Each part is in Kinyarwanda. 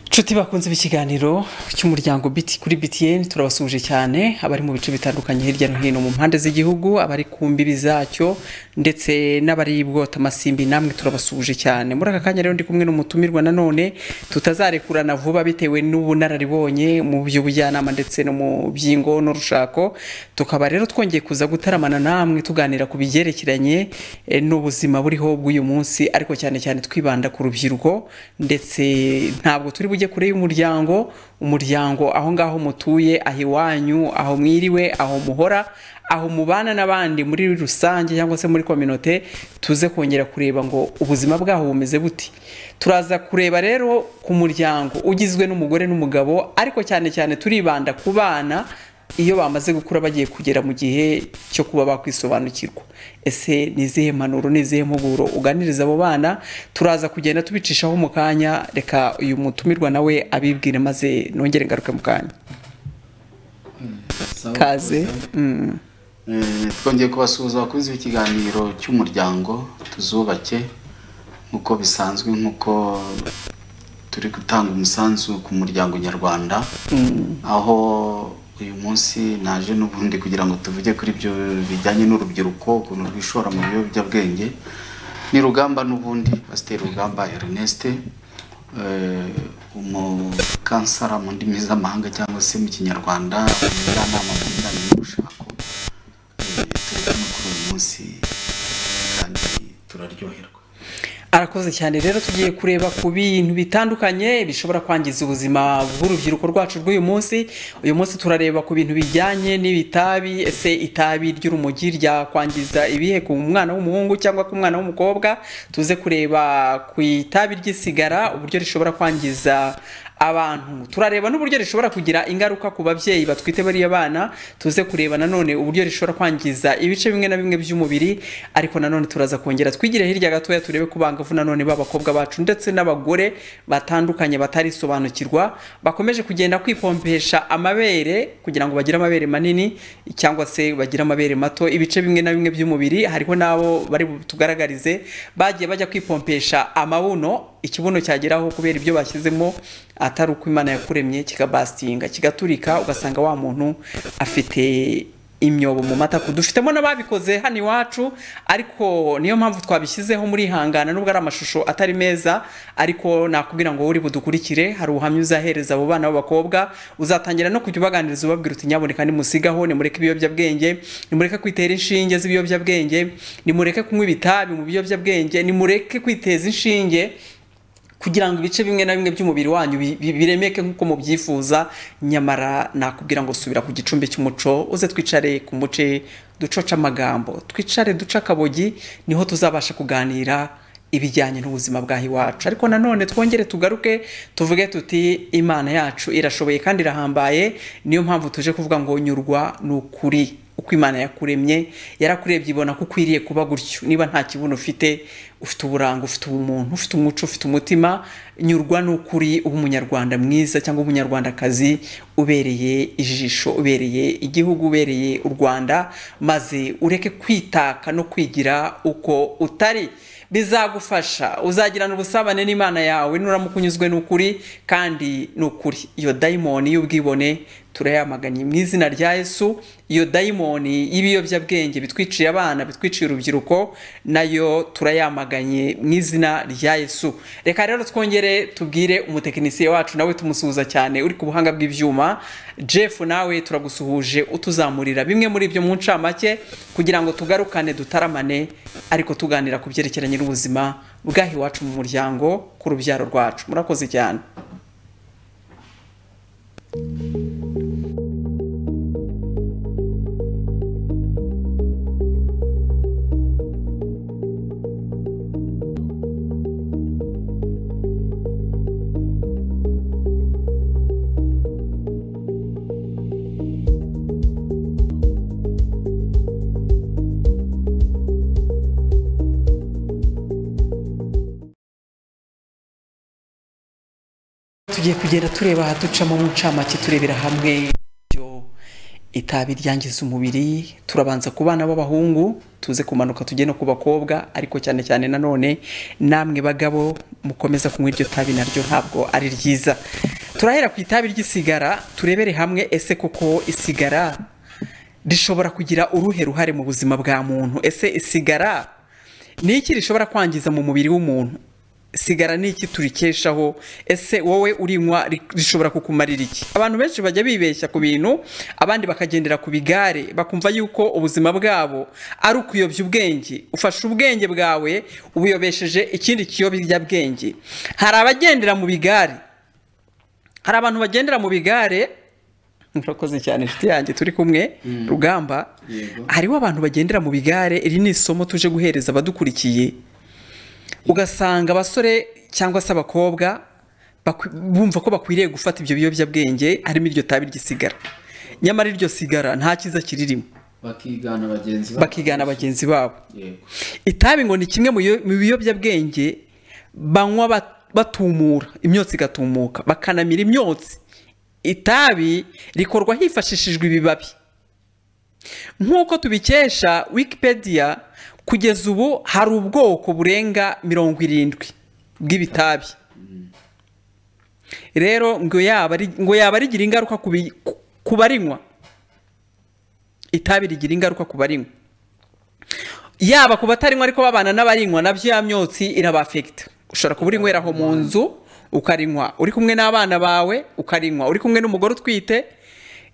inshuti bakunze ikiganiro cy'umuryango biti kuri BTN turabasuje cyane abari mu bice bitandukanye hirya no hino mu mpande z'igihugu abari ku mbibi zacyo ndetse n'abari bwota amasimbi namwe turabasuje cyane muri aka kanya rero ndi kumwe n'umutumirwa nanone tutazarekurana vuba bitewe n'ubunararibonye mu by'ubujyanama ndetse no mu by'ingo n'urushako tukaba rero twongeye kuza gutaramana namwe tuganira ku bigerekeranye eh, n'ubuzima buriho bw'uyu munsi ariko cyane cyane twibanda ku rubyiruko ndetse ntabwo turi bujye kure y'umuryango umuryango aho ngaho mutuye aho iwanyu aho mwiriwe aho muhora aho mubana n'abandi muri rusange cyangwa se muri kominote tuze kongera kureba ngo ubuzima bwaho bumeze bute turaza kureba rero ku muryango ugizwe n'umugore n'umugabo ariko cyane cyane turibanda ku bana iyo bamaze gukura bagiye kugera mu gihe cyo kuba bakwisobanukirwa ese ni izihe mpanuro ni izihe mpuguro uganiriza abo bana turaza kugenda tubicishamo mu kanya reka uyu mutumirwa nawe abibwire maze nongere ngaruke mu kanya Sawa, kaze sawa. Mm. Eh, twongeye kubasuhuza abakunzi b'ikiganiro cy'umuryango tuzubake nk'uko bisanzwe nk'uko turi gutanga umusanzu ku muryango nyarwanda aho uyu munsi naje n'ubundi kugira ngo tuvuge kuri ibyo bijyanye n'urubyiruko ukuntu rwishora mu biyobyabwenge ni rugamba n'ubundi pasiteri rugamba erneste eh, umukansara mu ndimi z'amahanga cyangwa se mu kinyarwanda umujyanama mu bijyanye n'ubushako turabona kuri uyu munsi kandi turaryoherwa arakoze cyane rero tugiye kureba ku bintu bitandukanye bishobora kwangiza ubuzima bw'urubyiruko rwacu rw'uyu munsi uyu munsi turareba ku bintu bijyanye n'ibitabi ese itabi ry'urumogi ryakwangiza ibihe ku mwana w'umuhungu cyangwa ku mwana w'umukobwa tuze kureba ku itabi ry'isigara uburyo rishobora kwangiza abantu turareba n'uburyo rishobora kugira ingaruka ku babyeyi batwite bariya bana tuze kureba nanone uburyo rishobora kwangiza ibice bimwe na bimwe by'umubiri ariko nanone turaza kongera twigire hirya gatoya turebe ku bangavu nanone b'abakobwa bacu ndetse n'abagore batandukanye batarisobanukirwa bakomeje kugenda kwipompesha amabere kugira ngo bagire amabere manini cyangwa se bagire amabere mato ibice bimwe na bimwe by'umubiri hariho n'abo bari tugaragarize bagiye bajya kwipompesha amabuno ikibuno cyageraho kubera ibyo bashyizemo atari uko imana yakuremye kikabasitinga kigaturika ugasanga wa muntu afite imyobo mu matako dufitemo n'ababikoze hano iwacu ariko niyo mpamvu twabishyizeho muri ihangana nubwo ari amashusho atari meza ariko nakubwira ngo wowe uri budukurikire hari ubuhamya uzahereza abo bana b'abakobwa uzatangira no kujya ubaganiriza ubabwira uti nyaboneka nimusigaho nimureke ibiyobyabwenge nimureke kwitera inshinge z'ibiyobyabwenge nimureke kunywa ibitabi mu biyobyabwenge nimureke kwiteza inshinge kugira ngo ibice bimwe na bimwe by'umubiri wanyu bi- bi- biremeke nk'uko mubyifuza nyamara nakubwira ngo subira ku gicumbi cy'umuco uze twicare ku muce ducoce amagambo twicare duce akabogi niho tuzabasha kuganira ibijyanye n'ubuzima bwaho iwacu ariko nanone twongere tugaruke tuvuge tuti imana yacu irashoboye kandi irahambaye niyo mpamvu tuje kuvuga ngo nyurwa ni ukuri uko imana yakuremye yarakurebye ibona ko ukwiriye kuba gutyo niba nta kibuno ufite ufite uburanga ufite ubumuntu ufite umuco ufite umutima nyurwa n'ukuri uba umunyarwanda mwiza cyangwa umunyarwandakazi ubereye ijisho ubereye igihugu ubereye u rwanda maze ureke kwitaka no kwigira uko utari bizagufasha uzagirana ubusabane n'imana yawe nuramuka unyuzwe n'ukuri kandi ni ukuri iyo dayimoni y'ubwibone turayamaganye mu izina rya yesu iyo dayimoni y'ibiyobyabwenge bitwiciye abana bitwiciye urubyiruko nayo turayamaganye mu izina rya yesu reka rero twongere tubwire umutekinisiye wacu nawe tumusuhuza cyane uri ku buhanga bw'ibyuma jeff nawe turagusuhuje utuzamurira bimwe muri ibyo mu ncamake kugira ngo tugarukane dutaramane ariko tuganira ku byerekeranye n'ubuzima bwaho iwacu mu muryango ku rubyaro rwacu murakoze cyane tugiye kugenda tureba ahaducamo mu ncamake turebera hamwe ibyo itabi ryangiza umubiri turabanza ku bana b'abahungu tuze kumanuka tujye no ku bakobwa ariko cyane cyane nanone namwe bagabo mukomeza kunywa iryo tabi naryo ntabwo ari ryiza turahera ku itabi ry'isigara turebere hamwe ese koko isigara rishobora kugira uruhe ruhare mu buzima bwa muntu ese isigara ni iki rishobora kwangiza mu mubiri w'umuntu sigara ni iki turikeshaho ese wowe urinywa ri- rishobora kukumarira iki abantu benshi bajya bibeshya ku bintu abandi bakagendera ku bigare bakumva yuko ubuzima bwabo ari ukuyobya ubwenge ufashe ubwenge bwawe ubuyobesheje ikindi kiyobyabwenge hari abagendera mu bigare hari abantu bagendera mu bigare murakoze cyane inshuti yanjye turi kumwe rugamba Yego. hariho abantu bagendera mu bigare iri ni isomo tuje guhereza abadukurikiye ugasanga abasore cyangwa se abakobwa bakwi- bumva ko bakwiriye gufata ibyo biyobyabwenge harimo iryo tabi ry'isigara nyamara iryo sigara nta cyiza kiririmo bakigana bagenzi babo bakigana bagenzi babo yego itabi ngo ni kimwe mu biyo- mu biyobyabwenge banywa ba- batumura imyotsi igatumuka bakanamira imyotsi itabi rikorwa hifashishijwe ibibabi nk'uko tubikesha wikipedia kugeza ubu hari ubwoko burenga mirongo irindwi bw'ibitabi rero ngo yaba ri- ngo yaba rigira ingaruka ku bi- ku- ku barinywa itabi rigira ingaruka ku barinywa yaba ku batarinywa ariko babana n'abarinywa nabyo ya myotsi irabafekita ushobora kuba urinyweraho mu nzu ukarinywa uri kumwe n'abana bawe ukarinywa uri kumwe n'umugore utwite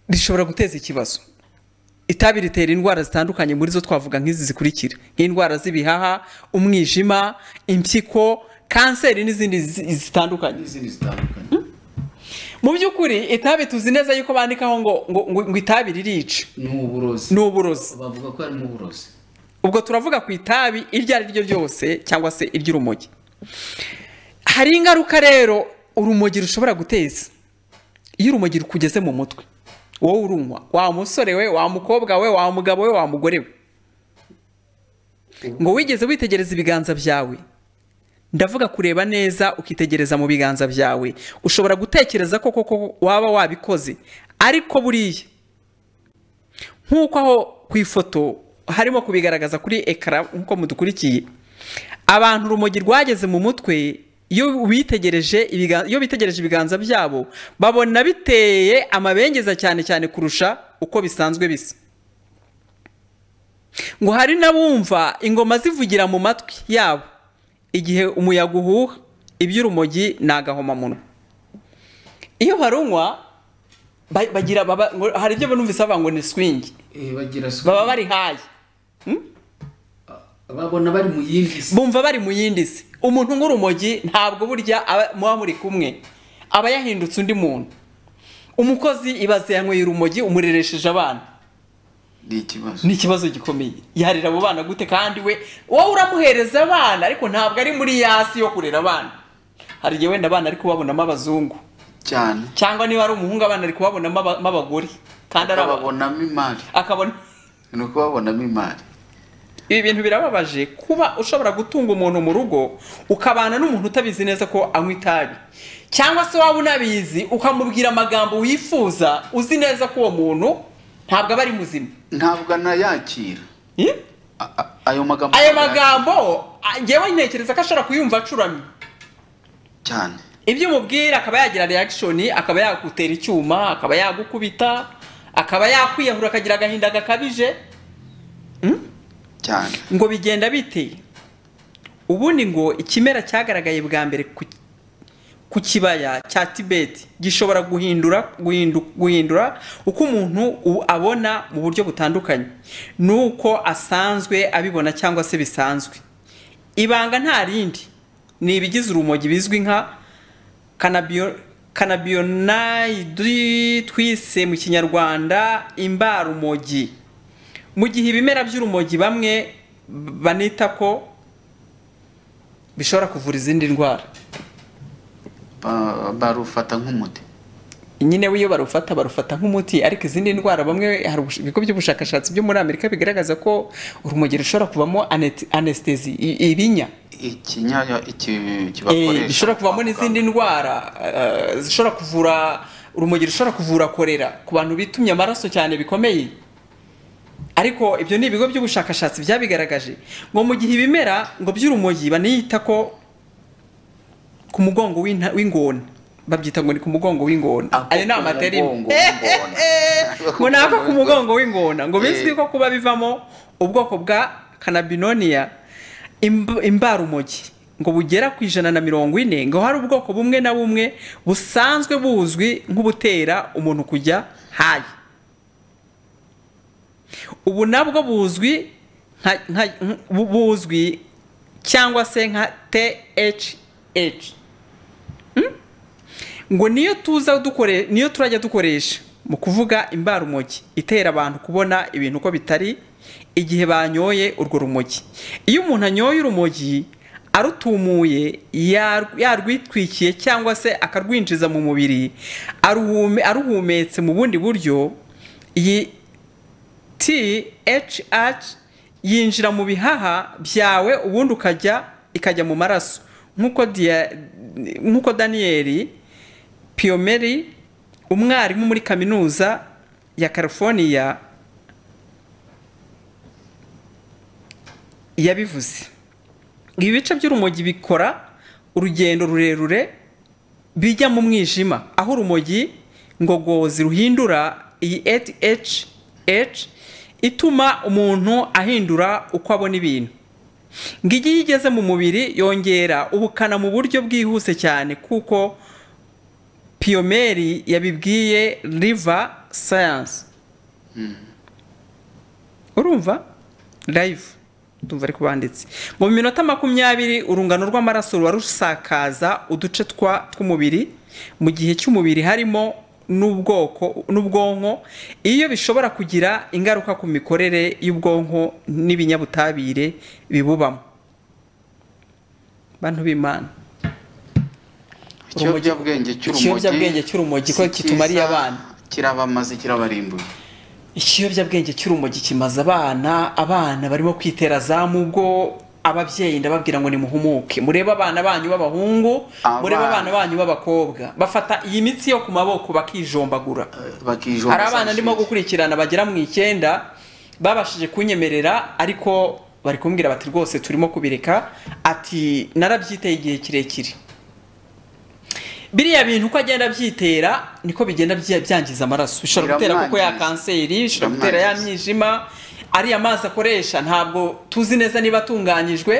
rishobora guteza ikibazo itabi ritera indwara zitandukanye muri zo twavuga nk'izi zikurikira nk'indwara z'ibihaha umwijima impyiko kanseri n'izindi zi- zitandukanye n'izindi zitandukanye mu by'ukuri itabi tuzi neza yuko bandikaho ngo ngo, ngo, ngo itabi ririca ni uburozi ni uburozi bavuga ko harimo uburozi ubwo turavuga ku itabi iryo ari ryo ryose cyangwa se iry'urumogi hari ingaruka rero urumogi rushobora guteza iyo urumogi rukugeze mu mutwe wowe urunywa wa musore we wa mukobwa we wa mugabo we wa mugore we ngo wigeze witegereza ibiganza byawe ndavuga kureba neza ukitegereza mu biganza byawe ushobora gutekereza ko koko waba wabikoze ariko buriya nk'uko aho ku ifoto harimo kubigaragaza kuri ekara nk'uko mudukurikiye abantu urumogi rwageze mu mutwe iyo bitegereje ibiganza, iyo bitegereje ibiganza byabo babona biteye amabengeza cyane cyane kurusha uko bisanzwe bisa ngo hari n'abumva ingoma zivugira mu matwi yabo igihe umuyaga uhuha iby'urumogi ni agahomamunwa iyo barunywa ba- bagira baba- ngo- hari ibyo numvise bavuga ngo ni swingi Eh, bagira suku baba bari hayi babona bari mu yindi si bumva bari mu yindi si umuntu nk'urumogi ntabwo burya aba- muba muri kumwe aba yahindutse undi muntu umukozi ibaze yanyweye urumogi umureresheje abana ni ikibazo ni ikibazo gikomeye yarera abo bana gute kandi we wowe uramuhereza abana ariko ntabwo ari muri yasi yo kurera abana hari igihe wenda abana ari kubabonamo abazungu cyane cyangwa niba ari umuhungu abana ari kubabonamo aba- abagore kandi ari abagore babonamo imari akabona ni uko babonamo imari ibi bintu birababaje kuba ushobora gutunga umuntu mu rugo ukabana n'umuntu utabizi neza ko anywa itabi cyangwa se waba unabizi ukamubwira amagambo wifuza uzi neza ko uwo muntu ntabwo aba ari muzima ntabwo anayakira Eh? A- a- ayo magambo ayo magambo a- njyewe ntekereza ko ashobora kuyumva acuramye cyane ibyo umubwira akaba yagira reaction akaba yagutera icyuma akaba yagukubita akaba yakwiyahura akagira agahinda gakabije cyane ngo bigenda bite ubundi ngo ikimera cyagaragaye bwa mbere ku, ku kibaya cya tibeti gishobora guhindura guhindu, guhindura uko umuntu u- abona mu buryo butandukanye n'uko asanzwe abibona cyangwa se bisanzwe ibanga nta rindi ni ibigize urumogi bizwi nka kanabio kanabiyonayidi twise mu kinyarwanda imbarumogi mu gihe ibimera by'urumogi bamwe b- banita ko bishobora kuvura izindi ndwara Ba- barufata nk'umuti nyine w'iyo barufata barufata nk'umuti ariko izindi ndwara bamwe hari ubush- ibigo by'ubushakashatsi byo muri amerika bigaragaza ko urumogi rushobora kuvamo anet- anesthesi i- ibinya ikinyaya iki Eh, kibakoresha bishobora kuvamo n'izindi ndwara eh, zishobora kuvura urumogi rushobora kuvura korera ku bantu bitumye amaraso cyane bikomeye ariko ibyo ni ibigo by'ubushakashatsi byabigaragaje ngo mu gihe ibimera ngo by'urumogi baniyita ko ku mugongo w'inta- w'ingona babyita ngo ni ku mugongo w'ingona Ako ayo ni ku amaterima mugongo w'ingona. ngo ni ako ku mugongo w'ingona ngo bizwi ko kuba bivamo ubwoko bwa kanabinoniya imbarumogi ngo bugera ku ijana na mirongo ine ngo hari ubwoko bumwe na bumwe busanzwe buzwi nk'ubutera umuntu kujya hayi ubu nabwo buzwi nka- nka- bu- buzwi cyangwa se nka THH Hmm? ngo niyo tuza dukore niyo turajya dukoresha mu kuvuga imbarumogi itera abantu kubona ibintu uko bitari igihe banyoye urwo rumogi iyo umuntu anyoye urumogi arutumuye yar- yarwitwikiye cyangwa se akarwinjiza mu mubiri aruhume- aruhumetse mu bundi buryo iyi THH yinjira mu bihaha byawe ubundi ukajya ikajya mu maraso nk'uko dia- nk'uko daniyeli piyomeri umwarimu muri kaminuza ya california yabivuze ibi bice by'urumogi bikora urugendo rurerure bijya mu mwijima aho urumogi ngogozi ruhindura iyi HH ituma umuntu ahindura uko abona ibintu ngo iyo igeze mu mubiri yongera ubukana mu buryo bwihuse cyane kuko piyomeri yabibwiye riva sayanse urumva live ndumva ari kubanditse mu minota makumyabiri urungano rw'amaraso ruba rusakaza uduce twa tw'umubiri mu gihe cy'umubiri harimo n'ubwoko n'ubwonko iyo bishobora kugira ingaruka ku mikorere y'ubwonko n'ibinyabutabire bibubamo bantu b'imana ikiyobyabwenge cy'urumogi Ikiyobyabwenge cy'urumogi ko si cyiza, kitumariye abana. kirabamaze kirabarimbuye ikiyobyabwenge cy'urumogi kimaze abana abana barimo kwitera za mubwo ababyeyi ndababwira ngo nimuhumuke murebe abana banyu b'abahungu Abana. murebe abana banyu b'abakobwa bafata iyi mitsi yo ku maboko bakijombagura bakijomba hari abana ndimo gukurikirana bagera mu icyenda babashije kunyemerera ariko bari kumbwira bati rwose turimo kubireka ati narabyiteye igihe kirekire biriya bintu uko agenda abyitera niko bigenda bya- byangiza amaraso bishobora gutera kuko ya Biramwangiza. kanseri bishobora gutera ya Biramwangiza. mwijima ariya mazi akoresha ntabwo tuzi neza niba atunganyijwe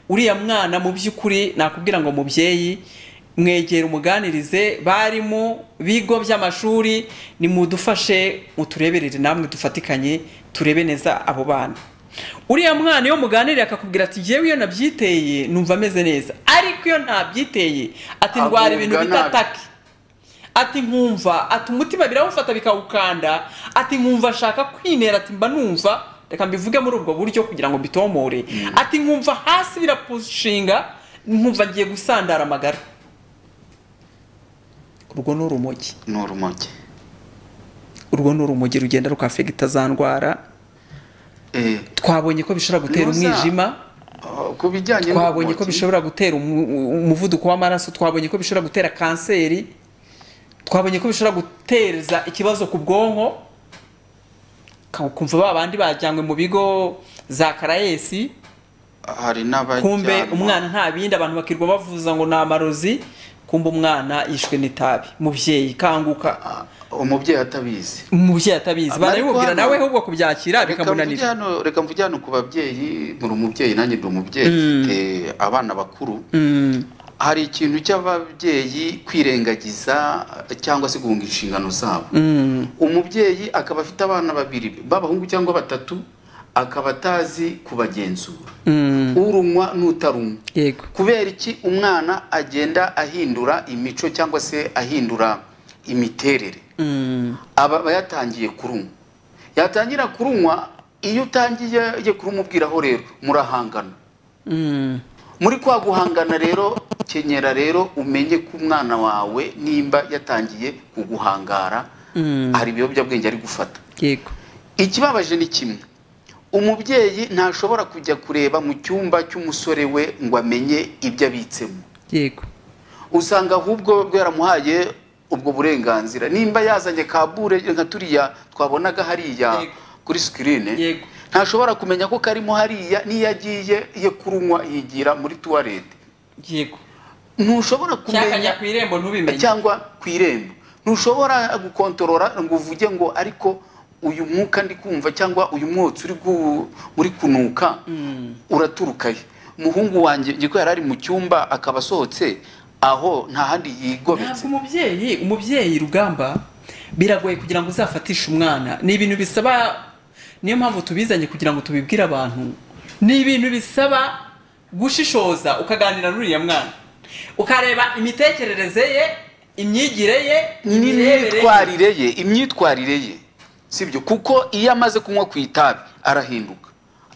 uriya mwana mu by'ukuri nakubwira ngo mubyeyi mwegere umuganirize barimu bigo by'amashuri nimudufashe mutureberere namwe dufatikanye turebe neza abo bana uriya mwana iyo muganiriye akakubwira ati jyewe iyo nabyiteye numva ameze neza ariko iyo ntabyiteye ati ndwara ibintu Agubwa bita nabi. atake ati nkumva ati umutima birawufata bikawukanda ati nkumva ashaka kwinera ati mba numva reka mbivuge muri ubwo buryo kugira ngo mbitomore ati nkumva hasi birapushinga nkumva ngiye gusandara amagara urwo ni urumogi ni urumogi urwo ni urumogi rugenda rukafegita za ndwara Eh, twabonye ko bishobora gutera Nuza. umwijima oh, ku bijyanye twabonye ko n'urumogi, bishobora gutera umu- umu- umuvuduko w'amaraso twabonye ko bishobora gutera kanseri twabonye ko bishobora guteza ikibazo ku bwonko Ka- ukumva ba bandi bajyanywe mu bigo za karayesi hari n'abajyanwa kumbe umwana nta bindi abantu bakirwa bavuza ngo ni amarozi kumbe umwana yishwe n'itabi mubyeyi kanguka Ah, umubyeyi atabizi umubyeyi atabizi Ariko barabimubwira hano- nawe ahubwo kubyakira Reka mvuge bikamunanira hano- reka mvuge hano ku babyeyi muri umubyeyi nanjye ndi umubyeyi mfite abana bakuru Mm, hari ikintu cy'ababyeyi kwirengagiza eh, cyangwa se guhunga inshingano zabo mm, umubyeyi akaba afite abana babiri b'abahungu cyangwa batatu akaba atazi kubagenzura mm, urunywa n'utarunywa yego kubera iki umwana agenda ahindura imico cyangwa se ahindura imiterere Mm, aba aba yatangiye kurunywa yatangira kurunywa iyo utangiye kurumubwiraho rero murahangana mm. muri kwa guhangana rero kenyera rero umenye ko umwana wawe nimba yatangiye kuguhangara Mm. hari ibiyobyabwenge ari gufata yego ikibabaje ni kimwe umubyeyi ntashobora kujya kureba mu cyumba cy'umusore we ngo amenye ibyo abitsemo yego usanga ahubwo bwaramuhaye ubwo burenganzira nimba yazanye kabure nka turiya twabonaga hariya Yego. kuri sikirine Yego. ntashobora kumenya ko karimo hariya n'iyo agiye ye kurunywa yigira muri tuwarete yego ntushobora cyakajya kumenya ku irembo ntubimenye cyangwa ku irembo ntushobora gukontorora ngo uvuge ngo ariko uyu mwuka ndi kumva cyangwa uyu mwotsi uri gu- uri kunuka uraturuka he umuhungu wanjye niko yari ari mu cyumba akaba asohotse aho nta handi ntabwo yigobetse umubyeyi umubyeyi rugamba biragoye kugira ngo uzafatishe umwana ni ibintu bisaba niyo mpamvu tubizanye kugira ngo tubibwire abantu ni ibintu bisaba gushishoza ukaganira n'uriya mwana ukareba imitekerereze ye imyigire ye imirebere ye. n'imyitwarire ye imyitwarire ye sibyo kuko iyo amaze kunywa ku itabi arahinduka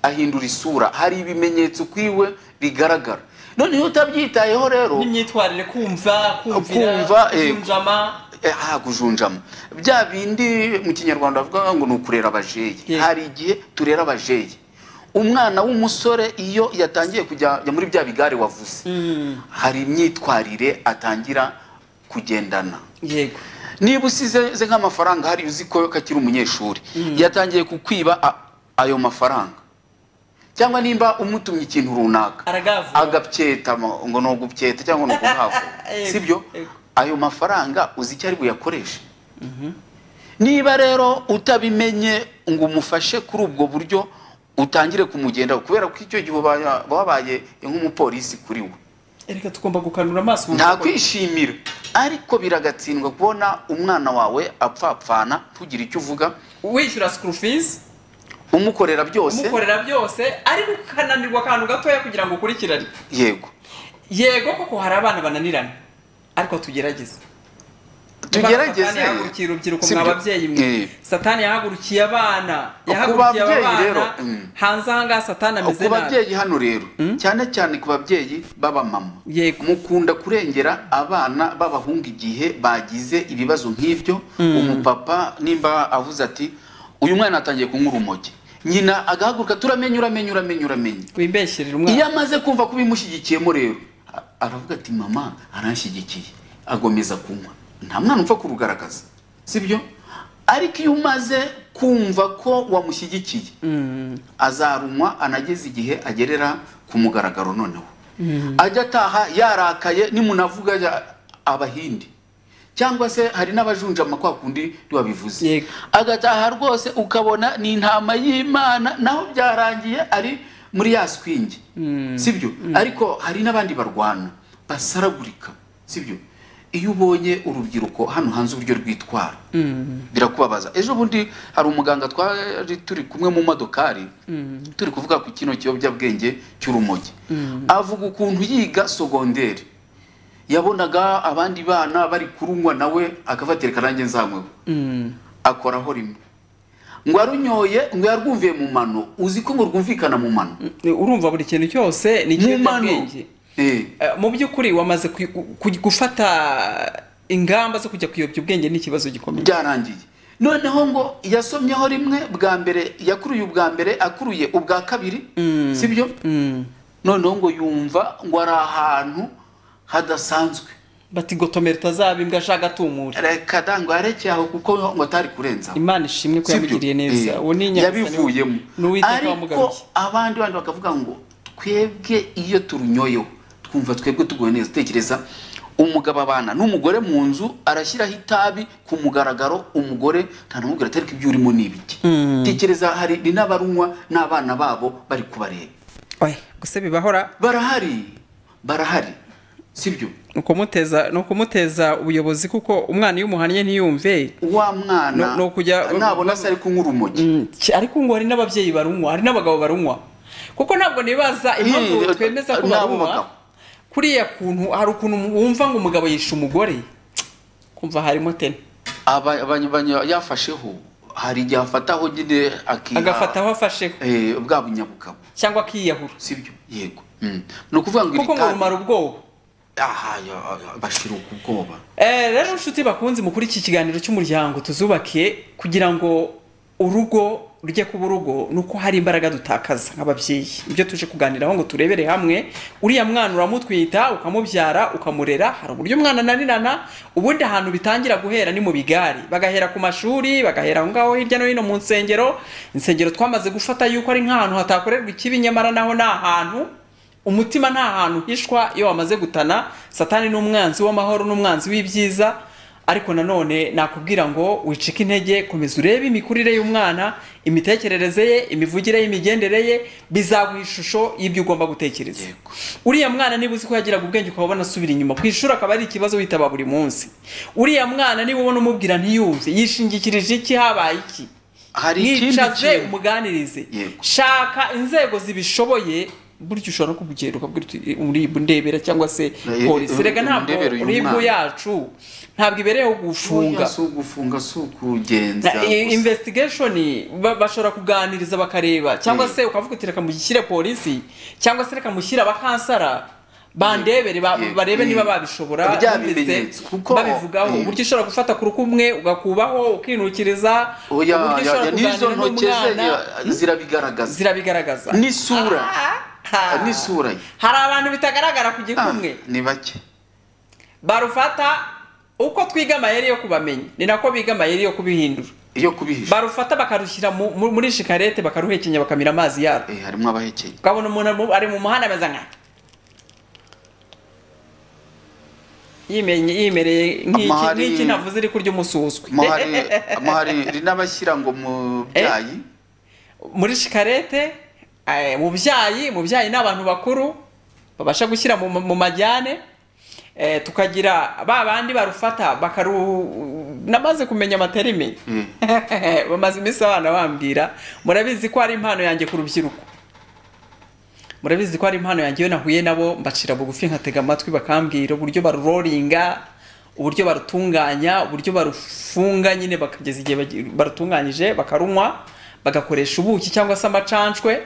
ahindura isura hari ibimenyetso kwiwe bigaragara noneho utabyitayeho rero n'imyitwarire kumva kumvira Kumva, eh, kujunjama Eh, aha kujunjama bya bindi mu kinyarwanda bavuga ngo ni ukurera abajeyi Yego. hari igihe turera abajeyi umwana w'umusore iyo yatangiye kujya jya muri bya bigare wavuze Mm, hari imyitwarire atangira kugendana yego niba usize ze nk'amafaranga hari uzi ko kakiri umunyeshuri yatangiye kukwiba a- ayo mafaranga cyangwa nimba umutumye ikintu runaka aragavura agabyeta mo- ngo ni ugupyeta cyangwa ni ukuhavu Yego, sibyo yego. ayo mafaranga uzi icyo ari buyakoreshe niba rero utabimenye ngo umufashe kuri ubwo buryo utangire kumugendaho kubera ko icyo gihe ubaya- wabaye nk'umupolisi kuri we reka tugomba gukanura amaso mu nta maboko. kwishimira ariko biragatsindwa kubona umwana wawe apfapfana ntugire icyo uvuga wishyura school fees umukorera byose umukorera byose ariko ukananirwa akantu gatoya kugira ngo ukurikirane yego yego koko hari abana bananirana ariko tugerageze tugerageze satani yahagurukiye urubyiruko Sibyo. mwa babyeyi mwe Eh. satani yahagurukiye abana yahagurukiye babyeyi aba bana rero, mm. hanze ahangaha satani ameze ku nabi babyeyi hano rero cyane cyane ku babyeyi b'abamama Yego. mukunda kurengera abana b'abahungu igihe bagize ibibazo nk'ibyo umupapa nimba avuze ati uyu mwana atangiye kunywa urumogi nyina agahaguruka turamenye uramenye uramenye uramenye wimbesherera iyo umwana amaze kumva ko ubimushyigikiyemo rero a- aravuga ati mama aranshyigikiye agomeza kunywa nta mwana upfa kurugaragaza sibyo ariko iyo umaze kumva ko wamushyigikiye Mm, azarumwa anageze igihe agerera ku mugaragaro noneho ajya ataha yarakaye nimunavuga ya- abahindi cyangwa se hari n'abajunjama kwa kundi wabivuze Yego. agataha rwose ukabona ni intama y'imana naho byarangiye ari muri ya swingi sibyo ariko hari n'abandi barwana basaragurika sibyo iyo ubonye urubyiruko hano hanze uburyo rwitwara birakubabaza ejo bundi hari umuganga twari turi kumwe mu modokari turi kuvuga ku kino kiyobyabwenge cy'urumogi avuga ukuntu yiga sogonderi yabonaga abandi bana bari kurunywa nawe akabatereka nanjye nzanyweho mm, akoraho rimwe ngo arunyoye ngo yarwumviye mu mano uzi ko ngo rwumvikana mu mano urumva buri kintu cyose ni mu mano ikiyobyabwenge Eh. Eh, mu by'ukuri wamaze ku- ku- gufata ingamba zo kujya kuyobya ubwenge ni ikibazo gikomeye byarangiye noneho ngo yasomyeho rimwe bwa mbere yakuruye ubwa mbere akuruye ubwa kabiri sibyo Mm. noneho ngo yumva ngo ari ahantu hadasanzwe bati gotomera utazaba imbwa ashaka atumura reka da ngo yarekeye aho kuko ngo atari kurenza imana ishimwe ko Sibyo? yamugiriye neza Eh, uwo ni inyagasani yabivuyemo ni uwiteka ariko wamugaruye abandi bandi bakavuga ngo twebwe iyo turunyoyeho twumva twebwe tuguwe neza tekereza umugabo abana n'umugore mu nzu arashyiraho itabi ku mugaragaro umugore ntanamubwira ati ariko ibyo urimo ni ibiki tekereza hari ni n'abarunywa n'abana babo bari kubareba oya gusa bibahora barahari barahari sibyo ni ukumuteza ni ukumuteza ubuyobozi kuko umwana iyo umuhannye ntiyumve wa mwana No- no kujya- nabona se ari kunywa urumogi Mm, ki- ariko ngo hari n'ababyeyi barunywa hari n'abagabo barunywa kuko ntabwo nibaza impamvu Eh, twemeza ko n'abo barunywa bagabo. kuriya kuntu hari ukuntu wumva ngo umugabo yishe umugore kumva harimo tene Aba- abanye- abanye- yafasheho hari igihe afataho nyine akiha- agafataho afasheho Eh, bwa bunyabugabo cyangwa akiyahura sibyo yego Mm. ni ukuvuga ngo kuko ngo iritabi- rumara ubwoba Aha, ya- ya- bashiruka ubwoba Eh, rero inshuti bakunze mukuri iki kiganiro cy'umuryango tuzubake kugira ngo urugo urujya kuba urugo ni uko hari imbaraga dutakaza nk'ababyeyi ibyo tuje kuganiraho ngo turebere hamwe uriya mwana uramutwita ukamubyara ukamurera hari uburyo umwana ananirana ubundi ahantu bitangira guhera ni mu bigari bagahera ku mashuri bagahera aho ngaho hirya no hino mu nsengero insengero twamaze gufata yuko ari nk'ahantu hatakorerwa ikibi nyamara naho ni ahantu umutima nta hantu uhishwa iyo wamaze gutana satani ni umwanzi w'amahoro n'umwanzi w'ibyiza ariko nanone nakubwira ngo wicike intege komeza urebe imikurire y'umwana imitekerereze ye imivugire ye imigendere ye bizaguha ishusho y'ibyo ugomba gutekereza uriya mwana niba uzi ko yagiraga ubwenge ukaba ubona asubira inyuma ku ishuri akaba ari ikibazo witaba buri munsi uriya mwana niba ubona umubwira ntiyumve yishingikirije iki habaye iki hari ikindi mwicaze kintu umuganirize Yego. shaka inzego zibishoboye burya ushobora no kubugenda ukabwira uti uribu ndebera cyangwa se Eh, polisi rega uribu ntabwo ndebera uyu uribu mwana." yacu ntabwo ibereyeho gufunga Oya, si ugufunga si ukugenza Na- i- gusa. investigation ba- bashobora kuganiriza bakareba cyangwa Mm. se ukavuga uti reka mushyire polisi cyangwa se reka mushyire abakansara bandebere ba- Yego. barebe Mm. niba babishobora Bya numvise bimenyetso, kuko- babivugaho Mm. uburyo ushobora gufata ku rukumwe ugakubaho ukinukiriza uburyo oya ya- ushobora ya- n'izo kuganira ntoki ze n'umwana ya- zirabigaragaza zirabigaragaza n'isura Ah. n'isura ye hari abantu bitagaragara ku Ah, gikumwe ni bake barufata uko twiga amayeri yo kubamenya ni nako biga amayeri yo kubihindura iyo kubihisha barufata bakarushyira mu- mu- muri shikarete bakaruhekenya bakamira amazi yarwo Eh, harimo abahekeye ukabona umuntu ari mu- ari mu muhanda ameze nka yimenye yimereye nk'iki Amahari- nk'iki ntavuze iri kurya umusi uzwi amahari amahari rinabashyira ngo mubyayi muri shikarete eh, mu byayi mu byayi ni abantu bakuru babasha gushyira mu, mu majyane eh, tukagira ba bandi barufata bakaru namaze kumenya amaterime Mm. bamaze iminsi abana bambwira murabizi ko ari impano yanjye ku rubyiruko murabizi ko ari impano yanjye iyo nahuye nabo mbacira bugufi nkatega amatwi bakambwira uburyo baruroringa uburyo barutunganya uburyo barufunga nyine bakageza igihe bagi- barutunganyije bakarunywa bagakoresha ubuki cyangwa se amacanshwe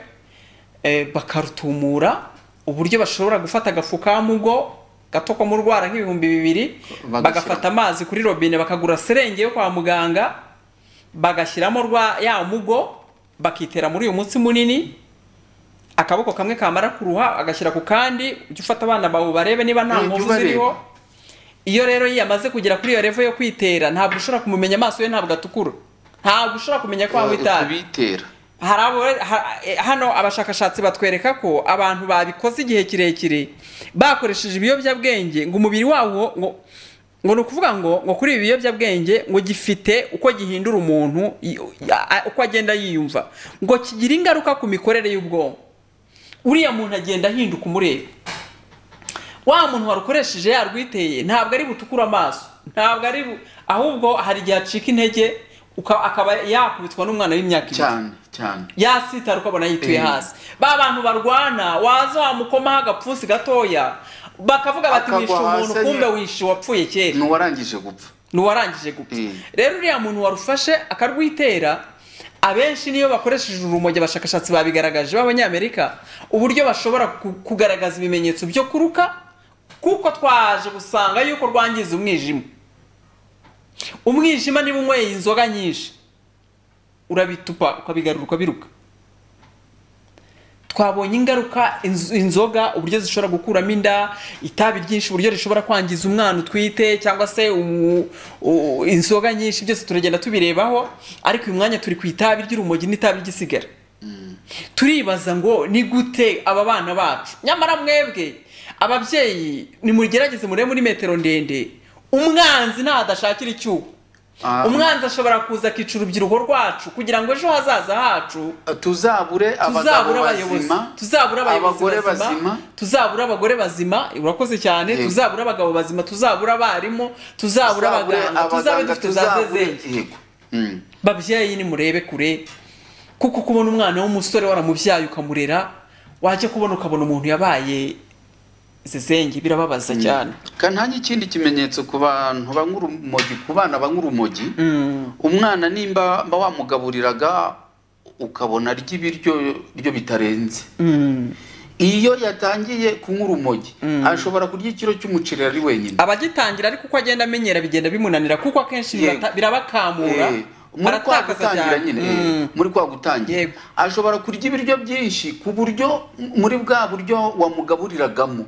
eh, bakarutumura uburyo bashobora gufata agafu ka mugo gato ko mu rwara nk'ibihumbi bibiri Bagashyira- bagafata amazi kuri robine bakagura serenge yo kwa muganga bagashyiramo rwa ya mugo bakitera muri uyu munsi munini akaboko kamwe kamara kuruha agashyira ku kandi ujye ufata abana bawe barebe niba nta Eh, jya nkovu ubareba. ziriho iyo rero yamaze kugera kuri iyo revo yo kwitera ntabwo ushobora kumumenya amaso ye ntabwo atukura ntabwo ushobora kumenya ko anywa itabi kubitera hari abo ha- eh, hano abashakashatsi batwereka ko abantu babikoze igihe kirekire bakoresheje ibiyobyabwenge ngo umubiri wawo ngo ngo ni ukuvuga ngo ngo kuri ibi biyobyabwenge ngo gifite uko gihindura umuntu i- a- uko agenda yiyumva ngo kigira ingaruka ku mikorere y'ubwonko uriya muntu agenda ahinduka umureba wa muntu warukoresheje yarwiteye ntabwo ari butukure amaso ntabwo ari bu- ahubwo hari igihe acika intege uka- akaba yakubitwa n'umwana w'imyaka ibiri cyane cyane yasitara ukabona yituye Eh. hasi ba bantu barwana waza wamukomaho agapfunsi gatoya bakavuga bati Akagwa wishe umuntu hasi, kumbe nyine. wishe uwapfuye kera n'uwarangije gupfa n'uwarangije gupfa Eh. rero uriya muntu warufashe akarwitera abenshi niyo bakoresheje urumogi abashakashatsi babigaragaje b'abanyamerika uburyo bashobora ku- kugaragaza ibimenyetso byo kuruka kuko twaje gusanga yuko rwangiza umwijima umwijima niba unyweye inzoga nyinshi urabitupa ukabigarura ukabiruka twabonye ingaruka inz- inzoga uburyo zishobora gukuramo inda itabi ryinshi uburyo rishobora kwangiza umwana utwite cyangwa se umu- u- inzoga nyinshi byose turagenda tubirebaho ariko uyu mwanya turi ku itabi ry'urumogi n'itabi ry'isigara turibaza ngo ni gute aba bana bacu nyamara mwebwe ababyeyi nimugerageze murebe muri metero ndende umwanzi ntadashakira icyuho Ah. umwanzi ashobora kuza akica urubyiruko rwacu kugira ngo ejo hazaza hacu tuzabure abagabo tuzabura abayobozi bazima tuzabura abayobozi abagore bazima bazima tuzabura abagore bazima urakoze cyane Yego. tuzabura abagabo bazima tuzabura abarimu tuzabura tuzabure abaganga tuzabe abaganga dufite za tuzabure zezenge yego Mm. babyeyi nimurebe kure kuko kubona umwana w'umusore waramubyaye ukamurera wajya kubona ukabona umuntu yabaye zezenge birababaza cyane kandi nta n'ikindi kimenyetso ku bantu banywa urumogi ku bana banywa urumogi Mm. umwana nimba mba wamugaburiraga ukabona arya ibiryo ryo bitarenze Mm. iyo yatangiye kunywa urumogi ashobora kurya ikiro cy'umuceri ari wenyine abagitangira ariko uko agenda amenyera bigenda bimunanira kuko akenshi Yego. birata- birabakamura Eh, muri kwa aratakaza gutangira cyane. nyine Mm. muri kwa gutangira Yego. ashobora kurya ibiryo byinshi ku buryo muri bwa buryo wamugaburiragamo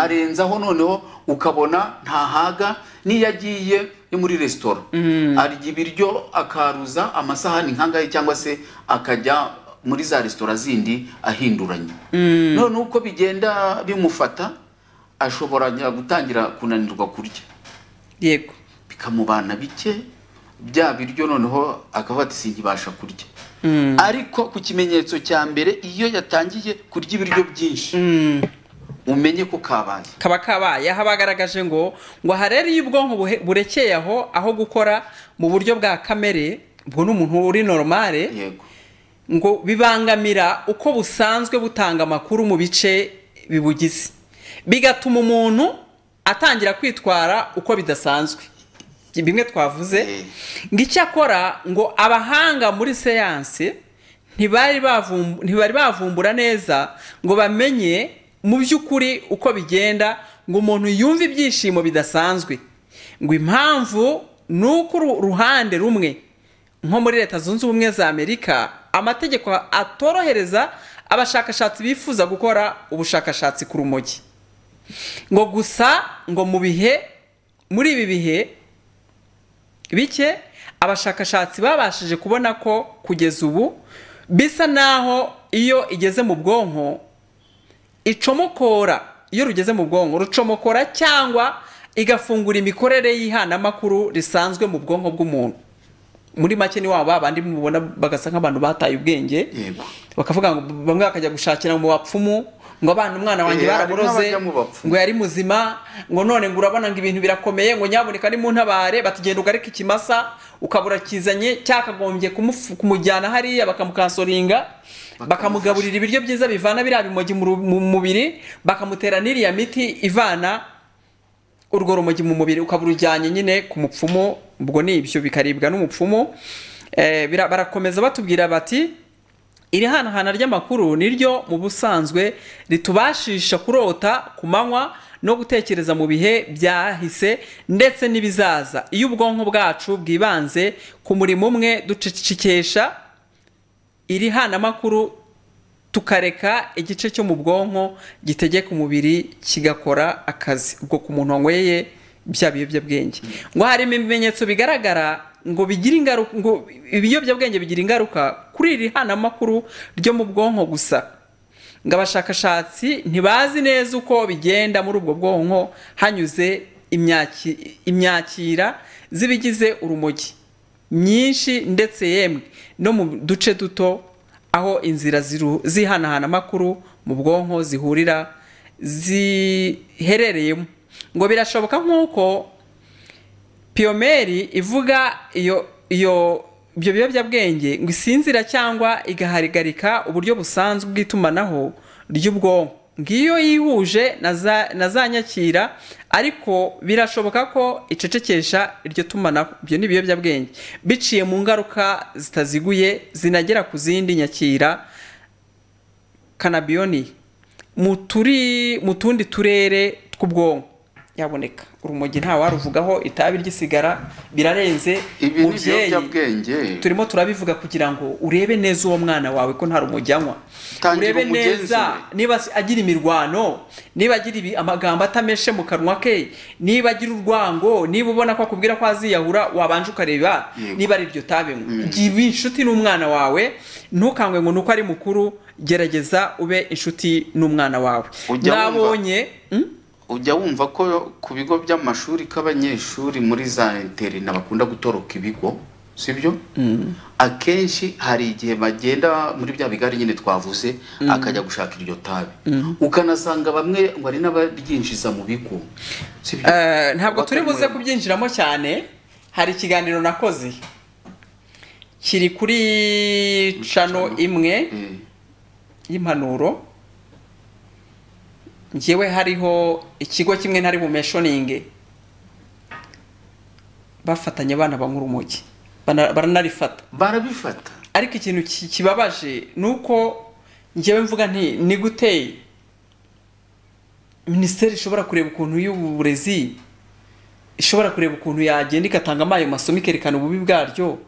arenzaho noneho ukabona ntahaga n'iyo agiye yo muri resitora arya ibiryo akaruza amasahani nkangahe cyangwa se akajya muri za resitora zindi ahinduranya none uko bigenda bimufata ashobora gutangira kunanirwa kurya yego bikamubana bike bya biryo noneho akabati sinkibasha kurya Mm. ariko ku kimenyetso cya mbere iyo yatangiye kurya ibiryo byinshi Mm. umenye ko kabaye kaba kabaye aho abagaragaje ngo ngo aha rero iyo ubwonko buhe- burekeye aho aho gukora mu buryo bwa kamere ubwo ni umuntu uri normale yego ngo bibangamira uko busanzwe butanga amakuru mu bice bibugize bigatuma umuntu atangira kwitwara uko bidasanzwe bimwe twavuze Eh. ngo icyakora ngo abahanga muri siyansi ntibari bavum- ntibari bavumbura neza ngo bamenye mu by'ukuri uko bigenda ngo umuntu yumve ibyishimo bidasanzwe ngo impamvu ni uko uru- ruhande rumwe nko muri leta zunze ubumwe za amerika amategeko atorohereza abashakashatsi bifuza gukora ubushakashatsi ku rumogi ngo gusa ngo mu bihe muri ibi bihe bike abashakashatsi babashije kubona ko kugeza ubu bisa naho iyo igeze mu bwonko icomokora iyo rugeze mu bwonko rucomokora cyangwa igafungura imikorere y'ihanamakuru risanzwe mu bwonko bw'umuntu muri make ni waba bandi mubona bagasa nk'abantu bataye ubwenge yego bakavuga ngo bamwe bakajya gushakira mu bapfumu ngo abana umwana wanjye Eh, baramuroze harimo abajya mu bapfumu. ngo yari muzima ngo none ngo urabona ngo ibintu birakomeye ngo nyaboneka ni mu ntabare batugenda ugarika ikimasa ukabura kizanye cyakagombye kumufu- kumujyana hariya bakamukasoringa bakamugaburira ibiryo byiza bivana biriya bimogi mu ru- mu mubiri bakamutera n'iriya miti ivana urwo rumogi mu mubiri ukaba urujyanye nyine ku mupfumu ubwo ni ibyo bikaribwa n'umupfumu Eh, bira- barakomeza batubwira bati iri hanahana ry'amakuru niryo mu busanzwe ritubashisha kurota ku manywa no gutekereza mu bihe byahise ndetse n'ibizaza iyo ubwonko bwacu bwibanze ku murimo umwe ducecekesha iri hanamakuru tukareka igice cyo mu bwonko gitegeka umubiri kigakora akazi ubwo ku muntu wanyweye bya biyobyabwenge ngo harimo ibimenyetso bigaragara ngo bigira ingaruka ngo ibiyobyabwenge bigira ingaruka kuri iri hanamakuru ryo mu bwonko gusa ngo abashakashatsi ntibazi neza uko bigenda muri ubwo bwonko hanyuze imyaki- imyakira z'ibigize urumogi myinshi ndetse yemwe no mu duce duto aho inzira ziru- zihanahana amakuru mu bwonko zihurira ziherereyemo ngo birashoboka nk'uko piyomeri ivuga iyo iyo ibyo biyobyabwenge ngo isinzira cyangwa igahagarika uburyo busanzwe bw'itumanaho ry'ubwonko ngiyo yihuje na za- na za nyakira ariko birashoboka ko icecekesha iryo tumanaho ibyo ni ibiyobyabwenge biciye mu ngaruka zitaziguye zinagera ku zindi nyakira kanabiyoni mu turi mu tundi turere tw'ubwonko yaboneka urumogi nta waruvugaho itabi ry'isigara birarenze ibi ni mubyeyi, ibiyobyabwenge turimo turabivuga kugira ngo urebe neza uwo mwana wawe ko nta rumogi anywa Tangira urebe neza umugenzure. niba si- agira imirwano niba agira ibi- amagambo atameshe mu kanwa ke niba agira urwango niba ubona ko akubwira ko aziyahura wabanje ukareba Yego. niba ari iryo tabi giba inshuti n'umwana wawe ntukangwe ngo nuko ari mukuru gerageza ube inshuti n'umwana wawe Ujya wumva- nabonye Hmm? ujya wumva ko ku bigo by'amashuri k'abanyeshuri muri za interina bakunda gutoroka ibigo sibyo akenshi hari igihe bagenda muri bya bigari nyine twavuze akajya gushaka iryo tabi ukanasanga bamwe ngo ari n'abaryinjiza mu bigo sibyo Eh, ntabwo turi buze Bakabimuramo. kubyinjiramo cyane hari ikiganiro nakoze kiri kuri cano imwe Eh, y'impanuro njyewe hariho ikigo kimwe ntari bumeshoninge bafatanye abana banywa urumogi Bana- baranarifata barabifata ariko ikintu ki- kibabaje ni uko njyewe mvuga nti ni gute minisiteri ishobora kureba ukuntu y'uburezi ishobora kureba ukuntu yagenda igatangamo ayo masomo ikerekana ububi bwaryo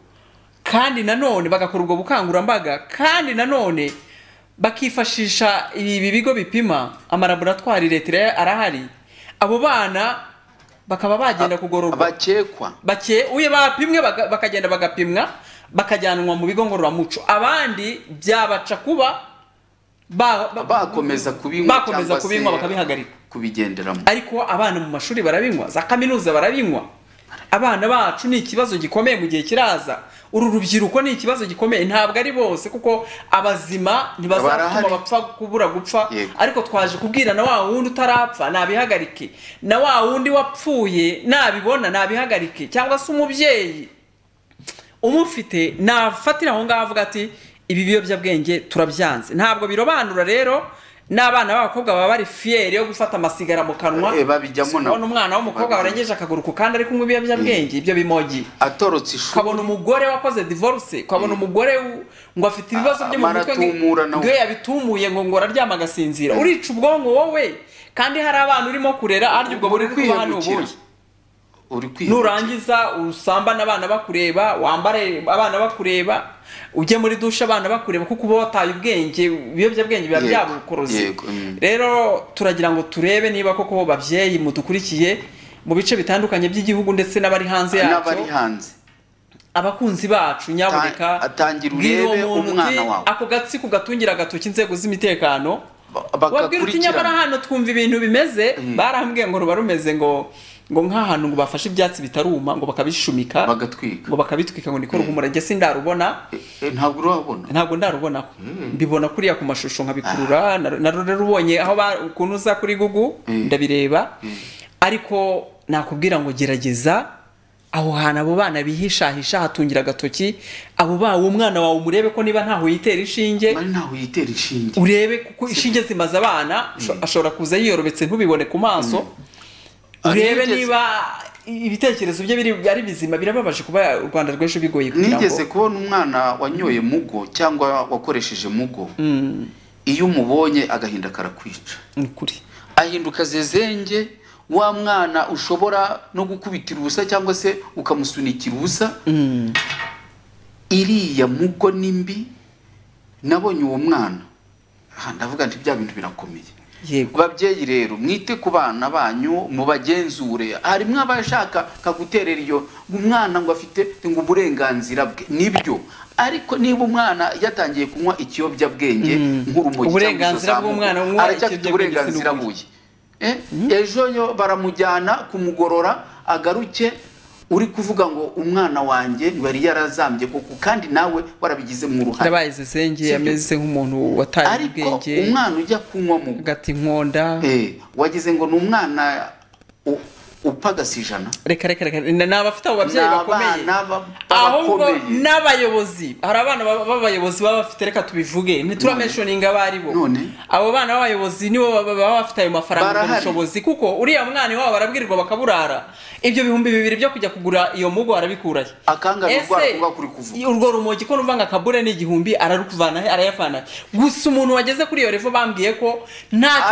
kandi nanone bagakora ubwo bukangurambaga kandi nanone bakifashisha ibi bigo bipima amalaboratwari leta arahari abo bana bakaba bagenda kugororwa abakekwa bake uye bapimwe baga- bakagenda bagapimwa bakajyanwa mu bigo ngororamuco abandi byabaca kuba ba- ba- bakomeza kubinywa bakomeza cyangwa se kubinywa bakabihagarika kubigenderamo ariko abana mu mashuri barabinywa za kaminuza barabinywa abana bacu ni ikibazo gikomeye mu gihe kiraza uru rubyiruko ni ikibazo gikomeye ntabwo ari bose kuko abazima ntibazatuma Barahari. bapfa kubura gupfa Yego. ariko twaje kubwira na wa wundi utarapfa nabihagarike na wa wundi wapfuye nabibona nabihagarike cyangwa se umubyeyi umufite nafatira aho ngaho avuga ati ibi biyobyabwenge turabyanze ntabwo birobanura rero n'abana b'abakobwa baba bari fiyeri yo gufata amasigara mu kanwa Eh, babijyamo Si kubona nabo. umwana w'umukobwa Babijyamo. warengeje akaguru ku kandi ari kunywa ibiyobyabwenge ibyo bimogi atorotse ishuri ukabona umugore wakoze divorce ukabona umugore w- ngo afite ibibazo byo mu Amara mutwe atumura na we. ngo iyo yabitumuye ngo ngo araryama agasinzira urica ubwonko wowe kandi hari abana urimo kurera arya ubwo buriri kuba hano kwiyahukira. ubuye uri kwihera nurangiza usambane abana bakureba wambare abana bakureba ujye muri dushe abana bakureba kuko uba wataye ubwenge ibiyobyabwenge biba Yego, byabukoroze yego, mm. rero turagira ngo turebe niba koko babyeyi mudukurikiye mu bice bitandukanye by'igihugu ndetse n'abari hanze n'abari yacyo hanze abakunzi bacu Ta- nyaboneka atangira bwira uwo urebe muntu umwana uti, wawe. ako gatsiko gatungira agatoki inzego z'imitekano Ba- wabwira uti nyamara bagakurikirana hano twumva ibintu bimeze barambwiye ngo ruba rumeze ngo ngo nk'ahantu ngo bafashe ibyatsi bitaruma ngo bakabishumika bagatwika ngo bakabitwika ngo niko ruhumura njye sindarubona Eh, eh, ntabwo urabona ntabwo ndarubonaho mbibona kuriya ku mashusho nkabikurura na- na rero rubonye aho ba- ukuntu uza kuri gugu Mm. ndabireba ariko nakubwira ngo gerageza aho hantu abo bana bihishahisha hatungira agatoki abo bawe umwana wawe umurebe ko niba ntaho yitera inshinge mari ntaho yitera inshinge urebe kuko inshinge zimaze abana asho- ashobora kuza yiyorobetse ntubibone ku maso urebe Nigeze- niba ibitekerezo bye biri- ari bizima birababaje kuba u rwanda rw'ejo bigoye kugira ngo nigeze kubona umwana wanyoye mugo cyangwa wakoresheje mugo iyo umubonye agahinda karakwica ni ukuri ahinduka zezenge wa mwana ushobora no gukubitira ubusa cyangwa se ukamusunikira ubusa iriya mugo ni mbi nabonye uwo mwana aha ndavuga nti bya bintu birakomeye yego babyeyi rero mwite ku bana banyu mubagenzure harimo abashaka kaguterera iyo umwana ngo afite ngo uburenganzira bwe nibyo ariko niba umwana yatangiye kunywa ikiyobyabwenge nk'urumogi Uburenganzira cyangwa bw'umwana izo zamuka, kunywa aracyafite ikiyobyabwenge uburenganzira si buye Eh, ejo yo baramujyana kumugorora agaruke uri kuvuga ngo umwana wanjye ngo yari yarazambye koko kandi nawe warabigizemo uruhare ndabaye zezenge Sibyo. ameze nk'umuntu wataye ariko ubwenge umwana ujya kunywa mu agata inkonda Eh, wagize ngo ni umwana u- upagasa ijana reka reka reka ni abafite abo babyeyi Ni bakomeye abana ba- ahubwo bakomeye. n'abayobozi hari abana baba- b'abayobozi baba bafite reka tubivuge ntiturameshoninga abo ari bo None? abo bana b'abayobozi nibo baba baba bafite ayo mafaranga ubwo Barahari. bushobozi kuko uriya mwana wabo barabwirirwa bakaburara ibyo bihumbi bibiri byo kujya kugura iyo mugo arabikurahe akanga ni urwara ese kuba kuri kuvuga urwo rumogi ko numva ngo akabure ni igihumbi ararukuvana he arayavana he gusa umuntu wageze kuri iyo revo bambwiye ko nta kintu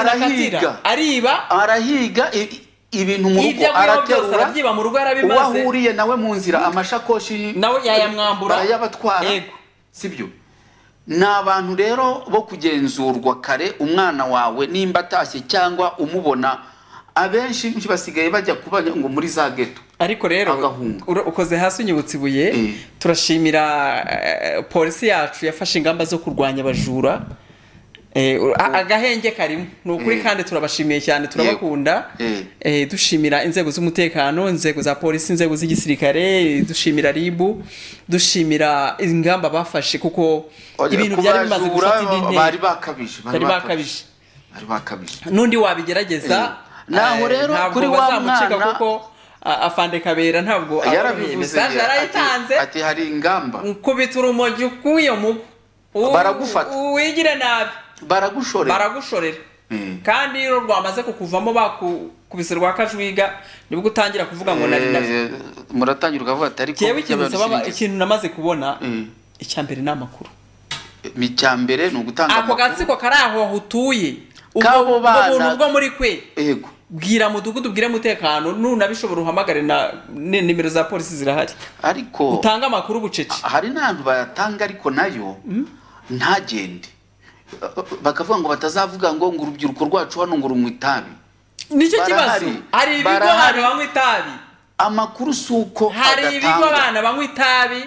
akatira Arahiga. ariba arahiga i- i- ibintu mu rugo ibyo abiba byose araterura arabyiba mu rugo uwo yarabimaze ahuriye nawe mu nzira amashakoshi Nawe yayamwambura. barayabatwara Yego. sibyo ni abantu rero bo kugenzurwa kare umwana wawe nimba atashye cyangwa umubona abenshi basigaye bajya kuba ngo muri za geto ariko rero Agahunga. ura- ukoze hasi unyibutsa ibuye Mm. turashimira eh, polisi yacu yafashe ingamba zo kurwanya abajura Eh, ura- a- agahenge karimo ni ukuri Mm. kandi turabashimiye cyane turabakunda Mm. Eh, dushimira inzego z'umutekano inzego za polisi inzego z'igisirikare dushimira ribu dushimira ingamba bafashe kuko ibintu byari bimaze Kubajura gufata indi bari ntera bakabije bari bakabije bari bakabije n'undi wabigerageza Eh, naho eh, rero ntabwo kuri wa bazamucika mwana- kuko a- afande kabera ntabwo ababiye. yarabivuze mesaje yarayitanze ati hari ingamba nkubita urumogi k'uyo mugo U- Baragufata. u- wigire nabi baragushorera baragushorera Mm. kandi iyo rwamaze kukuvamo bakukubise rwa kajwiga nibwo utangira kuvuga ngo nari nabi Eh, muratangira ukavuga ati ariko jewe ikintu by'abantu nsaba sinigeze." ikintu namaze kubona Mm. icya mbere ni amakuru Mi- icya mbere ni ugutanga ako amakuru gatsiko kari aho utuye ubwo K'abo ubwo bana- buntu bwo muri kwe yego bwira mudugudu ubwire umutekano nunabishobora uhamagare na ni- nimero za polisi zirahari ariko utange amakuru bucece hari n'ahantu bayatanga ariko nayo ntagende bakavuga ngo batazavuga ngo ngo urubyiruko rwacu hano ngo runywe itabi nicyo kibazo barahari. hari ibigo Barahari. abantu banywa itabi amakuru si uko hari ibigo adatangwa abana banywa itabi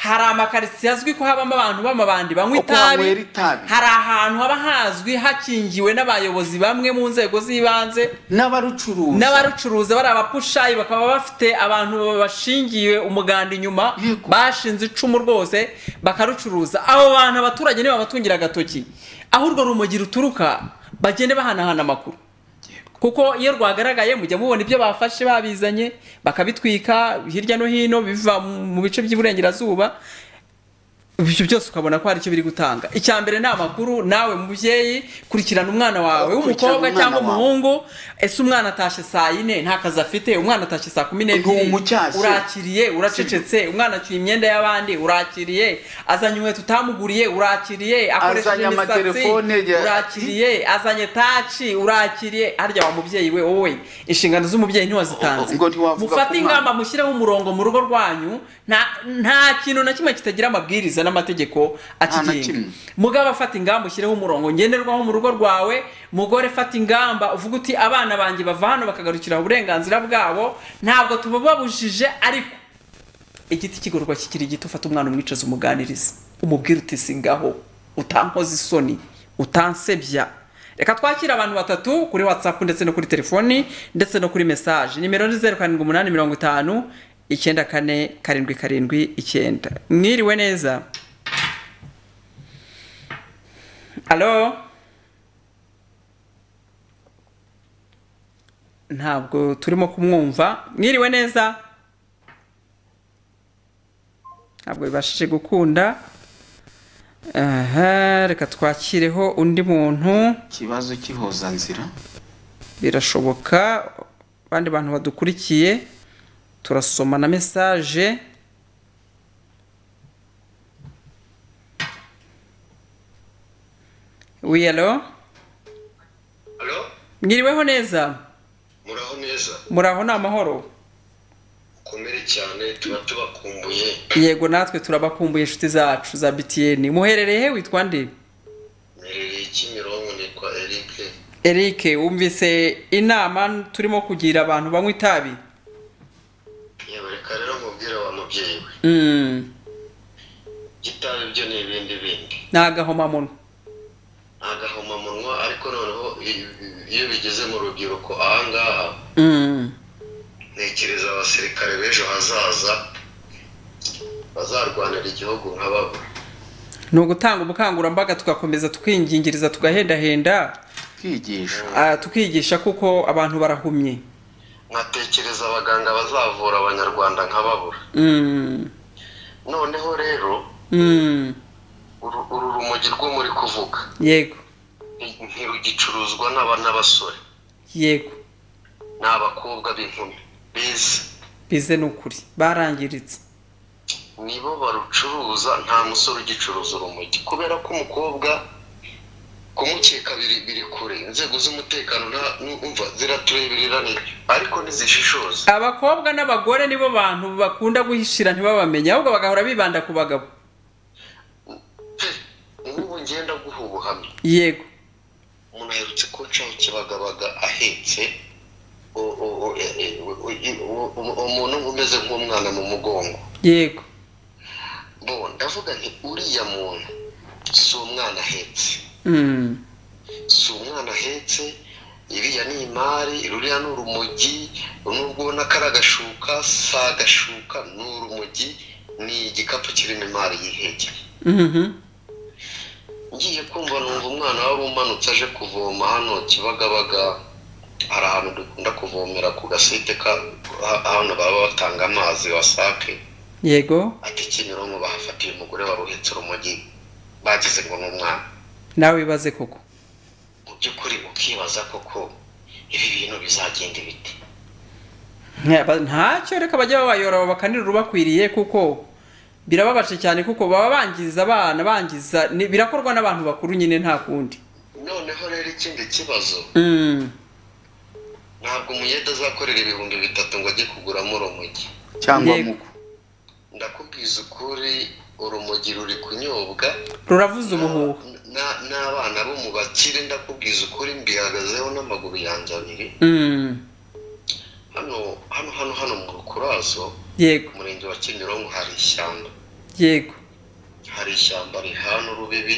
hari amakaritsiye azwi ko habamo abantu b'amabandi banywa Uko banywera itabi itabi. hari ahantu haba hazwi hakingiwe n'abayobozi bamwe mu nzego z'ibanze n'abarucuruza n'abarucuruza bari abapushayi bakaba bafite abantu bashingiye umuganda inyuma Yego. bashinze icumu rwose bakarucuruza abo bantu abaturage niba batungira agatoki aho urwo rumogi ruturuka bagende bahanahana amakuru kuko iyo rwagaragaye mujya mubona ibyo bafashe babizanye bakabitwika hirya no hino biva mu bice by'iburengerazuba ibyo byose ukabona ko hari icyo biri gutanga icya mbere ni amakuru nawe mubyeyi kurikirana umwana wawe Kurikirana w'umukobwa umwana cyangwa wawe. umuhungu ese umwana atashye saa yine nta kazi afite umwana atashye saa kumi n'ebyiri Ntumucyashye. urakiriye uracecetse umwana acyuye imyenda y'abandi urakiriye azanye inkweto utamuguriye urakiriye akoresheje Azanye imisatsi amatelefone ya- urakiriye azanye taci urakiriye harya wa mubyeyi we wowe inshingano z'umubyeyi ntiwazitanze O- o- ngo ntiwavuga mufate ku mwana. ingamba mushyireho umurongo mu rugo rwanyu nta nta kintu na kimwe kitagira amabwiriza n'amategeko akigenga kimwe. mugabo afata ingamba ushyireho umurongo ngenderwaho mu rugo rwawe mugore fata ingamba uvuga uti abana banjye bava hano bakagarukira uburenganzira bwabo ntabwo tubababujije ariko igiti kigororwa kikiri gito ufata umwana umwicaza umuganiriza umubwira uti singaho utankoze isoni utansebya reka twakire abantu batatu kuri watsapu ndetse no kuri telefoni ndetse no kuri mesaje nimero ni zeru karindwi umunani mirongo itanu icyenda kane karindwi karindwi icyenda mwiriwe neza alo ntabwo turimo kumwumva mwiriwe neza ntabwo bibashije gukunda aha reka twakireho undi muntu ikibazo cy'ihozanzira birashoboka abandi bantu badukurikiye turasoma na mesaje wiyalo Halo, mwiriweho neza muraho neza muri aho ni amahoro mukomere cyane tuba tubakumbuye yego natwe turabakumbuye inshuti zacu za btn muherereye he witwa nde mperereye Kimironko nitwa Eric eric wumvise inama turimo kugira abantu banywa itabi nyabareka rero mubwira wa mubyeyi we Mm, gitabi byo ni ibindi bindi ni agahomamunwa agahomamunwa ariko noneho i- i- iyo bigeze mu rubyiruko ahangaha Mm. ntekereza abasirikare b'ejo hazaza bazarwanira igihugu nka babo ni ugutanga ubukangurambaga tugakomeza tukingingiriza tugahendahenda kwigisha ah, tukigisha kuko abantu barahumye nkatekereza abaganga bazavura abanyarwanda nka babura Mm, noneho rero mm, uru uru rumogi rwo muri kuvuga yego ntirugicuruzwa n'aba n'abasore yego ni abakobwa b'inkumi bize bize ni ukuri barangiritse nibo barucuruza nta musore ugicuruza urumogi kubera ko umukobwa kumukeka biri biri kure inzego z'umutekano nta numva ziratureberera nibyo ariko ntizishishoza abakobwa n'abagore nibo bantu bakunda guhishira ntibabamenye ahubwo bagahora bibanda ku bagabo pe nk'ubu ngenda guha ubuhamya yego umuntu aherutse ko ncaho kibagabaga ahetse u- u- u- e- e- u- u- u- u- umuntu umeze nk'umwana mu mugongo yego bo ndavuga nti uriya muntu si umwana ahetse Mm, si umwana ahetse iriya ni imari ruriya ni urumogi nubwo ubona ko ari agashuka si agashuka ni urumogi ni igikapu kirimo imari y'ihege mhm, ngiye kumva numva umwana wari umanutse aje kuvoma hano kibagabaga hari ahantu dukunda kuvomera ku gasite ka- ha- hano baba batanga amazi wasake yego ati kimironko bahafatiye umugore wari uhetse urumogi bagize ngo ni umwana nawe wibaze koko mu by'ukuri ukibaza koko ibi bintu bizagenda ibite Nta- ntacyo reka bajya babayora bakanira urubakwiriye kuko birababaje cyane kuko baba bangiza abana bangiza ni- birakorwa n'abantu bakuru nyine nta kundi noneho rero ikindi kibazo Mm, ntabwo umuyede azakorera ibihumbi bitatu ngo ajye kuguramo urumogi cyangwa Yego. muko ndakubwiza ukuri urumogi ruri kunyobwa ruravuza umuhuha Na- n'abana bo mu bakire ndakubwiza ukuri mbihagazeho n'amaguru yanjye abiri Mm, hano hano hano hano mu rukurazo yego umurenge wa kimironko hari ishyamba yego hari ishyamba rihana urubibi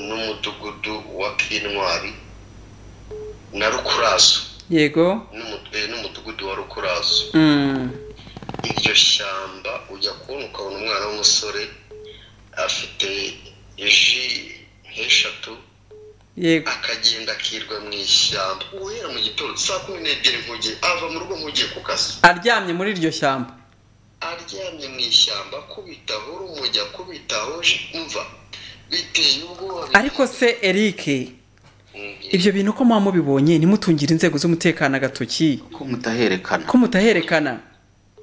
n'umudugudu wa kintwari na rukurazo yego n'umu- eh, n'umudugudu wa rukurazo Mm, iryo shyamba ujya kubona ukabona umwana w'umusore afite ji nk'eshatu yego akagenda akirwa mu ishyamba guhera mu gitondo saa kumi n'ebyiri nkuge ava mu rugo nkugiye ku kazi aryamye muri iryo shyamba aryamye mu ishyamba akubita urumujya akubita hoje umva biteye ubwoba ariko se Eric Mm, ibyo bintu ko muba mubibonye nimutungire inzego z'umutekano agatoki ko mutaherekana ko mutaherekana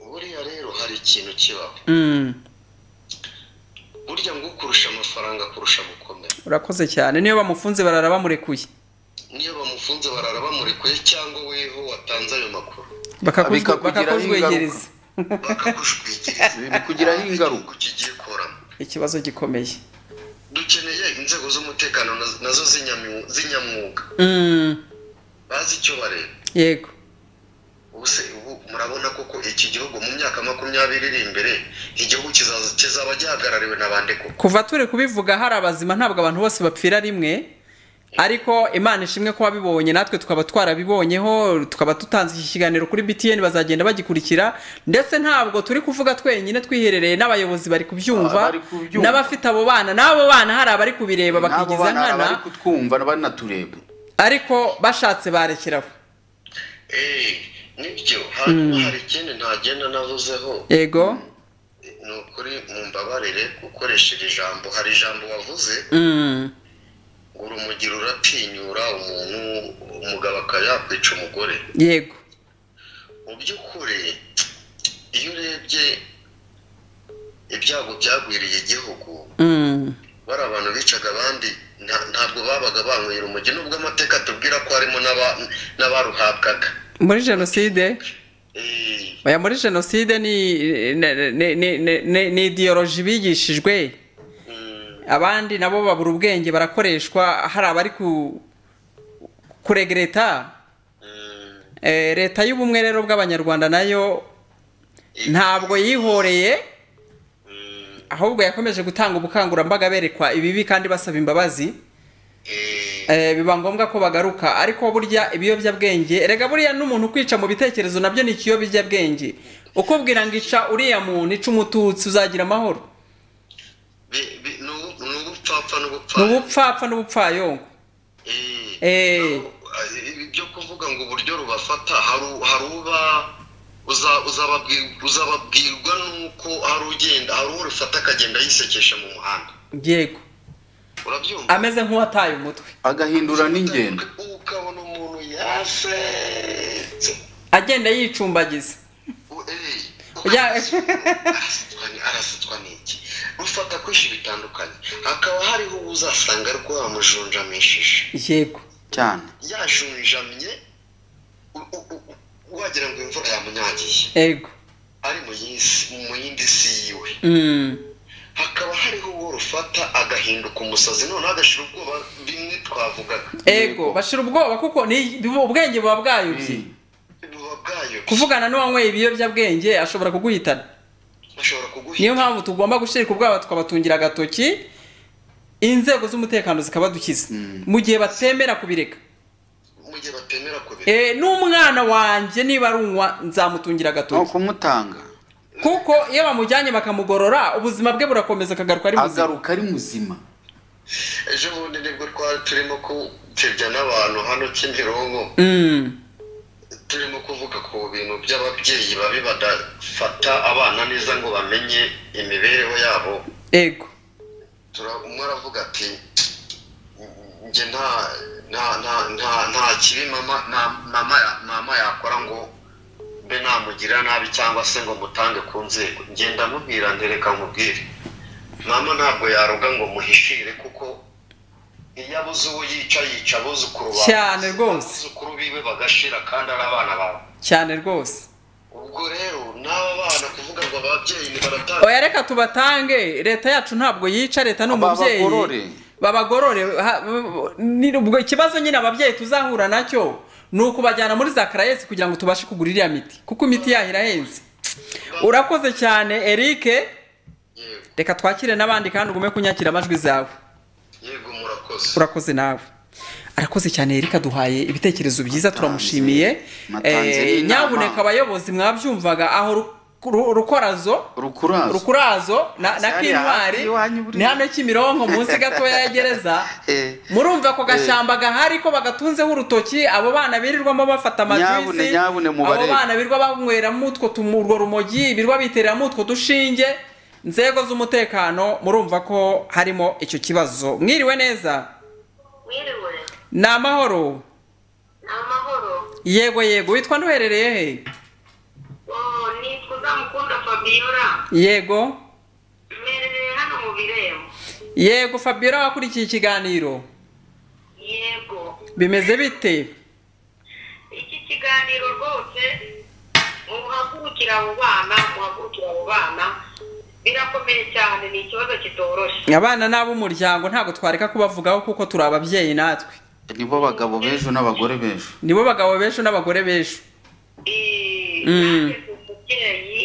buriya rero hari ikintu kibaho Mm, burya ngo ukurusha amafaranga kurusha gukomera urakoze cyane niyo bamufunze barara bamurekuye niyo bamufunze barara bamurekuye cyangwa weho watanze ayo makuru Bakakuzwe- Bikakugiraho bakakuzwegereza bakakujwikiriza bikugiraho ingaruka kigiye kuramo ikibazo gikomeye dukeneye inzego z'umutekano nazo- nazo z'inyamu- z'inyamwuga Mm, bazi icyo bareba yego ubu se ubu murabona koko iki gihugu mu myaka makumyabiri iri imbere igihugu kizaza kizaba gihagarariwe na bande koko kuva turi kubivuga hari abazima ntabwo abantu bose bapfira rimwe ariko imana ishimwe ko wabibonye natwe tukaba twarabibonyeho tukaba dutanze iki kiganiro kuri btn bazagenda bagikurikira ndetse ntabwo turi kuvuga twenyine twiherereye n'abayobozi bari kubyumva Bari kubyumva. n'abafite abo bana n'abo bana hari abari kubireba n'abo bakigiza bana hari nkana abari kutwumva banatureba ariko bashatse barekeraho Eh, nibyo hanyuma hari ikindi ntagenda navuzeho yego ni ukuri mumbabarire gukoresha iri jambo hari ijambo wavuze Mm, ngo urumugi ruratinyura umuntu umugabo akaba yakwica umugore yego mu by'ukuri iyo urebye ibyago byagwiriye igihugu Mm, bari abantu bicaga abandi nta- ntabwo babaga banywera umujyi nubwo amateka atubwira ko harimo n'aba- n'abaruhabwaga muri jenoside Eh, oya muri jenoside ni ni- ni- ni- ni- ni idiyoroji bigishijwe mm, abandi nabo babura ubwenge barakoreshwa hari abari ku kurega leta mm, Eh, leta y'ubumwe rero bw'abanyarwanda nayo eh, ntabwo yihoreye mm, ahubwo yakomeje gutanga ubukangurambaga berekwa ibibi kandi basaba imbabazi eh, Eh, biba ngombwa ko bagaruka ariko burya ibiyobyabwenge rega buriya n'umuntu kwica mu bitekerezo nabyo ni ikiyobyabwenge ukubwira ngo ica uriya muntu ica umututsi uzagira amahoro bi- bi- ni ubu- ni ubupfapfa n'ubupfa ni ubupfapfa n'ubupfayongo Eh, Eh. naho, eh, ibi byo kuvuga ngo uburyo rubafata hari u- hari uba uza- uzababwi- uzababwirwa n'uko hari ugenda hari uwo rufata akagenda yisekesha mu muhanda yego urabyumva ameze nk'uwataye umutwe agahindura n'ingendo ukabona umuntu yasetse agenda yicumbagiza U- eh, Ya- arasutwa ni- arasutwa n'iki rufata kwinshi bitandukanye hakaba hariho uwo uzasanga rwamujunjamishije yego cyane yajunjamye u- u- u- wagira ngo imvura yamunyagiye ego ari mu yisi- mu yindi si yiwe Mm, hakaba hariho uwo rufata agahinduka umusazi noneho agashira ubwoba bimwe twavugaga ego bashira ubwoba kuko ni ubwenge buba bwayobye Mm. buba bwayobye kuvugana n'uwanyweye ibiyobyabwenge ashobora kuguhitana bashobora kuguhita niyo mpamvu tugomba gushirika ubwabo tukabatungira agatoki inzego z'umutekano zikabadukiza Mm. mu gihe batemera kubireka mu gihe batemera kubera Eh, n'umwana wanjye niba arunywa nzamutungira no agatoki kumutanga kuko iyo bamujyanye bakamugorora ubuzima bwe burakomeza akagaruka ari muzima agaruka ari muzima ejo bundi nibwo twari turimo gutebya n'abantu hano kimironko Mm, turimo kuvuga ku bintu by'ababyeyi babi badafata abana neza ngo bamenye imibereho yabo ego Tura- umwe aravuga ati njye nta nta nta nta nta kibi mama ma- mama ya- mama yakora ngo mbe namugira nabi cyangwa se ngo mutange ku nzego njye ndamubwira ntereka nkubwire mama ntabwo yaroga ngo muhishire kuko iyo abuze uwo yica yica abuzukuru bawe Cyane rwose. abuzukuru biwe bagashira kandi ari abana bawe cyane rwose ubwo rero n'aba bana kuvuga ngo ababyeyi ntibaratanga oya reka tubatange leta yacu ntabwo yica leta ni Aba- umubyeyi bagorore. babagorore ha- ni- ubwo ikibazo nyine ababyeyi tuzahura nacyo ni ukubajyana muri za karayesi kugira ngo tubashe kugura iriya miti kuko imiti yaho irahenze urakoze cyane eric yego reka twakire n'abandi kandi ugume kunyakira amajwi zawe yego murakoze urakoze nawe arakoze cyane Eric aduhaye ibitekerezo byiza Natanze- turamushimiye natanze Eh, n'inama. nyabuneka abayobozi mwabyumvaga aho ru- ru- rukorazo rukurazo rukurazo na, na Zari hafi kintwari y'iwanyu buriya. ni hano kimironko munsi gatoya ya gereza Eh. murumva ako gashyamba gahari ko bagatunzeho urutoki abo bana birirwamo bafata Nyabune, amajuisi nyabune mubarebe. abo bana birirwa banyweramo utwo tumu- urwo rumogi birirwa bitereramo utwo dushinge nzego z'umutekano murumva ko harimo icyo kibazo mwiriwe neza Wiriwe, ni amahoro ni amahoro. yego yego witwa nduherereye he Oh, nitwa Uzamukunda Fabiola. yego Mbereye hano mu birembo. yego fabiola wakurikiye ikiganiro Yego. bimeze bite Iki kiganiro rwose muhagurukira abo bana, muhagurukira abo bana. Birakomeye cyane, ni ikibazo kitoroshye. abana n'ab'umuryango ntabwo twareka kubavugaho kuko turi ababyeyi natwe nibo bagabo b'ejo n'abagore b'ejo nibo bagabo benshi n'abagore benshi Eh, Mm. nanjye ndi umubyeyi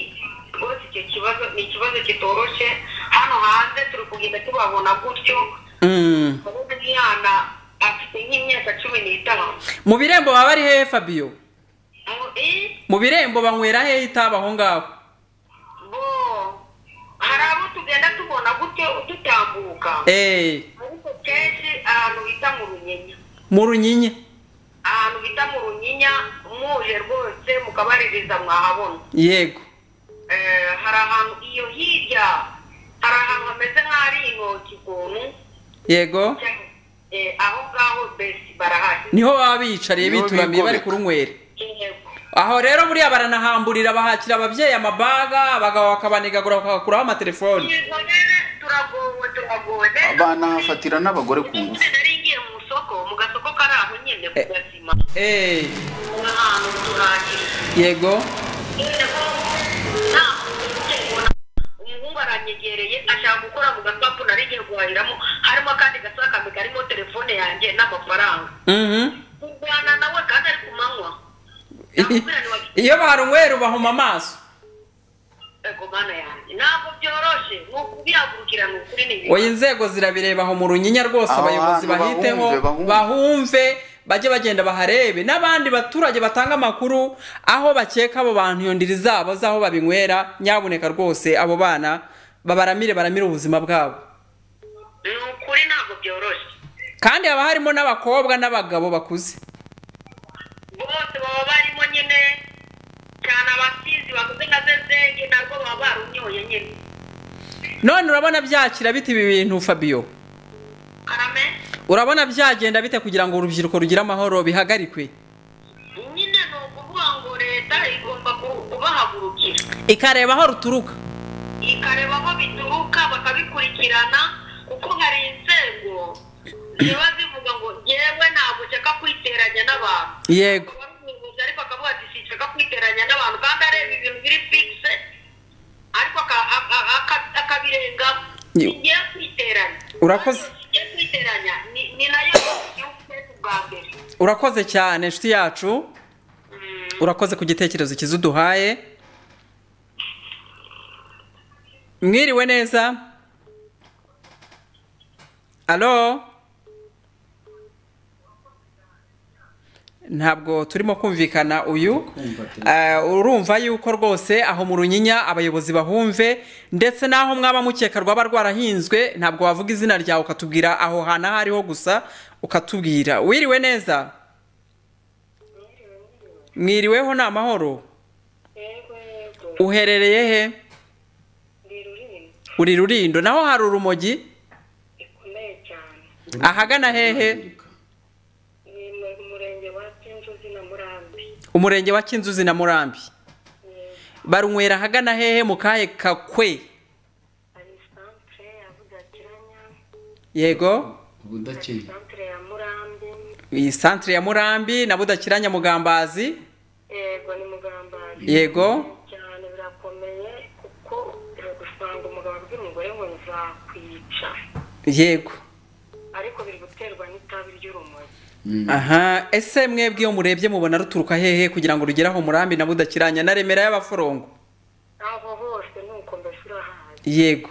rwose icyo kibazo ni ikibazo kitoroshye hano hanze turi kugenda tubabona gutyo Mm. Ubu umwana afite nk'imyaka cumi n'itanu mu birembo baba ari hehe fabio Mu- eh, mu birembo banywera hehe itabi aho ngaho bo hari abo tugenda tubona gutyo dutambuka Eh, ariko kenshi ahantu bita mu runyinya mu runyinya ahantu bita mu runyinya muje rwose mukabaririza mwahabona yego Eh, hari ahantu iyo hirya hari ahantu hameze nk'aho ari intoki ukuntu yego Eh, aho ngaho besi barahari niho baba bicariye Niho bituramiye bari bigobeka. kurunywera intego aho rero buriya baranahamburira bahakira ababyeyi amabaga abagabo bakabanegagura bakakuraho amatelefoni Yego rero turagowe turagowe rero banahafatira n'abagore ku ngufu nari ngiye mu isoko mu gasoko kari aho nyine ku gazima Eh, ahantu turangije yego nyine ko nta muntu umuhungu aranyegereye ashaka gukora mu gakapu nari ngiye guhahiramo harimo akandi gasa kambi karimo telefone yanjye n'amafaranga Mhm. kurwana nawe kandi ari ku manywa nakubwira nti wagiye iyo barunywera ubahuma amaso ego mana yanjye ntabwo byoroshye nk'uko ubihagurukira ni ukuri ni bibi oya inzego zirabireba aho mu runyinya rwose Aho abayobozi hantu bahiteho bahumve, bahumve. bahumve bajye bagenda baharebe n'abandi baturage batanga amakuru aho bakeka abo bantu iyo ndiri zabo z'aho babinywera nyabuneka rwose abo bana babaramire baramire ubuzima bwabo ni ukuri ntabwo byoroshye kandi haba harimo n'abakobwa n'abagabo bakuze bose baba barimo nyine cyane abasizi bakoze nka zezenge narwo baba barunyoye nyine none urabona byakira bite ibi bintu fabio karame urabona byagenda bite kugira ngo urubyiruko rugire amahoro bihagarikwe nyine ni ukuvuga ngo leta igomba ku- kubahagurukira ikareba aho ruturuka ikareba aho bituruka bakabikurikirana kuko hari inzego ziba zivuga ngo ngewe ntabwo nshaka kwiteranya n'abantu yego wari umuyobozi ariko akavuga ati sinshaka kwiteranya n'abantu kandi areba ibintu biri fikise ariko aka- aka- aka- akabirenga Yo. ngiye kwiteranya Urakoze. ngiye kwiteranya ni ni nayo igihugu cyacu bwa mbere urakoze cyane inshuti yacu Mm, urakoze ku gitekerezo cyiza uduhaye mwiriwe neza alo ntabwo turimo kumvikana uyu Eh, urumva yuko rwose aho mu runyinya abayobozi bahumve ndetse n'aho mwaba mukeka rwaba rwarahinzwe ntabwo wavuga izina ryawe ukatubwira aho hantu aho ariho gusa ukatubwira wiriwe neza mwiriweho ni amahoro uherereye he uri rurindo naho hari urumogi bikomeye cyane ahagana hehe ni mu murenge wa kinzuzi na murambi umurenge wa kinzuzi na murambi barunywera ahagana hehe mu kahe kakwe hari santere ya budakiranya yego ubu ndakenya santere ya murambi iyi santire ya murambi na budakiranya mugambazi yego ni mugambanyi yego cyane birakomeye kuko biragusanga umugabo abwira umugore ngo nzakwica yego ariko biri guterwa n'itabi ry'urumogi aha ese mwebwe iyo murebye mubona ruturuka hehe kugira ngo rugere aho murambi na budakiranya na remera y'abaforongo abo bose ni uko mbese urahazi yego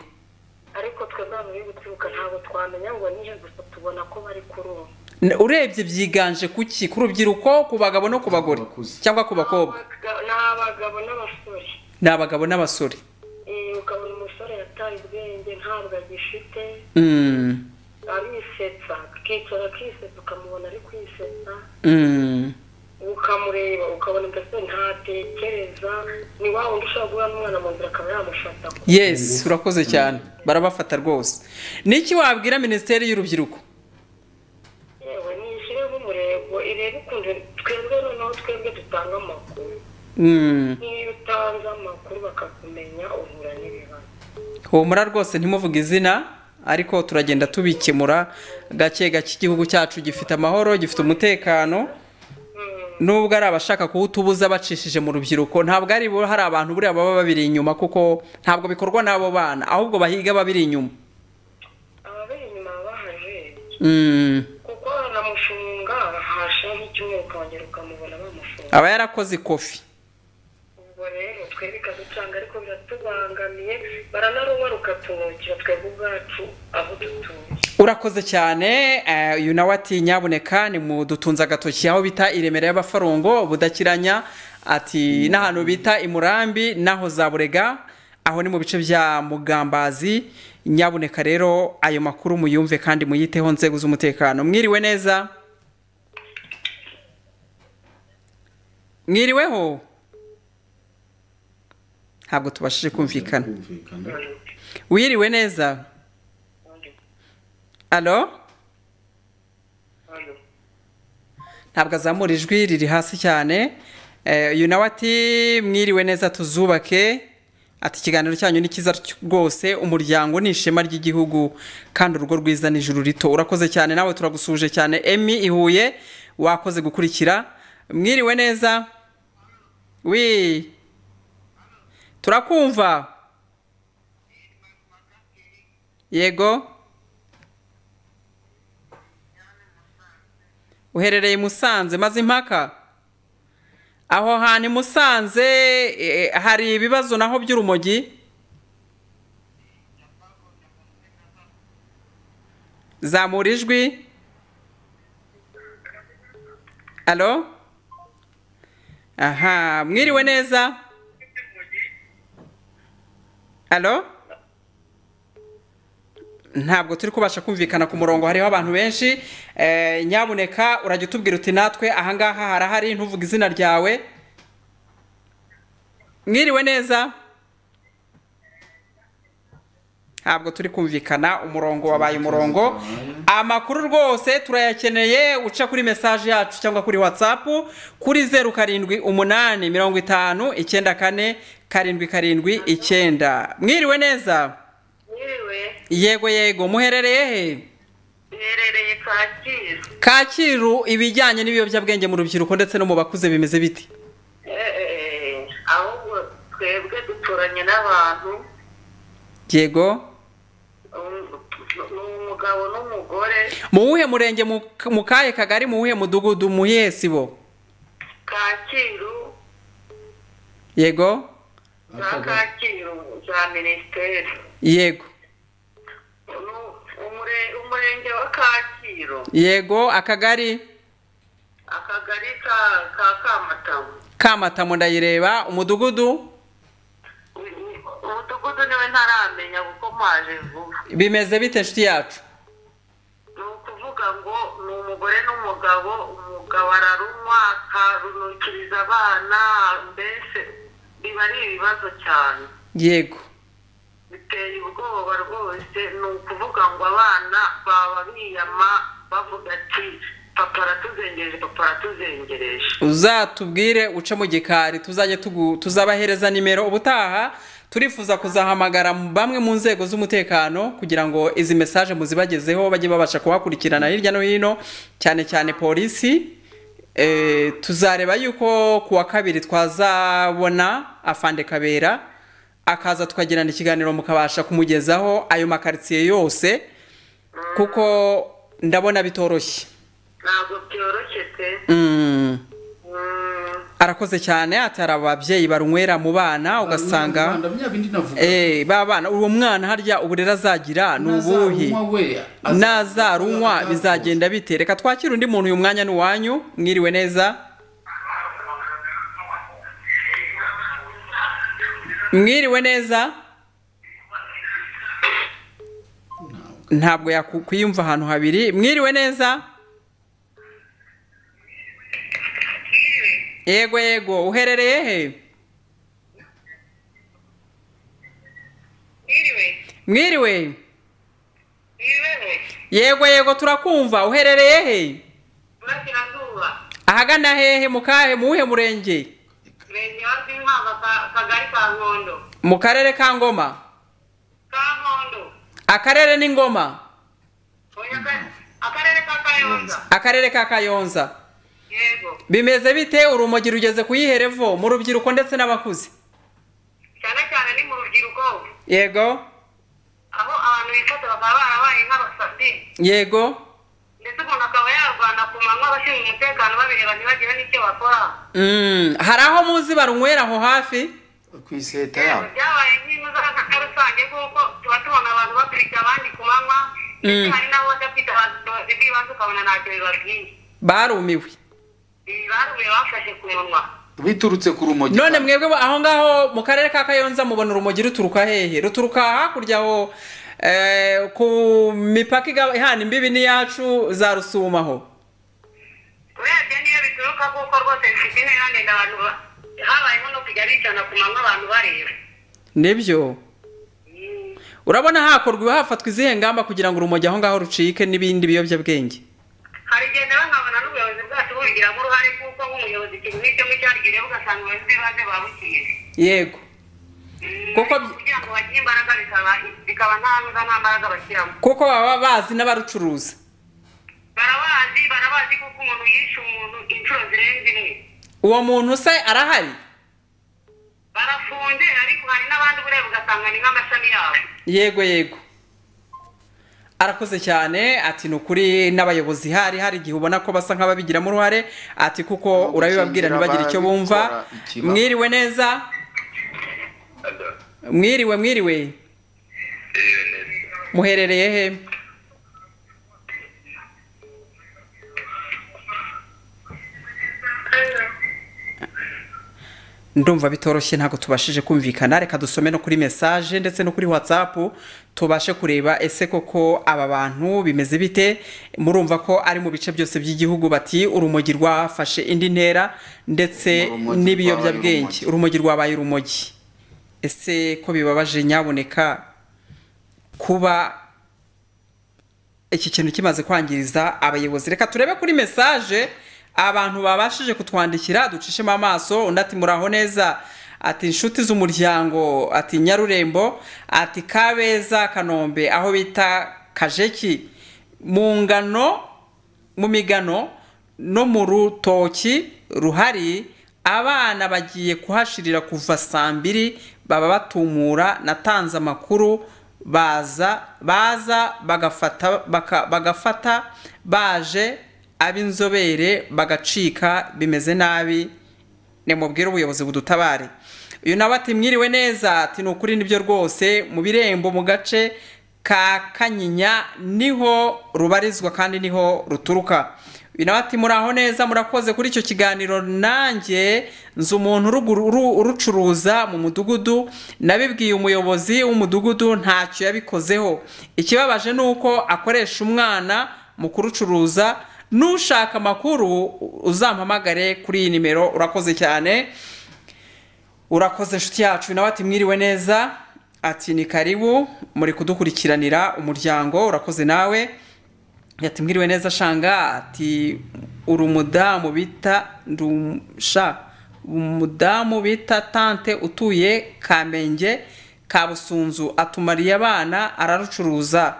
ariko twebwe abantu biri guturuka ntabwo twamenya ngo nihe gusa tubona ko bari kurumva N- urebye byiganje ku ki ku rubyiruko ku bagabo no ku bagore Abakuze. cyangwa ku bakobwa Abaga- ni abagabo n'abasore ni abagabo n'abasore Eh, ukabona umusore yataye ubwenge ntabwo agifite Mm, arisetsa akicara akisetsa ukamubona ari kwisetsa mm, ukamureba ukabona mbese ntatekereza ni wa wundi ushobora guhura n'umwana mu nzira akaba yamufata yes urakoze cyane barabafata rwose niki wabwira minisiteri y'urubyiruko yewe nishyireho umurego irebe ukuntu twebwe noneho twebwe dutanga amakuru Mm, niyo utanze amakuru bakakumenya uhura n'ibibazo humura rwose ntimuvuge izina ariko turagenda tubikemura gake gake igihugu cyacu gifite amahoro gifite umutekano nubwo ari abashaka kuwutubuza bacishije mu rubyiruko ntabwo ari bo hari abantu buriya baba babiri inyuma kuko ntabwo bikorwa n'abo bana ahubwo bahiga babiri inyuma ababiri inyuma baba bahajeje Mm, kuko banamushinga hashaho nk'icyumweru ukongera ukamubona bamufunga aba yarakoze ikofi ubwo rero twebwe ikaducanga ariko biratubangamiye baranaruba rukatumukira twebwe ubwacu aho dutuye urakoze cyane eh, uyu nawe ati nyabuneka ni mu dutunze agatoki aho bita iremera y'abafarongo budakiranya ati n'ahantu bita imurambi n'aho za burega aho ni mu bice bya mugambazi nyabuneka rero ayo makuru muyumve kandi muyiteho nzego z'umutekano mwiriwe neza mwiriweho ntabwo tubashije kumvikana kumvikana wiriwe neza alo ntabwo azamura ijwi riri hasi cyane Eh, uyu nawe ati mwiriwe neza tuzubake ati ikiganiro cyanyu ni cyiza cy- rwose umuryango ni ishema ry'igihugu kandi urugo rwiza ni ijuru rito urakoze cyane nawe turagusuhuje cyane emi ihuye wakoze gukurikira mwiriwe neza wi turakumva yego uherereye i musanze maze impaka aho hantu i musanze eh, hari ibibazo naho by'urumogi zamura ijwi alo aha mwiriwe neza alo ntabwo turi kubasha kumvikana ku murongo hariho abantu benshi Eh, nyabuneka urajya utubwira uti natwe ahangaha harahari ntuvuge izina ryawe mwiriwe neza ntabwo turi kumvikana umurongo wabaye umurongo amakuru rwose turayakeneye uca kuri mesaje yacu cyangwa kuri watsapu kuri zeru karindwi umunani mirongo itanu icyenda kane karindwi karindwi icyenda mwiriwe neza yewe yego yego muherereye he iherereye kacyiru kacyiru ibijyanye n'ibiyobyabwenge mu rubyiruko ndetse no mu bakuze bimeze biti Eh, ahubwo twebwe duturanye n'abantu yego um, ni umugabo n'umugore mu wuhe murenge mu mu kahe kagari mu wuhe mudugudu mu yihe sibo kacyiru yego za kacyiru za minisiteri yego Nu- umure- umurenge wa kacyiru yego akagari akagari ka ka kamatamu kamatamu ndayireba umudugudu U- u- umudugudu niwe ntaramenya kuko mpaje vuba bimeze bite inshuti yacu ni ukuvuga ngo ni umugore n'umugabo umugabo ararunywa akarunukiriza abana mbese biba ari ibibazo cyane yego biteye ubwoba rwose ni ukuvuga ngo abana baba biyama bavuga ati papa aratuzengereje papa aratuzengereje uzatubwire uce mu gikari tuzajye tugu- tuzabahereza nimero ubutaha turifuza kuzahamagara bamwe mu nzego z'umutekano kugira ngo izi mesaje muzibagezeho bajye babasha kuhakurikirana hirya no hino cyane cyane polisi Eh, tuzareba yuko ku wa kabiri twazabona afande kabera akaza tukagirana ikiganiro mukabasha kumugezaho ayo makaritsiye yose kuko ndabona bitoroshye ntabwo byoroshye pe Mm. Mm, arakoze cyane atari ababyeyi barunywera mu bana ugasanga Rwanda, bya bindi navuga eh, ba bana uwo mwana harya uburere azagira ni ubuhe Nazarunywa we, azarunywa nazarunywa azagaruka. bizagenda bite reka twakire undi muntu uyu mwanya ni uwanyu mwiriwe neza mwiriwe neza ntabwo yakwiyumva ahantu habiri mwiriwe neza yego yego uherereye he mwiriwe yego yego turakumva uherereye he burasirazuba ahagana hehe mu kahe mu wuhe murenge murenge wa rwinkwaga ka- kagari ka nkondo mu karere ka ngoma ka nkondo akarere ni ngoma oya ka- akarere ka kayonza akarere ka kayonza yego bimeze bite urumogi rugeze kuyiha revo mu rubyiruko ndetse n'abakuze cyane cyane ni mu rubyiruko yego aho abantu bifata bakaba barabaye nk'abasazi yego ndetse umuntu akaba yarwana ku manywa abashinzwe umutekano babireba ntibagire n'icyo bakora Mm, hari aho muzi barunywera aho hafi ku iseta Rero yabo byabaye nk'imuzakaka rusange kuko tuba tubona abantu bakurikira abandi ku manywa ndetse Mm. hari n'abo badafite ubushobozi bw'ibanze ukabona ntacyo bibabwiye barumiwe ibi barumiye bafashe ku munwa biturutse ku rumogi none mwebwe ba- aho ngaho mu karere ka kayonza mubona urumogi ruturuka hehe ruturuka hakurya aho eh, ku mipaka iga- ihana imbibi n'iyacu za rusuma aho urebye niyo bituruka kuko rwose bifite intera ndende abantu ba- habayeho no kujya bicana ku manywa abantu bareba nibyo Mm. urabona hakorwa hafatwa izihe ngamba kugira ngo urumogi aho ngaho rucike n'ibindi biyobyabwenge hari igihe nawe nkabona n'ubuyobozi bwacu bubigiramo uruhare kuko nk'umuyobozi ikintu nk'icyo ngicyo yarigiriyeho ugasanga ubuyobozi bw'ibanze babukiye yego Kuko bi- kugira ngo bagire imbaraga bikaba bikaba nta mbaraga nta mbaraga bashyiramo kuko baba bazi n'abarucuruza barabazi barabazi kuko umuntu yishe umuntu inshuro zirenze imwe uwo muntu se arahari barafunze ariko hari n'abandi ureba ugasanga ni nk'amashami yabo yego yego arakoze cyane ati ni ukuri n'abayobozi hari hari igihe ubona ko basa nk'ababigiramo uruhare ati kuko Ntabwo urabibabwira gukingira ntibagire icyo bumva ababikora ikibazo. mwiriwe neza mwiriwe mwiriwe muherereye he ndumva bitoroshye ntabwo tubashije kumvikana reka dusome no kuri mesaje ndetse no kuri watsapu tubashe kureba ese koko aba bantu bimeze bite murumva ko ari mu bice byose by'igihugu bati urumogi rwafashe indi ntera ndetse Urumogi n'ibiyobyabwenge rwabaye urumogi rwabaye urumogi ese ko bibabaje nyaboneka kuba iki kintu kimaze kwangiriza abayobozi reka turebe kuri mesaje abantu babashije kutwandikira ducishemo amaso undi ati muraho neza ati inshuti z'umuryango ati nyarurembo ati kabeza kanombe aho bita kajeki mu ngano mu migano no mu rutoki ruhari abana bagiye kuhashirira kuva saa mbiri baba batumura natanze amakuru baza baza bagafata baka- bagafata baje ab'inzobere bagacika bimeze nabi nimubwire ubuyobozi budutabare uyu nawe ati mwiriwe neza ati ni ukuri nibyo rwose mu birembo mu gace ka kanyinya niho rubarizwa kandi niho ruturuka uyu nawe ati muraho neza murakoze kuri icyo kiganiro nanjye nzi umuntu uruguru- uru- urucuruza mu mudugudu nabibwiye umuyobozi w'umudugudu ntacyo yabikozeho ikibabaje ni uko akoresha umwana mu kurucuruza nushaka amakuru uzampamagare kuri iyi nimero urakoze cyane urakoze inshuti yacu nawe ati mwiriwe neza ati ni karibu muri kudukurikiranira umuryango urakoze nawe ati mwiriwe neza shanga ati uri umudamu bita ndusha umudamu bita tante utuye kamenge kabusunzu atumariye abana ararucuruza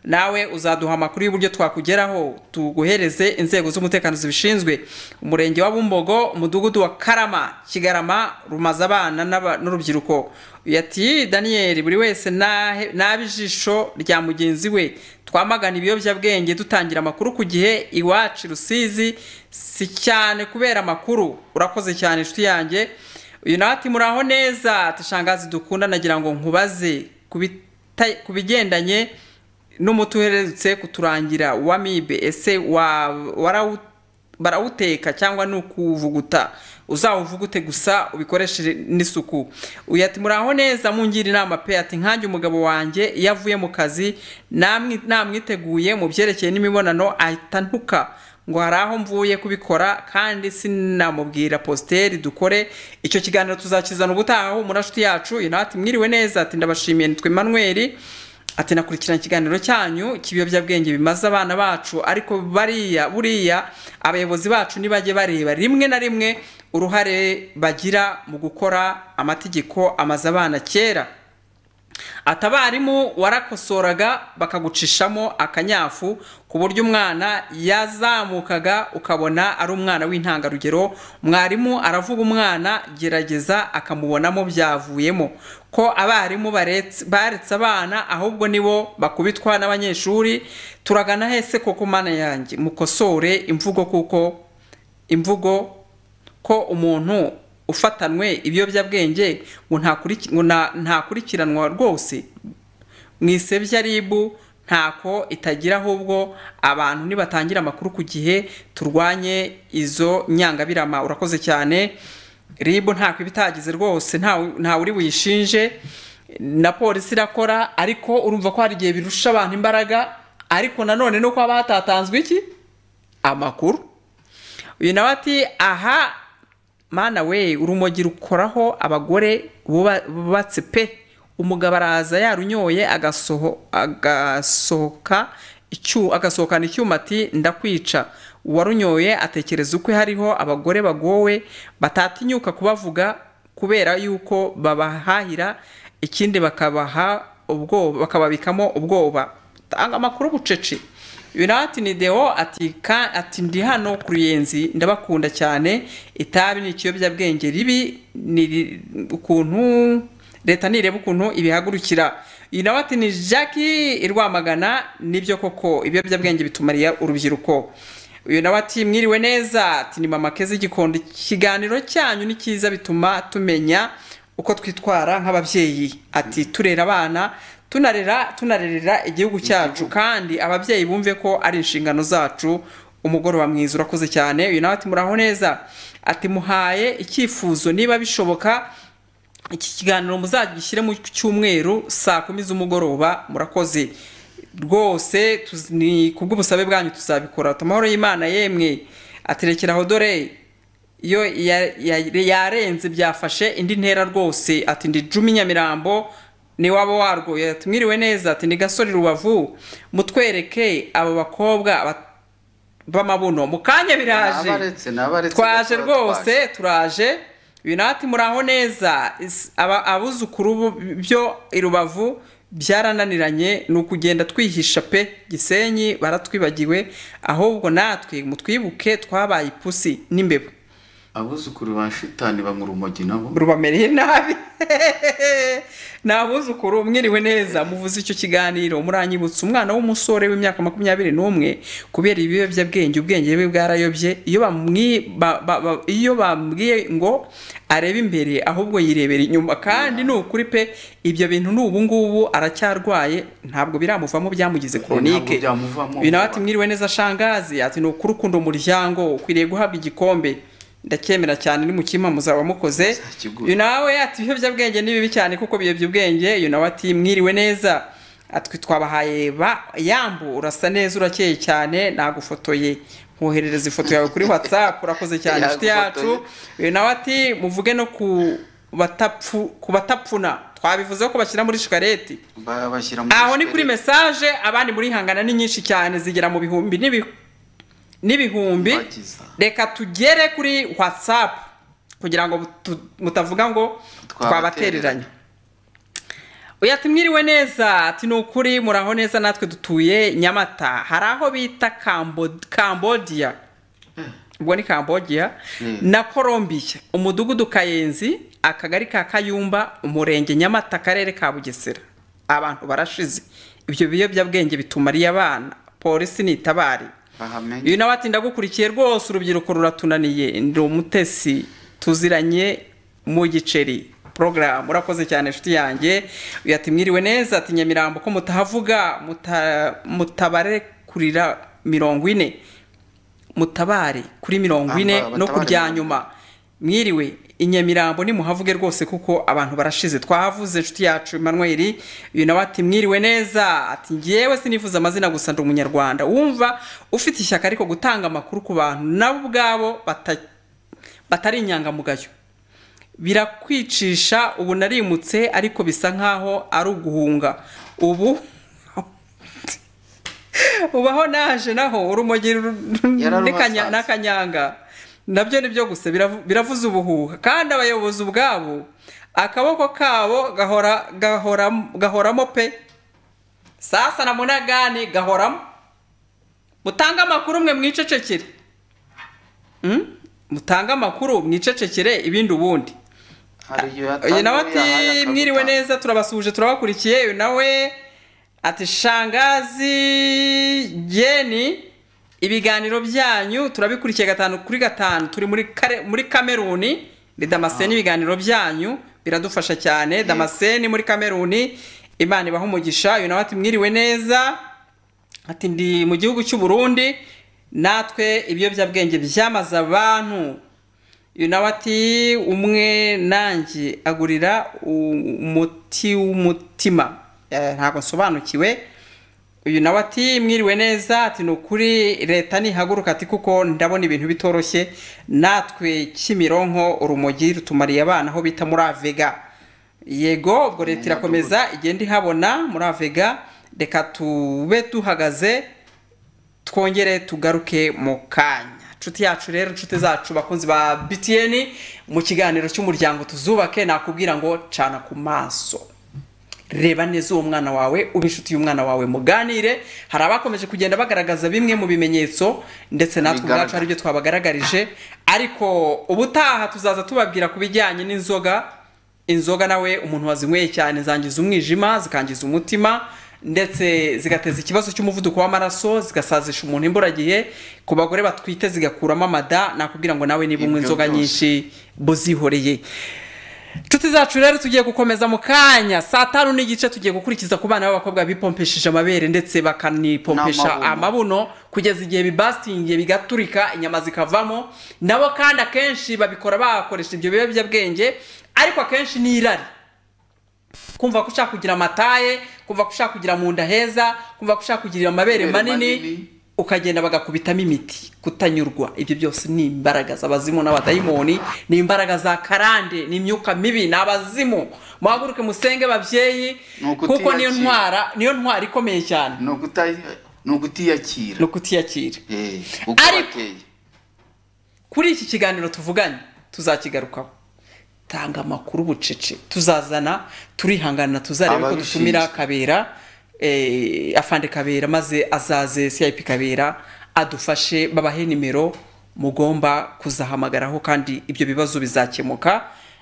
nawe uzaduha amakuru y'uburyo twakugeraho tuguhereze inzego z'umutekano zibishinzwe umurenge wa bumbogo umudugudu wa karama kigarama rumaze abana n'aba- n'urubyiruko yati daniyeli buri wese nahe- nabe ijisho rya mugenzi we twamagana ibiyobyabwenge dutangira amakuru ku gihe iwacu i rusizi si cyane kubera amakuru urakoze cyane inshuti yanjye uyu nawe ati muraho neza ati shangazi dukunda nagira ngo nkubaze ku bita- ku bigendanye n'umuti uherutse kuturangira wa mibe ese wa- warawu- barawuteka cyangwa ni ukuwuvuguta uzawuvugute gusa ubikoresheje n'isuku uyu ati muraho neza mungira inama pe ati nkanjye umugabo wanjye iyo avuye mu kazi namwi- namwiteguye mu byerekeye n'imibonano ahita ntuka ngo hari aho mvuye kubikora kandi sinamubwira positeri dukore icyo kiganiro tuzakizana ubutaha humura nshuti yacu uyu nawe ati mwiriwe neza ati ndabashimiye nitwe manweri ati nakurikirana ikiganiro cyanyu cy'ibiyobyabwenge bimaze abana bacu ariko bariya buriya abayobozi bacu ntibajye bareba rimwe na rimwe uruhare bagira mu gukora amategeko amaze abana kera ati abarimu warakosoraga bakagucishamo akanyafu ku buryo umwana yazamukaga ukabona ari umwana w'intangarugero mwarimu aravuga umwana gerageza akamubonamo byavuyemo ko abarimu baretse baretse abana ahubwo nibo bakubitwa n'abanyeshuri turagana hese koko mana yanjye mukosore imvugo kuko imvugo ko umuntu ufatanwe ibiyobyabwenge ngo ntakuriki- ngo nta- ntakurikiranwa rwose mu isebya ribu ntako itagira ahubwo abantu nibatangira amakuru ku gihe turwanye izo nyangabirama urakoze cyane ribu ntako iba itagize rwose ntawe ntawe uri buyishinje na polisi irakora ariko urumva ko hari igihe birusha abantu imbaraga ariko nanone nuko haba hatatanzwe iki amakuru uyu nawe ati aha mana we urumogi rukoraho abagore buba- bubatse pe umugabo araza yarunyoye agasoho agasohoka icyu- agasohokana icyuma ati ndakwica uwarunyoye atekereza ukwe hariho abagore bagowe batatinyuka kubavuga kubera yuko babahahira ikindi bakabaha ubwoba bakababikamo ubwoba tanga amakuru bucece uyu nawe ati ni deo ati ka- ati ndi hano ku ruyenzi ndabakunda cyane itabi ni ikiyobyabwenge ribi ni ri- ukuntu leta nireba ukuntu ibihagurukira uyu nawe ati ni jackie i rwamagana nibyo koko ibiyobyabwenge bitumariye urubyiruko uyu nawe ati mwiriwe neza ati ni mama keza igikondo ikiganiro cyanyu ni cyiza bituma tumenya uko twitwara nk'ababyeyi ati turera abana tunarera tunarerera igihugu cyacu kandi ababyeyi bumve ko ari inshingano zacu umugoroba mwiza urakoze cyane uyu nawe ati muraho neza ati muhaye icyifuzo niba bishoboka iki kiganiro muzagishyire mu cyumweru saa kumi z'umugoroba murakoze rwose tuz- ni ku bw'ubusabe bwanyu tuzabikora amahoro y'imana yemwe aterekeraho dore iyo ya- ya- yarenze byafashe indi ntera rwose ati ndi jumi nyamirambo ni waba warwo ati mwiriwe neza ati ni gasore rubavu mutwereke aba bakobwa ba- b'amabuno mu kanya biraje Nabaretse, nabaretse twaje gakora rwose turaje uyu nawe ati muraho neza Is- aba- abuzukuru bo- byo i rubavu byarananiranye ni ukugenda twihisha pe gisenyi baratwibagiwe ahubwo natwe mutwibuke twabaye ipusi n'imbeba abuzukuru ba shitani banywa urumogi nabo rubamereye nabi ni abuzukuru mwiriwe neza muvuze icyo kiganiro muranyibutsa umwana w'umusore w'imyaka makumyabiri n'umwe kubera ibiyobyabwenge ubwenge bwe bwarayobye iyo bamwi- ba- ba- ba- iyo bambwiye ngo arebe imbere ahubwo yirebera inyuma kandi ni ukuri pe ibyo bintu ni ubu ngubu aracyarwaye ntabwo biramuvamo byamugize koronike byamuvamo. uyu nawe ati mwiriwe neza shangazi ati ni ukuri ukunda umuryango ukwiriye guhabwa igikombe ndacyemera cyane ni mukima muzaba mukoze Nzakigura. uyu nawe ati ibiyobyabwenge ni bibi cyane kuko biyobya ubwenge uyu nawe ati mwiriwe neza ati twabahaye ba yambu urasa neza urakeye cyane nagufotoye nkoherereza ifoto yawe kuri whatsapp urakoze cyane inshuti yacu uyu nawe ati muvuge no ku batapfu ku batapfuna twabivuze ko bashyira muri shikareti Ba- bashyira muri aho ni kuri shikarete. mesaje abandi murihangana ni nyinshi cyane zigera mu bihumbi n'ibi- n'ibihumbi Bagiza. reka tugere kuri whatsapp kugira ngo tu- mutavuga ngo twabatereranye Twabatereranye. oya tumwiriwe neza ati ni ukuri muraho neza natwe dutuye nyamata hari aho bita Cambo- cambodia ubwo ni cambodia Mm. na colombia umudugudu kayenzi akagari ka kayumba umurenge nyamata akarere ka bugesera abantu barashize ibyo biyobyabwenge bitumariye abana polisi n'itabari bahamenye uyu nawe ati ndagukurikiye rwose urubyiruko ruratunaniye ndi umutesi tuziranye mu giceri porogaramu urakoze cyane inshuti yanjye uyu ati mwiriwe neza ati nyamirambo ko mutahavuga muta- mutabare kurira mirongo ine mutabare kuri mirongo ine Amba- no ku batabare bya mirongo nyuma mwiriwe i nyamirambo nimuhavuge rwose kuko abantu barashize twahavuze inshuti yacu Emmanuel uyu nawe ati mwiriwe neza ati ngewe sinifuza amazina gusa ndi umunyarwanda wumva ufite ishyaka ariko gutanga amakuru ku bantu nabo ubwabo bata- batari inyangamugayo birakwicisha ubu narimutse ariko bisa nkaho ari uguhunga ubu ubaho naje naho urumogi ru- n'akanya- Yararuhasanze. n'akanyanga nabyo ni byo gusa biravu- biravuza ubuhuha kandi abayobozi ubwabo akaboko kabo gahora gahoram- gahoramo pe sasa na munagani gahoramo mutange amakuru mwe mwicecekere Mm? mutange amakuru mwicecekere ibindi ubundi hari igihe uyu nawe yatanguye, ahari ati akagutanga. mwiriwe neza turabasuhuje turabakurikiye uyu nawe ati shangazi geni ibiganiro byanyu turabikurikiye gatanu kuri gatanu turi muri kare, muri kameruni ni damascene ibiganiro byanyu biradufasha cyane damascene muri kameruni imana ibaha umugisha uyu nawe ati mwiriwe neza ati ndi mu gihugu cy'u Burundi natwe ibiyobyabwenge byamaze abantu uyu nawe ati umwe nanjye agurira u- umuti w'umutima Eh, ntabwo nsobanukiwe uyu nawe ati mwiriwe neza ati ni ukuri leta ntihaguruka ati kuko ndabona ibintu bitoroshye natwe kimironko urumogi rutumariye abana aho bita muri avega yego ubwo leta irakomeza igenda ihabona muri avega reka tube duhagaze twongere tugaruke mu kanya inshuti yacu rero inshuti zacu bakunzi ba btn mu kiganiro cy'umuryango tuzubake nakubwira ngo cana ku maso reba neza uwo mwana wawe ube inshuti y'umwana wawe muganire hari abakomeje kugenda bagaragaza bimwe mu bimenyetso ndetse natwe Bigaragara. ubwacu aribyo twabagaragarije ariko ubutaha tuzaza tubabwira ku bijyanye n'inzoga inzoga nawe umuntu wazinyweye cyane zangiza umwijima zikangiza umutima ndetse zigateza ikibazo cy'umuvuduko w'amaraso zigasazisha umuntu imburagihe ku bagore batwite zigakuramo amada nakubwira ngo nawe niba unywa Ibyo inzoga byose. nyinshi buzihoreye inshuti zacu rero tugiye gukomeza mu kanya saa tanu n'igice tugiye gukurikiza ku bana b'abakobwa bipompeshije amabere ndetse bakanipompesha N'amabuno. amabuno kugeza igihe bibasitingiye bigaturika inyama zikavamo nabo kandi akenshi babikora bakoresha ibyo biyobyabwenge ariko akenshi ni irari kumva ko ushaka kugira amataye kumva ko ushaka kugira mu nda heza kumva ko ushaka kugira amabere Amabere manini manini. ukagenda bagakubitamo imiti kutanyurwa ibyo byose ni imbaraga z'abazimu n'abadayimoni ni imbaraga za karande ni imyuka mibi ni abazimu muhaguruke musenge babyeyi Ni ukutiyakira. kuko niyo ntwara niyo ntwara ikomeye cyane ni ukuta- ni ukutiyakira ni ukutiyakira Eh, uko Ariko- bateye kuri iki kiganiro tuvuganye tuzakigarukaho tanga amakuru bucece tuzazana turihangana tuzarebe ko Ababishinzwe. dutumira kabera eh, afande kabera maze azaze cip kabera adufashe babahe nimero mugomba kuzahamagaraho kandi ibyo bibazo bizakemuka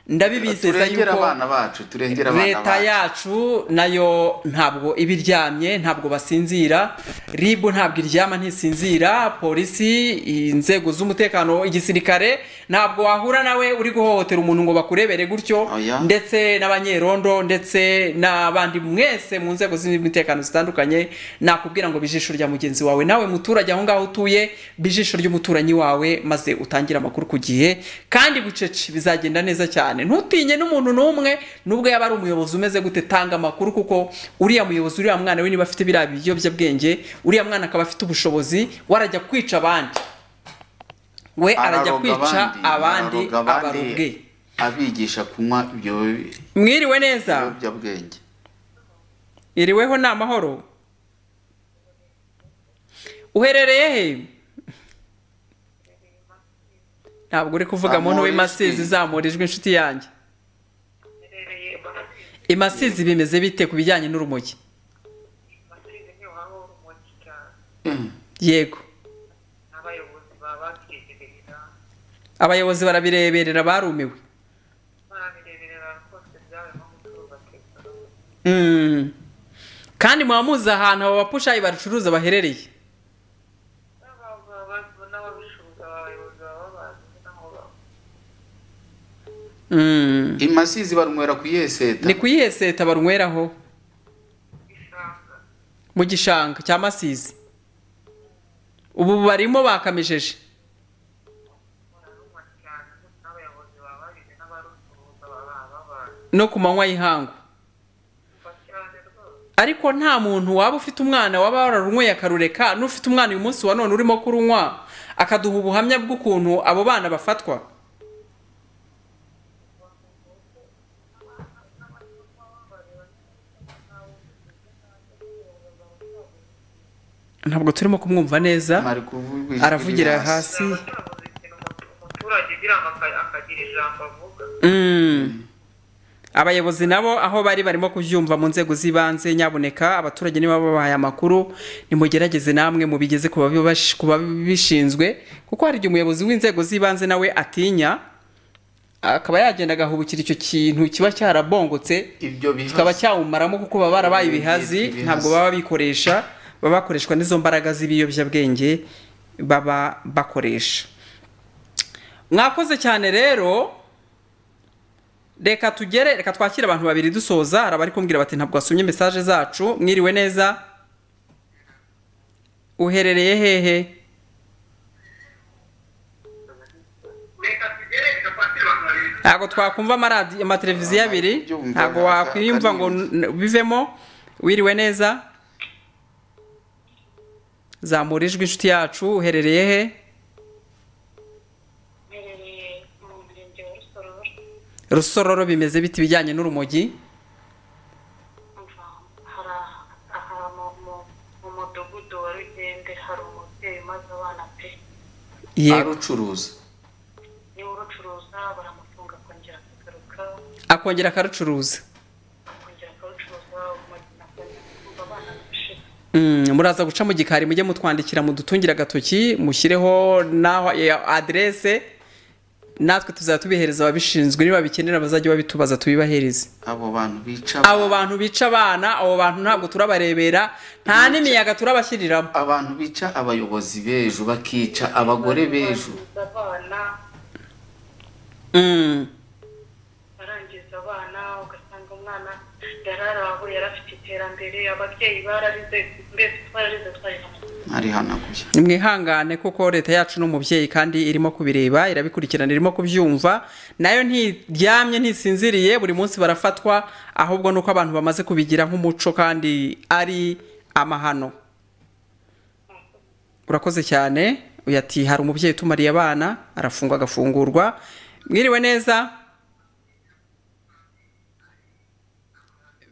ndabibizeza turengera yuko abana bacu turengera abana leta bacu yacu nayo ntabwo iba iryamye ntabwo basinzira rib ntabwo iryama ntisinzira polisi inzego z'umutekano igisirikare ntabwo wahura nawe uri guhohotera umuntu ngo bakurebere gutyo Oya. ndetse n'abanyerondo ndetse n'abandi mwese mu nzego z'umutekano zitandukanye nakubwira ngo bijisho rya mugenzi wawe nawe muturage aho ngaho utuye bijisho ry'umuturanyi wawe maze utangire amakuru ku gihe kandi bucece bizagenda neza cyane ntutinye n'umuntu n'umwe nubwo yaba ari umuyobozi umeze gute tanga amakuru kuko uriya muyobozi uriya mwana we niba afite biriya biyobyabwenge uriya mwana akaba afite ubushobozi we arajya kwica abandi we arajya Araroga kwica abandi araroga abandi, abarobwe abigisha kunywa ibyo mwiriwe neza biyobyabwenge iriweho ni amahoro uherereye he ntabwo uri kuvuga Zamura muntu ijwi. w'imasizi zamurijwe inshuti yanjye imasizi bimeze bite ku bijyanye n'urumogi amasubizo ni aho urumogi cyane Eh, yego n'abayobozi baba babyireberera abayobozi barabireberera barumiwe barabireberera rwose byabaye nko mu gihugu bateka Mm. kandi muba muzi ahantu abo bapushayi barucuruza baherereye n'ababicuruza abayobozi baba bazi n'aho baba Mm. imasizi barunywera ku yeseta ni kuyihe seta barunyweraho isanga mu gishanga cya masizi ubu barimo bakamijeje bararumwa cyane ndetse n'abayobozi baba babizi n'abarucuruza baba babazi no ku manywa y'ihangu kuva cyane rwose ariko nta muntu waba ufite umwana waba wararunyweye akarureka n'ufite umwana uyu munsi wa none urimo kurunywa akaduha ubuhamya bw'ukuntu abo bana bafatwa ntabwo turimo kumwumva neza Ari kuvuga ijwi aravugira riri hasi barabuze ikintu umutu- umuturage ugira ngo aka- akagira ijambo avuga Mm. abayobozi nabo aho bari barimo kubyumva mu nzego z'ibanze nyabuneka abaturage niba babahaye amakuru nimugerageze namwe mubigeze ku babibash- ku babishinzwe kuko hari igihe umuyobozi w'inzego z'ibanze nawe atinya akaba yagenda agahubukira icyo kintu kiba cyarabongotse ibyo bihaza. kikaba cyawumaramo kuko baba barabaye Ibi- ibihazi ibihazi. ntabwo baba bikoresha baba bakoreshwa n'izo mbaraga z'ibiyobyabwenge baba bakoresha mwakoze cyane rero reka tugere reka twakire abantu babiri dusoza hari abari kumbwira bati ntabwo wasomye mesaje zacu mwiriwe neza uherereye hehe ntabwo twakumva amaradi- amateleviziyo abiri Byumva ntabwo nka- wakwiyumva ngo karindwi. n- bivemo wiriwe neza zamura ijwi inshuti yacu uherereye he mperereye mu murenge wa rusororo rusororo bimeze biti bijyanye n'urumogi umva, hari aha- ahantu mu- mu mudugudu wa rugende hari umubyeyi umaze abana pe yego arucuruza niba urucuruza baramufunga akongera akagaruka akongera akarucuruza akongera akarucuruza urumogi nakongera kumva abana bishira Mm, muraza guca mu gikari mujye mutwandikira mudutungire agatoki mushyireho n'aho ya- aderese natwe tuzaba tubihereza ababishinzwe niba bikenera bazajya babitubaza tubibahereze abo bantu bica abo bantu bica abana abo bantu ntabwo turabarebera nta n'imiyaga turabashyiriramo abantu bica abayobozi b'ejo bakica abagore b'ejo barangiza abana Mm, barangiza abana ugasanga umwana yararaho yari afite iterambere ababyeyi bararize mbese twararize twarihamaze arihanaguye nimwihangane kuko leta yacu ni umubyeyi kandi irimo kubireba irabikurikirana irimo kubyumva nayo ntiryamye ntisinziriye buri munsi barafatwa ahubwo nuko abantu bamaze kubigira nk'umuco kandi ari amahano urakoze cyane uyu ati hari umubyeyi utumariye abana arafungwa agafungurwa mwiriwe neza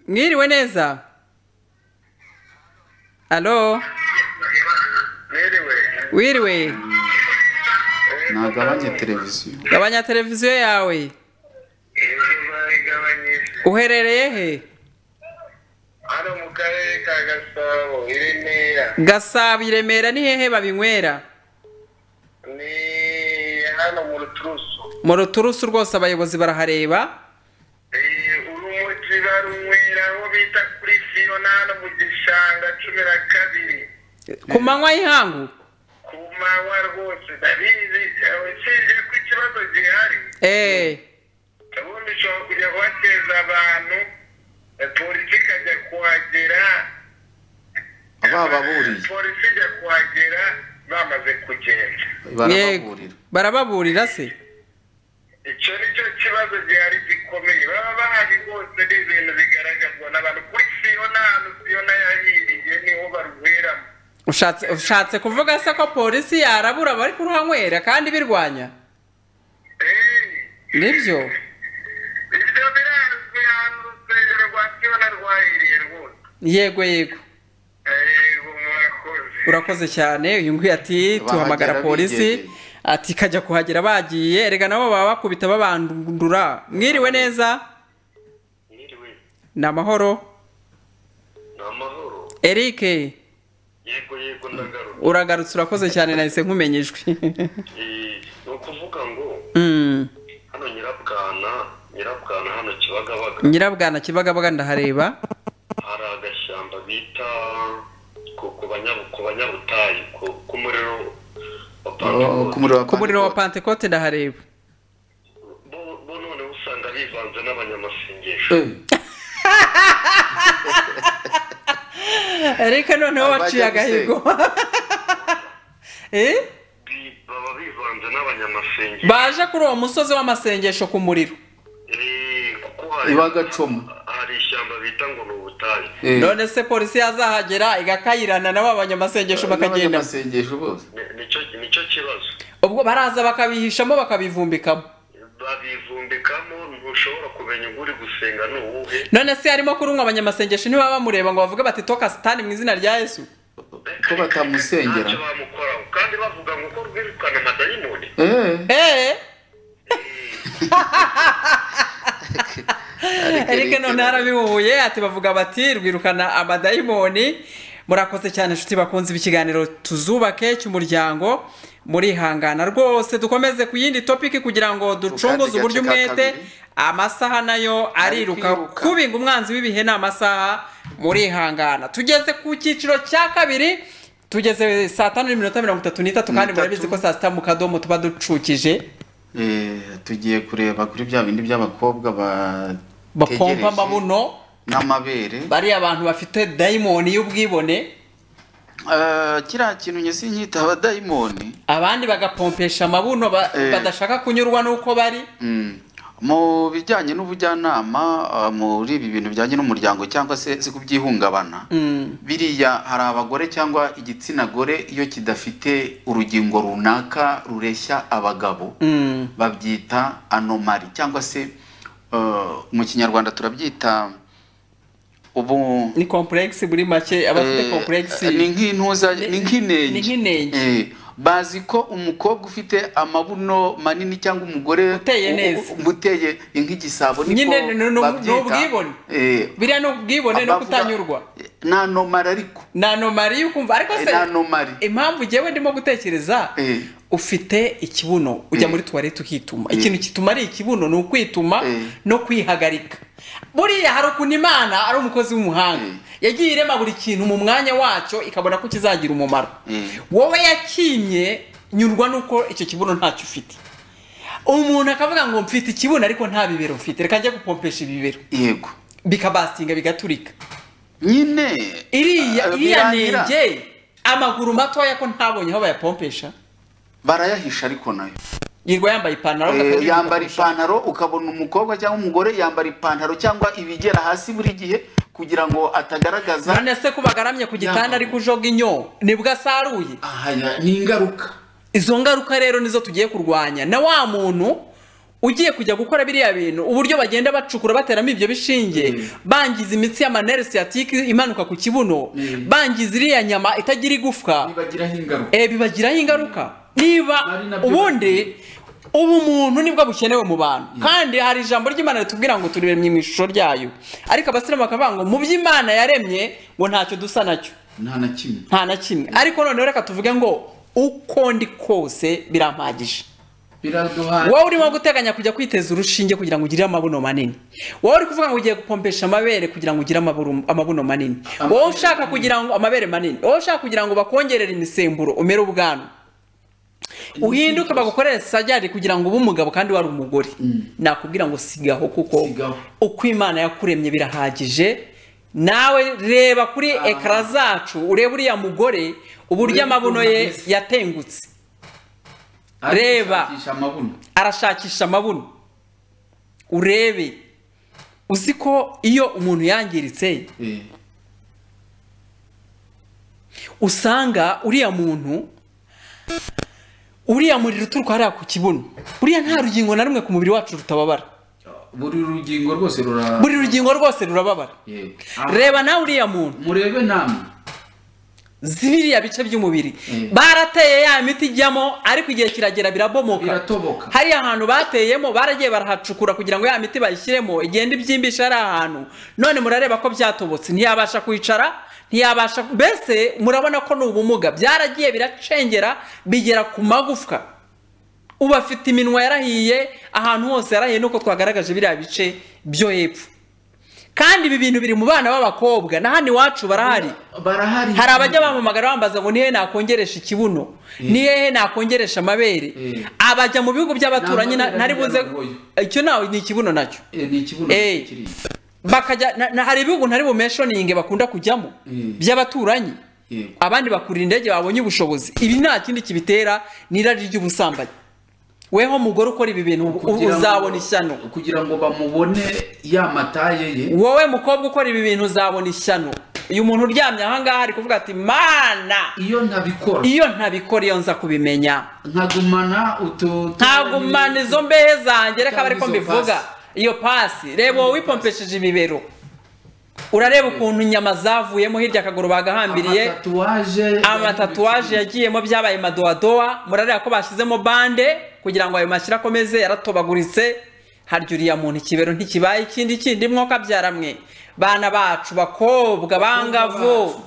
mwiriwe neza alo mwiriwe wiriwe nagabanye televiziyo gabanya televiziyo yawe inzu zabigabanyije uherereye he hano mu karere ka gasabo i remera gasabo i remera ni hehe babinywera ni hano mu ruturusu mu ruturusu rwose abayobozi barahareba Eh, urumogi barunywera aho bita kuri fiyona hano mu gishanga cumi na kabiri ku manywa y'ihangu ku manywa rwose ndabizi eh, usibye ko ikibazo gihari eee ubundi ushobora kujya kuhateza abantu eh, polisi ikajya kuhagera bababuriye polisi ijya kuhagera bamaze kugenda yego barababurira barababurira se icyo ni cyo kibazo gihari gikomeye baba bahari rwose ni ibintu bigaragazwa n'abantu kuri siyona ahantu siyona yahiriye niho barweramo ushatse ushatse kuvuga se ko polisi yarabura abari kuruhanywera kandi birwanya nibyo ibyo birazwi ahantu urusengero rwa siyona rwahiriye rwose yego yego yego murakoze urakoze cyane uyu nguyu ati Bahagera tuhamagara polisi bigendeye. ati kajya kuhagera bagiye erega nabo baba bakubita babandura mwiriwe neza mwiriwe ni amahoro ni amahoro eric yego yego ndagaruka uragarutse urakoze cyane nahise nkumenya ijwi Eh, ni ukuvuga ngo Mm. hano nyirabwana nyirabwana hano kibagabaga nyirabwana kibagabaga ndahareba hari agashyamba bita ku- ku banya- ku banyabutayu ku- ku muriro wa Oh, Pentecote. ku muriro wa ku muriro wa Pentecote. pantekote ndahareba bo bo noneho usanga bivanze n'abanyamasengesho Eh, eric noneho Abajya waciye agahigo Eh? Bi- baba bivanze n'abanyamasengesho baje kuri uwo musozi w'amasengesho ku muriro Eh, kuko hari ibagacumu hari ishyamba bita ngo ni ubutayu Eh, none se polisi yazahagera igakayirana na ba banyamasengesho bakagenda n'abanyamasengesho bose Ni- nicyo- nicyo kibazo ubwo baraza bakabihishamo bakabivumbikamo babivumbikamo ntushobora kumenya uwo uri gusenga ni uwuhe none se harimo kurunywa abanyamasengesho ntibaba bamureba ngo bavuge bati toka sitani mu izina rya yesu ko batamusengera ntacyo bamukoraho kandi bavuga ngo ko rwirukana amadayimoni Eh, eee ariko erike Eric none harabihuye ati bavuga bati rwirukana amadayimoni murakoze cyane inshuti bakunze ikiganiro tuzubake cy'umuryango murihangana rwose dukomeze ku yindi topiki kugira ngo ducunguze gace uburyo ka umwete kabiri. amasaha nayo ariruka kwiruka. kubinga umwanzi w'ibihe ni amasaha murihangana tugeze ku cyiciro cya kabiri tugeze saa tanu n'iminota mirongo itatu n'itatu kandi N'itatu. murabizi ko saa sita mu kadomo tuba ducukije Eh, tugiye kureba kuri bya bindi by'abakobwa bapompa bategereje amabuno n'amabere bariya abantu bafite dayimoni y'ubwibone Eh, kiriya kintu njye sinyita abadayimoni abandi bagapompesha amabuno ba- Eh. badashaka kunyurwa n'uko bari Mm. mu bijyanye n'ubujyanama ah, muri ibi bintu bijyanye n'umuryango cyangwa se si kubyihungabana Mm. biriya hari abagore cyangwa igitsina gore iyo kidafite urugingo runaka rureshya abagabo Mm. babyita anomari cyangwa se eh, mu kinyarwanda turabyita ubu ni kompuregisi muri make abafite Eh, kompuregisi ni nk'intuza Ni- ni nk'inenge ni nk'inenge. Eh, bazi ko umukobwa ufite amabuno manini cyangwa umugore Uteye u- u- neza. umuteye nk'igisabo niko Nyine ni- ni- ni- babyita. ni ubwibone. Eh, biriya ni ubwibone no abavuga- kutanyurwa ni anomari ariko ni anomari y'ukumva ariko Eh, se ni anomari impamvu njyewe ndimo gutekereza Eh. ufite ikibuno ujya Eh. muri tuwarete ukituma Eh. ikintu kituma ari ikibuno ni ukwituma Eh. no kwihagarika buriya hari ukuntu imana ari umukozi w'umuhanga yagiye irema buri kintu mu mwanya wacyo ikabona ko kizagira umumaro Eh. wowe yakinye nyurwa nuko icyo kibuno ntacyo ufite umuntu akavuga ngo mfite ikibuno ariko nta bibero mfite reka njye gupompesha ibibero yego bikabastinga bigaturika nyine iriya eh, iriya birangira. nenge amaguru matoya ko ntabonye aho bayapompesha barayahisha ariko nayo yirwa yambaye ipantaro Eh, akagira yambara umupira. ipantaro ukabona umukobwa cyangwa umugore yambara ipantaro cyangwa ibigera hasi buri gihe kugira ngo atagaragaza none se ko bagaramye ku gitanda Yambaye. ariko ujoga inyo nibwo asaruye aha ni ingaruka izo ngaruka rero nizo tugiye kurwanya na wa muntu ugiye kujya gukora biriya bintu uburyo bagenda bacukura bateramo ibyo bishinge bangiza imitsi ya manere siyatike imanuka ku kibuno bangiza iriya nyama itagira igufwa bibagiraho ingaruka eh, bibagiraho ingaruka niba Ari nabyo ubundi ubumuntu nibwo bukenewe mu bantu kandi hari ijambo ry'imana ritubwira ngo turemye mu ishusho ryayo ariko abasiramu bakavuga ngo mu by'imana yaremye ngo ntacyo dusa nacyo nta na kimwe nta na kimwe ariko noneho reka tuvuge ngo uko ndi kose birampagije biraduhaye wowe urimo guteganya kujya kwiteza urushinge kugira ngo ugire amabuno manini wowe uri kuvuga ngo ugiye gupompesha amabere kugira ngo ugire amaburu- amabuno manini wowe ushaka kugira ngo amabere manini wowe ushaka kugira ngo bakongerere imisemburo umere ubwanwa uhinduke bagukorere sajari kugira ngo ube umugabo kandi wari umugore nakubwira ngo sigaho kuko Sigaho. uko imana yakuremye birahagije nawe reba kuri ekara zacu urebe uriya mugore uburyo Urebe amabuno ukuntu ye ameze. yatengutse Reba. arashakisha amabuno urebe uzi ko iyo umuntu yangiritse usanga uriya muntu uriya muriro uturuka hariya ku kibuno buriya nta rugingo na rumwe ku mubiri wacu rutababara buri rugingo rwose rura buri rugingo rwose rurababara Yego. reba nawe uriya muntu murebe namwe z'ibiriya bice by'umubiri Mm. barateye ya miti ijyamo ariko igihe kiragera birabomoka biratoboka hariya hantu bateyemo baragiye barahacukura kugira ngo ya miti bayishyiremo igenda ibyimbisha ari ahantu none murareba ko byatobotse ntiyabasha kwicara ntiyabasha mbese murabona ko ni ubumuga byaragiye biracengera bigera ku magufwa ubu afite iminwa yarahiye ahantu hose yarahiye nuko twagaragaje biriya bice byo hepfo kandi ibi bintu biri mu bana b'abakobwa na hano iwacu barahari barahari hari abajya bamamagara bambaza ngo ni hehe nakongeresha ikibuno ni hehe nakongeresha amabere Eh. abajya mu bihugu by'abaturanyi na- N'amabere ntari buze biragoye. icyo nawe ni ikibuno nacyo Eh, ni ikibuno Eh. kiri bakajya na- na- hari ibihugu ntari bumeshoninge bakunda kujyamo Mm. by'abaturanyi Yego. abandi bakurira indege babonye ubushobozi ibi nta kindi kibitera ni irari ry'ubusambanyi weho mugore ukora ibi bintu u- Kugira ngo- uzabona ishyano kugira ngo bamubone ya mataye ye wowe mukobwa ukora ibi bintu uzabona ishyano uyu muntu uryamye ahangaha ari kuvuga ati mana iyo ntabikora iyo ntabikora iyo nza kubimenya nkagumana utu ntagumana izo mbehe zanjye reka bari ko Cyangwa izo mbivuga pasi. iyo pasi reba wowe wipompesheje ibibero urareba ukuntu inyama zavuyemo hirya akaguru bagahambiriye amatatuwaje amatatuwaje yagiyemo byabaye madowadowa murareba ko bashyizemo bande kugira ngo ayo mashyira akomeze yaratobaguritse harya uriya muntu ikibero ntikibaye ikindi kindi mwoka byaramwe bana bacu bakobwa bangavu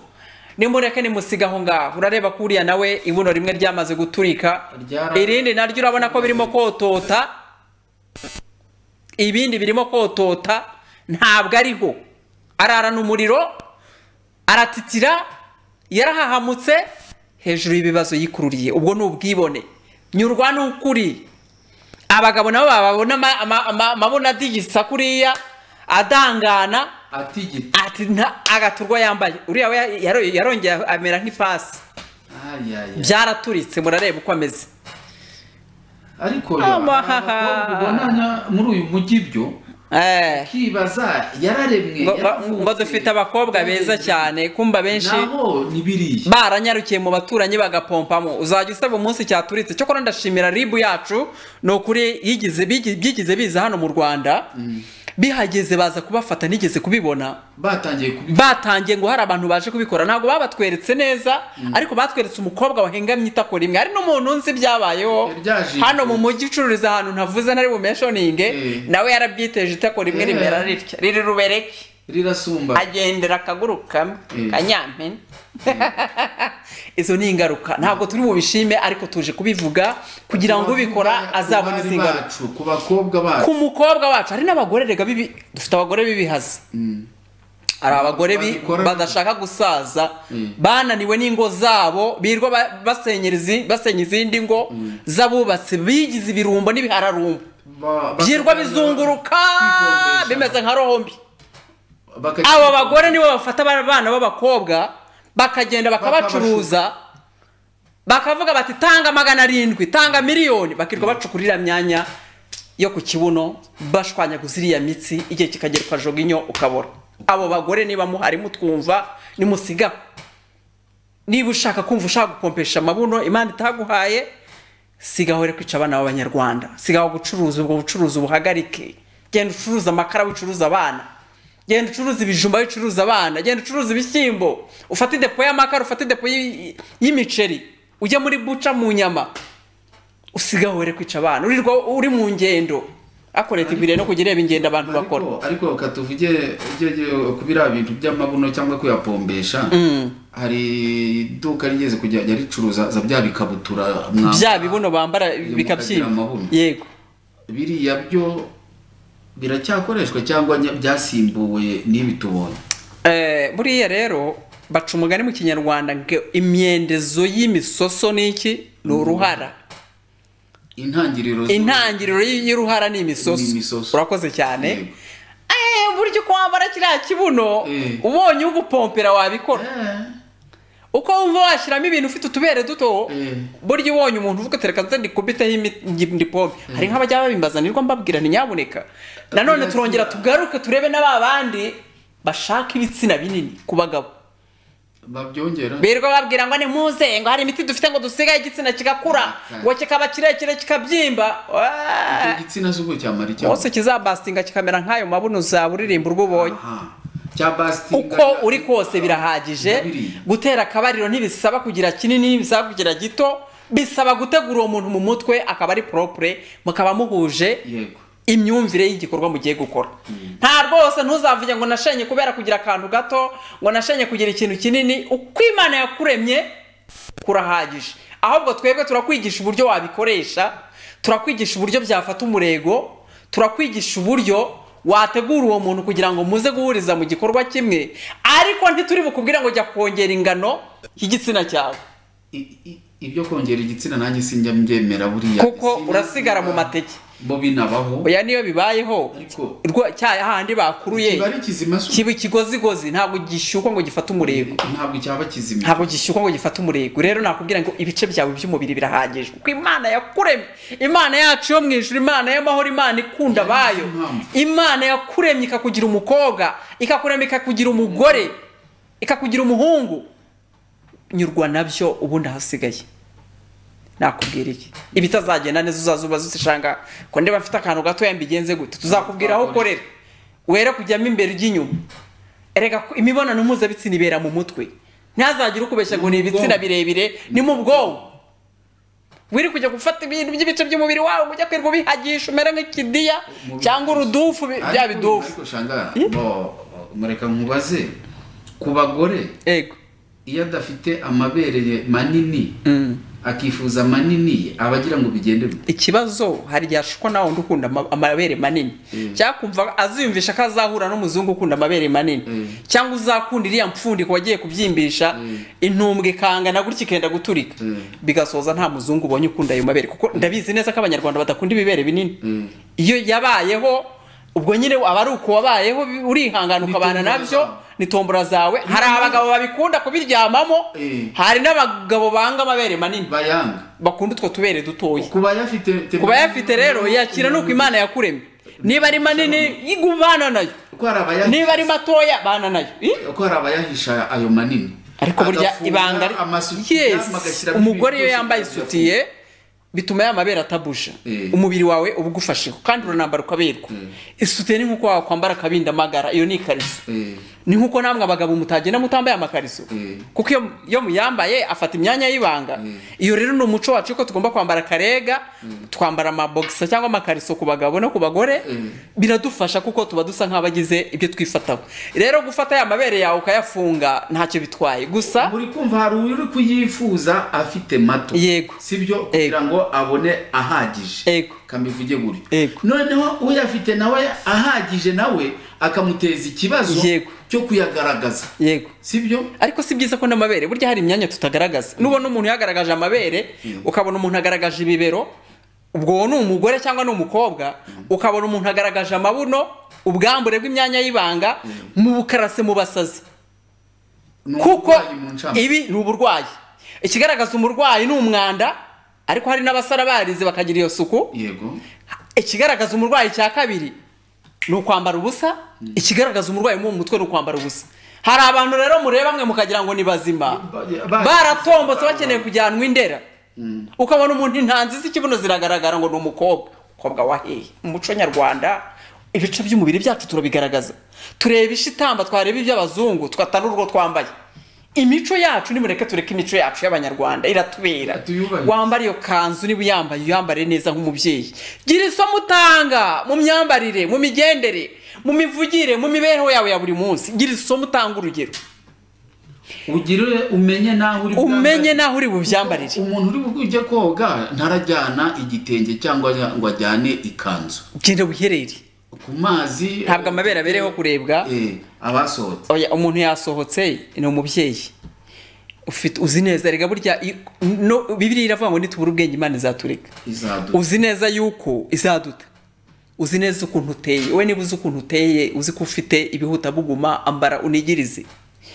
nimureke nimusiga aho ngaho urareba ko uriya nawe ibuno rimwe ryamaze guturika Ryara- irindi naryo urabona ko birimo kotota ibindi birimo kotota ntabwo ariho ararana umuriro aratitira yarahahamutse hejuru y'ibibazo yikururiye ubwo ni ubwibone nyurwa n'ukuri abagabo nabo babona ama- ama- ama- amabona adigisa kuriya adangana atigita ati nta- agaturwa yambaye uriya we yaro- yarongeye amera nk'ifasi ayaya byaraturitse murareba uko ameze ariko yo, Amahaha. abakobwa ubonana muri uyu mujyi byo Eh, kibaza yararemwe ngo- ngo- yaravutse. ngo dufite abakobwa beza cyane kumba benshi naho ni biriya baranyarukiye mu baturanyi bagapompamo uzajya usaba umunsi cyaturitse cyokora ndashimira ribu yacu ni ukuri yigize bigi- byigize biza hano mu rwanda bihageze baza kubafata nigeze kubibona batangiye kubi batangiye ngo hari abantu baje kubikora ntabwo babatweretse neza ariko batweretse umukobwa wahengamye itakora imwe hari n'umuntu nzi byabayeho Ryaje- hano mu mujyi ucururiza ahantu ntavuze nari bumeshoninge Mm. nawe yarabwiteje itakora imwe Eh. rimera ritya riri rubereke rirasumba agendera akaguru kamwe Mm. kanyampene izo ni ingaruka ntabwo turi bubishime ariko tuje kubivuga kugira ngo ubikora azabone izi ingaruka ngaruka bacu ku bakobwa bacu ku mukobwa wacu hari n'abagore rega bibi dufite abagore bibihaza Mm. hari abagore bi- Babikora- badashaka gusaza Mm. bananiwe n'ingo zabo birwa ba- basenyera izi- basenya izindi ngo z'abubatsi bigize ibirumbo n'ibihararumbo Ba- baka- byirwa bizunguruka Kwikombesha. bimeze nka rombi baka- abo bagore nibo bafata aba bana b'abakobwa bakagenda bakabacuruza bakavuga bati tanga magana arindwi tanga miliyoni bakirirwa bacukurira myanya yo ku kibuno bashwanyaguza iriya mitsi igihe kikagera ukajoga inyo ukabora abo bagore niba muhari mutwumva nimusigaho niba ushaka kumva ushaka gukompesha amabuno imana itaguhaye sigaho rero kwica abana b'abanyarwanda sigaho gucuruza ubwo bucuruzi ubuhagarike genda ucuruza amakara wicuruza abana genda ucuruza ibijumba wicuruza abana genda ucuruza ibishyimbo ufate depo y'amakara ufate depo y'i- y'imiceri ujye muri buca mu nyama usigaho rero kwica abana urirwa uri mu ngendo ariko leta ikwiriye no kujya ireba ingendo abantu bakora ariko ariko reka tuvuge ujye ku biriya bintu by'amabuno cyangwa kuyapombesha hari iduka rigeze kujya ricuruza za bya bikabutura mwambara. bya bibuno bambara Iyo bikabyimba mukagira amabuno. yego biriya byo biracyakoreshwa cyangwa nya- byasimbuwe n'ibi tubonye Eh, buriya rero baca umugani mu kinyarwanda ngo imyendezo y'imisoso ni iki ni uruhara intangiriro zo- intangiriro y- y'uruhara ni Ni imisoso imisoso. urakoze cyane Yego. Eh, burya uko wambara kiriya kibuno Eh. ubonye ugupompera wabikora Eh, uko wumva washyiramo ibintu ufite utubere duto Eh. burya ubonye umuntu uvuga tereka nze ndikubiteho imi- ngi- ndipompe hari nk'abajya babimbaza nirwo mbabwira ntiyaboneka nanone Yes. turongera tugaruke turebe na ba bandi bashaka ibitsina binini ku bagabo babyongera birirwa babwira ngo ni muze ngo hari imiti dufite ngo dusigaye igitsina kigakura ngo kikaba kirekire kikabyimba Icyo Waaah! gitsina z'ubwo cyamara icyo wose kizabastinga kikamera nk'ayo mabuno uzaba uririmba urwo ubonye Aha. bya basiti uko uri kose birahagije Birabiri. gutera akabariro ntibisaba kugira kinini ntibisaba kugira gito bisaba gutegura uwo muntu mu mutwe akaba ari poropure mukaba muhuje yego imyumvire y'igikorwa mugiye gukora nta rwose ntuzavuge ngo nashenye kubera kugira akantu gato ngo nashenye kugira ikintu kinini uko imana yakuremye kurahagije ahubwo twebwe turakwigisha uburyo wabikoresha turakwigisha uburyo byafata umurego turakwigisha uburyo wategura uwo muntu kugira ngo muze guhuriza mu gikorwa kimwe ariko ntituri bukubwire ngo jya kongera ingano y'igitsina cyawe I- i- ibyo kongera igitsina nanjye sinjya mbyemera buriya kuko Sinabikora. urasigara mu mateke bo binabaho oya niyo bibayeho Ariko- rwa- cya hahandi bakuruye kiba ari kizima si- kiba ikigozigozi ntabwo gishyukwa ngo gifate umurego ntabwo cyaba kizima ntabwo gishyukwa ngo gifate umurego rero nakubwira ngo ibice byawe by'umubiri birahagije kuko imana yakuremye imana yacu yo mu ijuru imana y'amahoro imana ikunda abayo impamvu. imana yakuremye ikakugira umukobwa ikakuremye ikakugira umugore ikakugira umuhungu nyurwa nabyo ubundi ahasigaye nakubwira iki ibitazagenda neza uzaza ubaza usanga ko ndiba mfite akantu gatoya mbigenze gute tuzakubwira aho ukorera were kujyamo imbere ujya inyuma erega ko imibonano mpuzabitsina ibera mu mutwe ntihazagire ukubeshya ngo ni ibitsina birebire ni mu bwonko wiri kujya gufata ibintu by'ibice by'umubiri wawe ngo ujya kwirirwa ubihagisha umere nk'ikidiya Mu- cyangwa urudufu bi- bya Ariko- bidufu ariko shanga Eh? bo mureka nkubaze ku bagore ego iyo adafite amabere manini Mm. akifuza manini abagira ngo bigende bite? ikibazo hari igihe ashukwa nawe undi ukunda ama- amabere manini Mm. cyangwa kumva aziyumvisha ko azahura n'umuzungu ukunda amabere manini Mm. cyangwa uzakunda iriya mpfundiko wagiye kubyimbisha Mm. intumbwe ikangana gutya ikenda guturika Mm. bigasoza nta muzungu ubonye ukunda ayo mabere kuko ndabizi neza ko abanyarwanda badakunda ibibere binini Mm. iyo yabayeho ubwo nyine aba ari uko wabayeho bi- urihangana Ni tombora ukabana nabyo zawe. ni tombora zawe hari Mm. abagabo babikunda kubiryamamo Mm. hari n'abagabo banga amabere manini bayanga bakunda utwo tubere dutoya kuba yafite kuba yafite rero yakira nuko imana yakuremye niba ari manini yiga ubana nayo ko hari abayahisha niba ari matoya bana nayo Ih? ko hari abayahisha ayo manini ariko burya Agafunga ibanga ari- amasutiya, yes bagashyiramo umugore ibintu iyo byose yambaye kugira ngo isutiye bituma ya mabere atabusha Eh. umubiri wawe uba ugufasheho kandi uranambara ukaberwa isutiye ni nkuko wakwambara akabindamagara iyo ni ikariso Eh, ni nkuko namwe abagabo mutagenda mutambaye amakariso Mm. kuko iyo- iyo muyambaye afata imyanya y'ibanga iyo rero ni umuco wacu ko tugomba kwambara karega twambara amabogisa cyangwa amakariso ku bagabo no ku bagore Mm. biradufasha kuko tuba dusa nk'abagize ibyo twifataho rero gufata ya mabere yawe ukayafunga ntacyo bitwaye gusa muri kumva hari uri kuyifuza afite mato Yego. sibyo kugira ngo abone ahagije Yego. kambivuge gutyo Yego. noneho uyafite nawe ahagije nawe akamuteza ikibazo Yego. cyo kuyagaragaza yego sibyo ariko si byiza ko n'amabere burya hari imyanya tutagaragaza nubona umuntu yagaragaje amabere ukabona umuntu agaragaje ibibero ubwo uwo ni umugore cyangwa ni umukobwa ukabona umuntu agaragaje amabuno ubwambure bw'imyanya y'ibanga mu bukarase mu basazi Ni kuko uburwayi mu ncamo. ibi ni uburwayi ikigaragaza umurwayi ni umwanda ariko hari n'abasara barize bakagira iyo suku yego ikigaragaza umurwayi cya kabiri ni ukwambara ubusa ikigaragaza umurwayi wo mu mutwe ni ukwambara ubusa hari abantu rero mureba mwe mukagira ngo ni bazima Ba- ba- baratombotse bakeneye kujyanwa indera ukabona umuntu intanzi z'ikibuno ziragaragara ngo ni umukobwa umukobwa wahehe mu muco nyarwanda ibice by'umubiri byacu turabigaragaza tureba ishitamba twareba iby'abazungu tugata n'urwo twambaye imico yacu nimureke tureke imico yacu y'abanyarwanda iratubera Tuyubahirize. wambara iyo kanzu niba uyambaye uyambare neza nk'umubyeyi gira isomo utanga mu myambarire mu migendere mu mivugire mu mibereho yawe ya buri munsi gira isomo utanga urugero ugire umenye n'aho uri umenye bwambarire. n'aho uri bubyambarire umuntu uri bujye koga ntarajyana igitenge cyangwa ajya- ngo ajyane ikanzu genda buherere ku mazi ntabwo amabere abereyeho kurebwa Eh, abasohotse Oya, umuntu yasohotse ni umubyeyi ufite uzi neza rega burya i- no- bibiliya iravuga ngo nitubura ubwenge imana izatureka izadu uzi neza yuko izaduta uzi neza ukuntu uteye we niba uzi ukuntu uteye uzi ko ufite ibihuta buguma ambara unigirize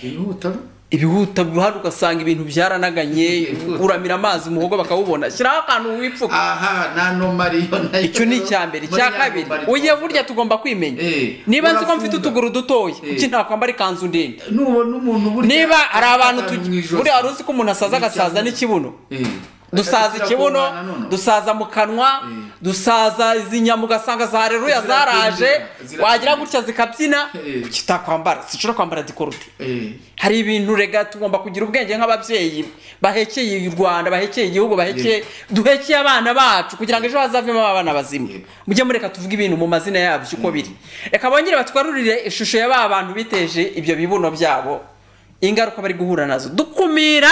yihuta ibihuta hano ugasanga ibintu byaranaganye uramira amazi umuhogo bakawubona shyiraho akantu wipfuka aha na nomariyo nayo icyo ni icya mbere icya Bariya kabiri nomari- ugiye burya tugomba kwimenya Eh, niba nzi ko urafunga. mfite utuguru dutoya Eh. kuki ntakwambara ikanzu ndende nubona umuntu burya niba hari abantu akantu mu tugi- ijosi. buriya wari uzi ko umuntu asaza Ni agasaza cyane. n'ikibuno Eh. dusaza Agakira ikibuno kubana noneho. dusaza mu kanwa Eh. dusaza izi nyamu ugasanga za hareruya zaraje Zirabyina, wagira gutya zikabyina Eh. kuki utakwambara sinshobora kwambara dikoruti Eh, hari ibintu rega tugomba kugira ubwenge nk'ababyeyi bahekeye u rwanda bahekeye igihugu bahekeye duhekeye abana bacu kugira ngo ejo hazavemo abana bazima Yego. mujye mureka tuvuge ibintu mu mazina yabyo uko biri reka bongere batwarurire ishusho ya ba bantu biteje ibyo bibuno byabo ingaruka bari guhura nazo dukumira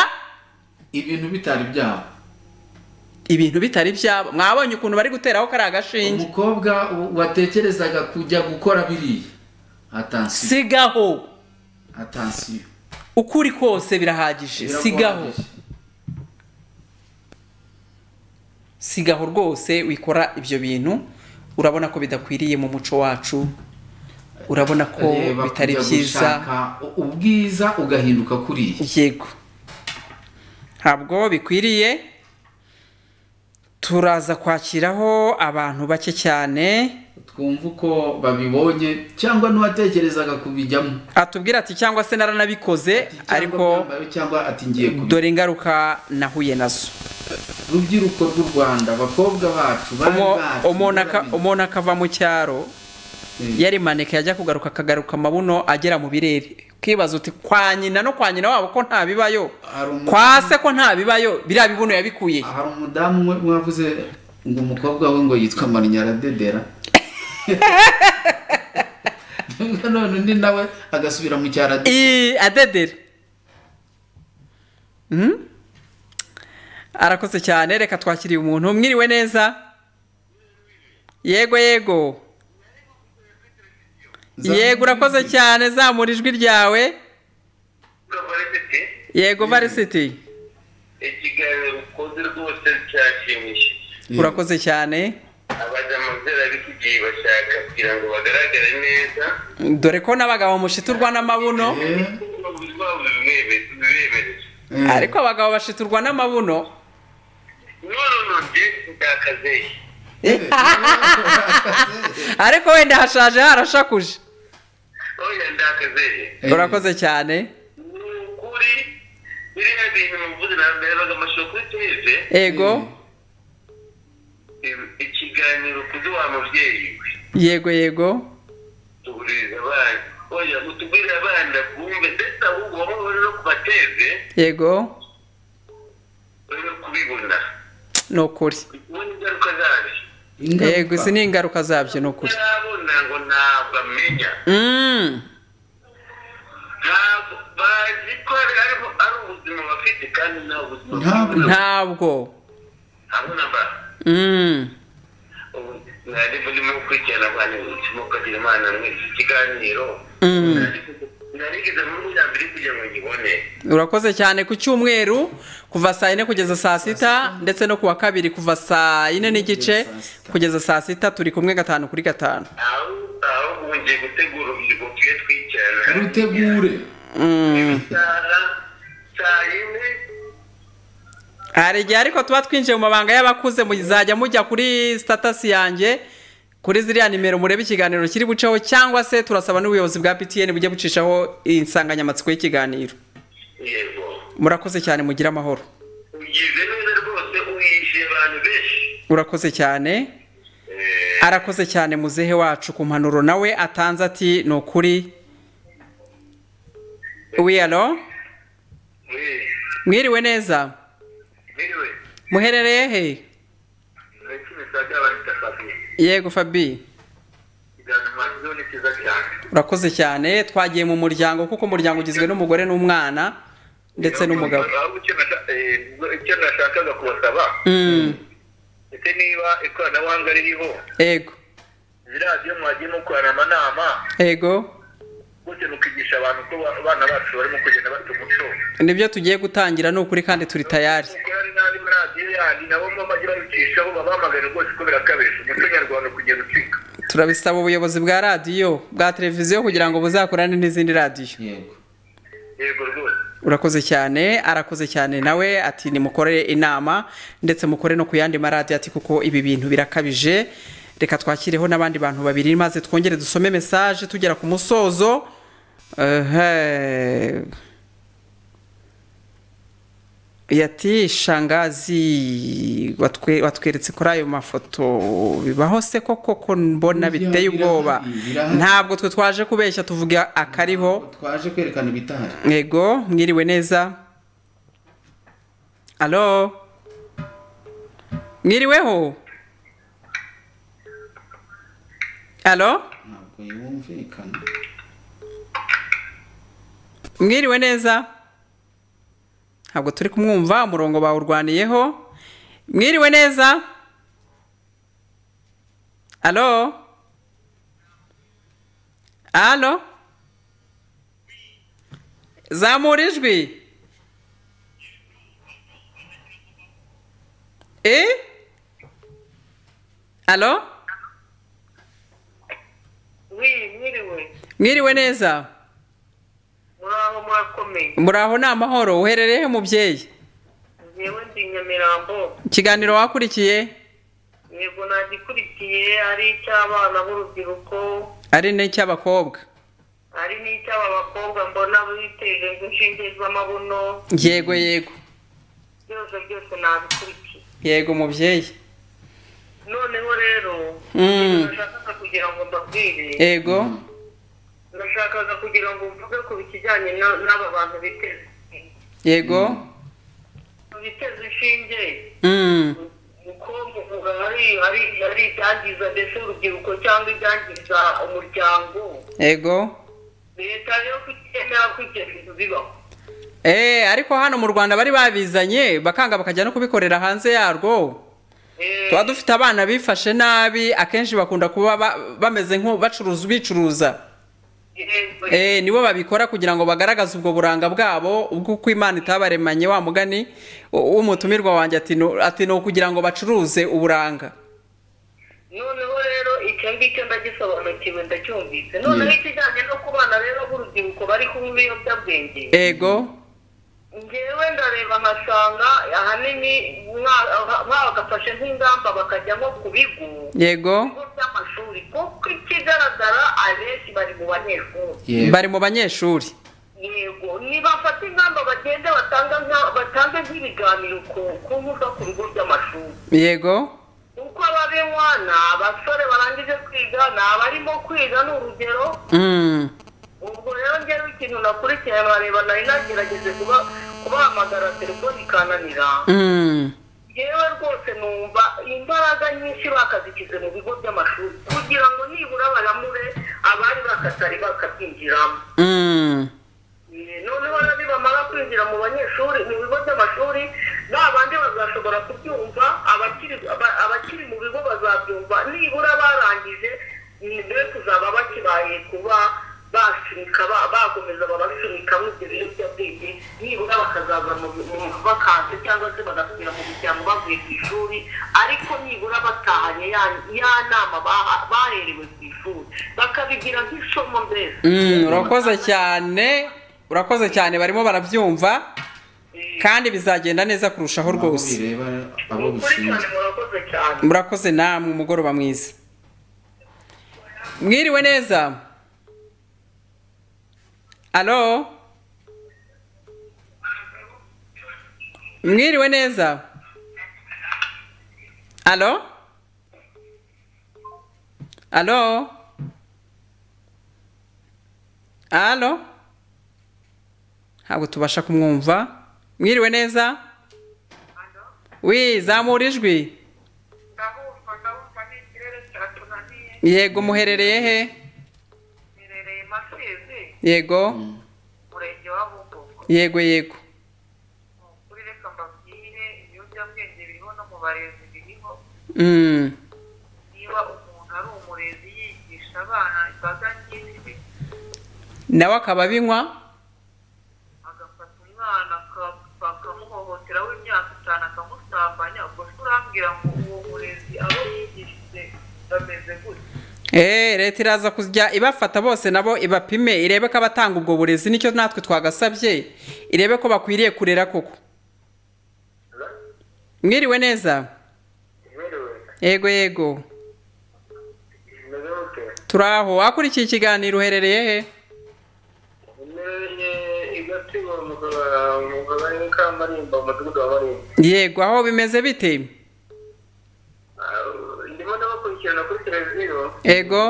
ibintu bitari byabo ibintu bitari byabo mwabonye ukuntu bari guteraho kariya agashinge umukobwa w- watekerezaga kujya gukora biriya atansiyo sigaho atansiyo uko uri kose birahagije sigaho sigaho rwose wikora ibyo bintu urabona ko bidakwiriye mu muco wacu urabona ko Reba bitari kujya byiza gushaka u- ubwiza ugahinduka kuriya yego ntabwo bikwiriye turaza kwakiraho abantu bake cyane twumva uko babibonye cyangwa n'uwatekerezaga kubijyamo atubwira ati cyangwa se naranabikoze Ati, cyangwa ariko byambaye, cyangwa ati ngiye kubijyamo dore ingaruka nahuye nazo rubyiruko rw'u rwanda abakobwa bacu bari Umu- bacu umuntu aka- barabijya- umuntu akava mu cyaro Eh, yari maneke yajya kugaruka akagaruka amabuno agera mu birere ukibaza uti kwa nyina no kwa nyina wabo ko ntabibayo hari umu- kwa se ko ntabibayo biriya bibuno yabikuye he? hari umudamu umwe mwavuze ngo umukobwa we ngo yitwa marinya aradedera nubwo none undi nawe agasubira mu cyaro ade- Ii, adedere Hmm? arakoze cyane reka twakiriye umuntu mwiriwe neza yego yego Zamura yego urakoze ijwi. cyane zamura ijwi ryawe gavarete yego varisiti ikiganiro ukoze rwose cyashimishije Eh, urakoze cyane abajamazera b'iki bashaka kugira ngo bagaragare neza dore ko n'abagabo mushiturwa n'amabuno eh, umubiri wabo bibereje eh, ariko abagabo bashiturwa n'amabuno none nonge ndakaze eh, ariko wenda hashaje harashakuje oya ndakaze eh, urakoze cyane ni ukuri biriya bintu muvuze narebaga amashusho kuri teve yego ikiganiro kuri wa mubyeyi we yego yego tuguririza abana oya mutugurire abana bumve ndetse ahubwo waba uri no kubateze yego uri no kubibona ni ukuri ubona ingaruka zabyo ingaruka. yego izi ni ingaruka zabyo ni ukuri ntarabona ngo ntabwo amenya Mm, ntabwo bazi ko ari ari- ari ubuzima bafite kandi nta buzima Ntabwo- bwiza. ntabwo ntabona ba Mm, ubu mwari burimo gukurikirana abana ubuzima ukagira imana mwese ikiganiro Mm. narigeze muri ya mbere kugira ngo nyibone urakoze cyane ku cyumweru kuva saa yine kugeza saa sita ndetse no kuwa kabiri kuva saa yine n'igice kugeza saa sita turi kumwe gatanu kuri gatanu aho aho ubu ngiye gutegura urubyiruko tuye twicarana rutegure Mm, isaha saa yine hari igihe ariko tuba twinjiye mu mabanga y'abakuze muzajya mujya kuri sitatasi yanjye kuri ziriya nimero murebe ikiganiro kiri buceho cyangwa se turasaba n'ubuyobozi bwa ptn bujye bucishaho insanganyamatsiko y'ikiganiro yego murakoze cyane mugire amahoro ugize neza rwose uyishyuye abantu benshi urakoze cyane Eh, arakoze cyane muzehe wacu ku mpanuro nawe atanze ati ni ukuri wiyalo eh, mwiriwe neza anyway, muherereye he ibiciro bya by'abantu bitafatiye. yego fabi Ikiganiro wagize ni cyiza cyane urakoze cyane twagiye mu muryango kuko umuryango ugizwe n'umugore n'umwana ndetse n'umugabo Ahubwo icyo nasha- eh, icyo nashakaga kubasaba Mm, ese niba ikoranabuhanga ririho yego ziriya byo mwagiye mukorana amanama yego gute mukigisha abantu ko ba- abana bacu barimo kugenda bata umuco nibyo tugiye gutangira ni ukuri kandi turi tayari kuko hari n'andi maradiyo yandi nabo mba bajya babicishaho babamagare rwose ko birakabije umuco nyarwanda kugenda ucika turabisaba ubuyobozi bwa radiyo bwa televiziyo kugira ngo buzakorane n'izindi radiyo yego yego rwose urakoze cyane arakoze cyane nawe ati nimukore inama ndetse mukore no ku yandi maradiyo ati kuko ibi bintu birakabije reka twakireho n'abandi bantu babiri maze twongere dusome mesaje tugera ku musozo ehe yati shangazi watwe- watweretse kuri ayo mafoto bibaho se koko ko mbona Birahari, biteye ubwoba birahari. ntabwo twe twaje kubeshya tuvuga akariho twaje kwerekana ibitahari yego mwiriwe neza alo mwiriweho alo ntabwo yumvikana mwiriwe neza ntabwo turi kumwumva umurongo bawurwaniyeho mwiriwe neza alo alo zamura ijwi e alo wi mwiriwe mwiriwe neza muraho murakomeye muraho ni amahoro uhererehe mubyeyi ngewe ndi nyamirambo ikiganiro wakurikiye yego nagikurikiye ari icy'abana b'urubyiruko ari n'icy'abakobwa ari n'icy'aba bakobwa mbona biteje inshinge z'amabuno yego yego byose byose nabikurikiye yego mubyeyi noneho rero Mm. nashakaga kugira ngo mbabwire yego ndashakaga kugira ngo mvuge ku bijyanye na- n'aba bantu biteze yego biteze inshinge Mm. uko muvuga hari hari hari ibyangiza ndetse urubyiruko cyangwa ibyangiza umuryango yego leta yo kutemera ko ibyo bintu bibaho Eh, ariko hano mu rwanda bari babizanye bakanga bakajya no kubikorera hanze yarwo Eh, tuba dufite abana bifashe nabi akenshi bakunda kuba ba- bameze nk'u- bacuruza bicuruza yego, Eh, nibo babikora kugira ngo bagaragaze ubwo buranga bwabo ubw'uko imana itabaremanye wa mugani w- w'umutumirwa wanjye ati "Nu- ati ni ukugira ngo bacuruze uburanga noneho rero icyo ngicyo ndagisobanukiwe ndacyumvise noneho Yeah. ikijyanye no ku bana rero b'urubyiruko bari kunywa ibiyobyabwenge yego ngewe ndareba nkasanga ahanini mwa- mwa- bagafashe nk'ingamba bakajya nko ku bigo yego ibigo by'amashuri kuko ikigaragara abenshi bari mu banyeshuri yego bari mu banyeshuri yego nibafata ingamba bagende batanga nka- batange nk'ibiganiro ku ku nkuta ku bigo by'amashuri yego kuko ababinywa ni abasore barangije kwiga ni abarimo kwiga ni urugero Mm. ubwo rero ngewe ikintu nakurikiye bareba nari nagerageje kuba- kubahamagara telefoni ikananira Mm. yewe rwose numva imbaraga nyinshi bakazishyize mu bigo by'amashuri kugira ngo nibura baramure abari bakatari bakabyinjiramo Mm. Eh, noneho rero nibamara kwinjira mu banyeshuri mu bigo by'amashuri ba bandi bazashobora kubyumva abakiri aba- abakiri mu bigo bazabyumva nibura barangije ni be kuzaba bakibaye kuba basunika ba- bakomeza babasunika nk'ibyo biyobyabwenge nibura bakazaza mu bakanse cyangwa se bagasubira mu miryango bavuye ku ishuri ariko nibura batahanye ya ya nama baha- baherewe ku ishuri bakabigira nk'isomo mbese Mm, urakoze cyane urakoze cyane barimo barabyumva Eh, kandi bizagenda neza kurushaho aho rwose bireba abo ukuri cyane bishinzwe murakoze cyane murakoze namwe umugoroba mwiza mwiriwe neza alo mwiriwe neza alo alo alo ntabwo tubasha kumwumva mwiriwe neza wi zamura ijwi ndabumva ndabumva ni ikirere cyatunaniye yego muherereye he mirereye masizi yego murenge wa bumbogo yego yego Ni ukuri reka mbabwire ibiyobyabwenge biriho no mu barezi biriho Mm, niba umuntu ari umurezi yigisha abana imbaga nyinshi nawe akaba abinywa agafata umwana aka- bakamuhohotera w'imyaka itanu akamusambanya ubwo se urambwira ngo uwo murezi abo yigishije bameze gutya Eh, leta iraza kujya ibafata bose nabo ibapime irebe ko abatanga ubwo burezi nicyo natwe twagasabye irebe ko bakwiriye kurera koko mwiriwe neza yego yego turi aho wakurikiye ikiganiro uherereye he umereye igasiba mu kagari ka marimba mu mudugudu wa marimba yego aho bimeze bite Ah, ndimo ndabakurikirana kuri televiziyo yego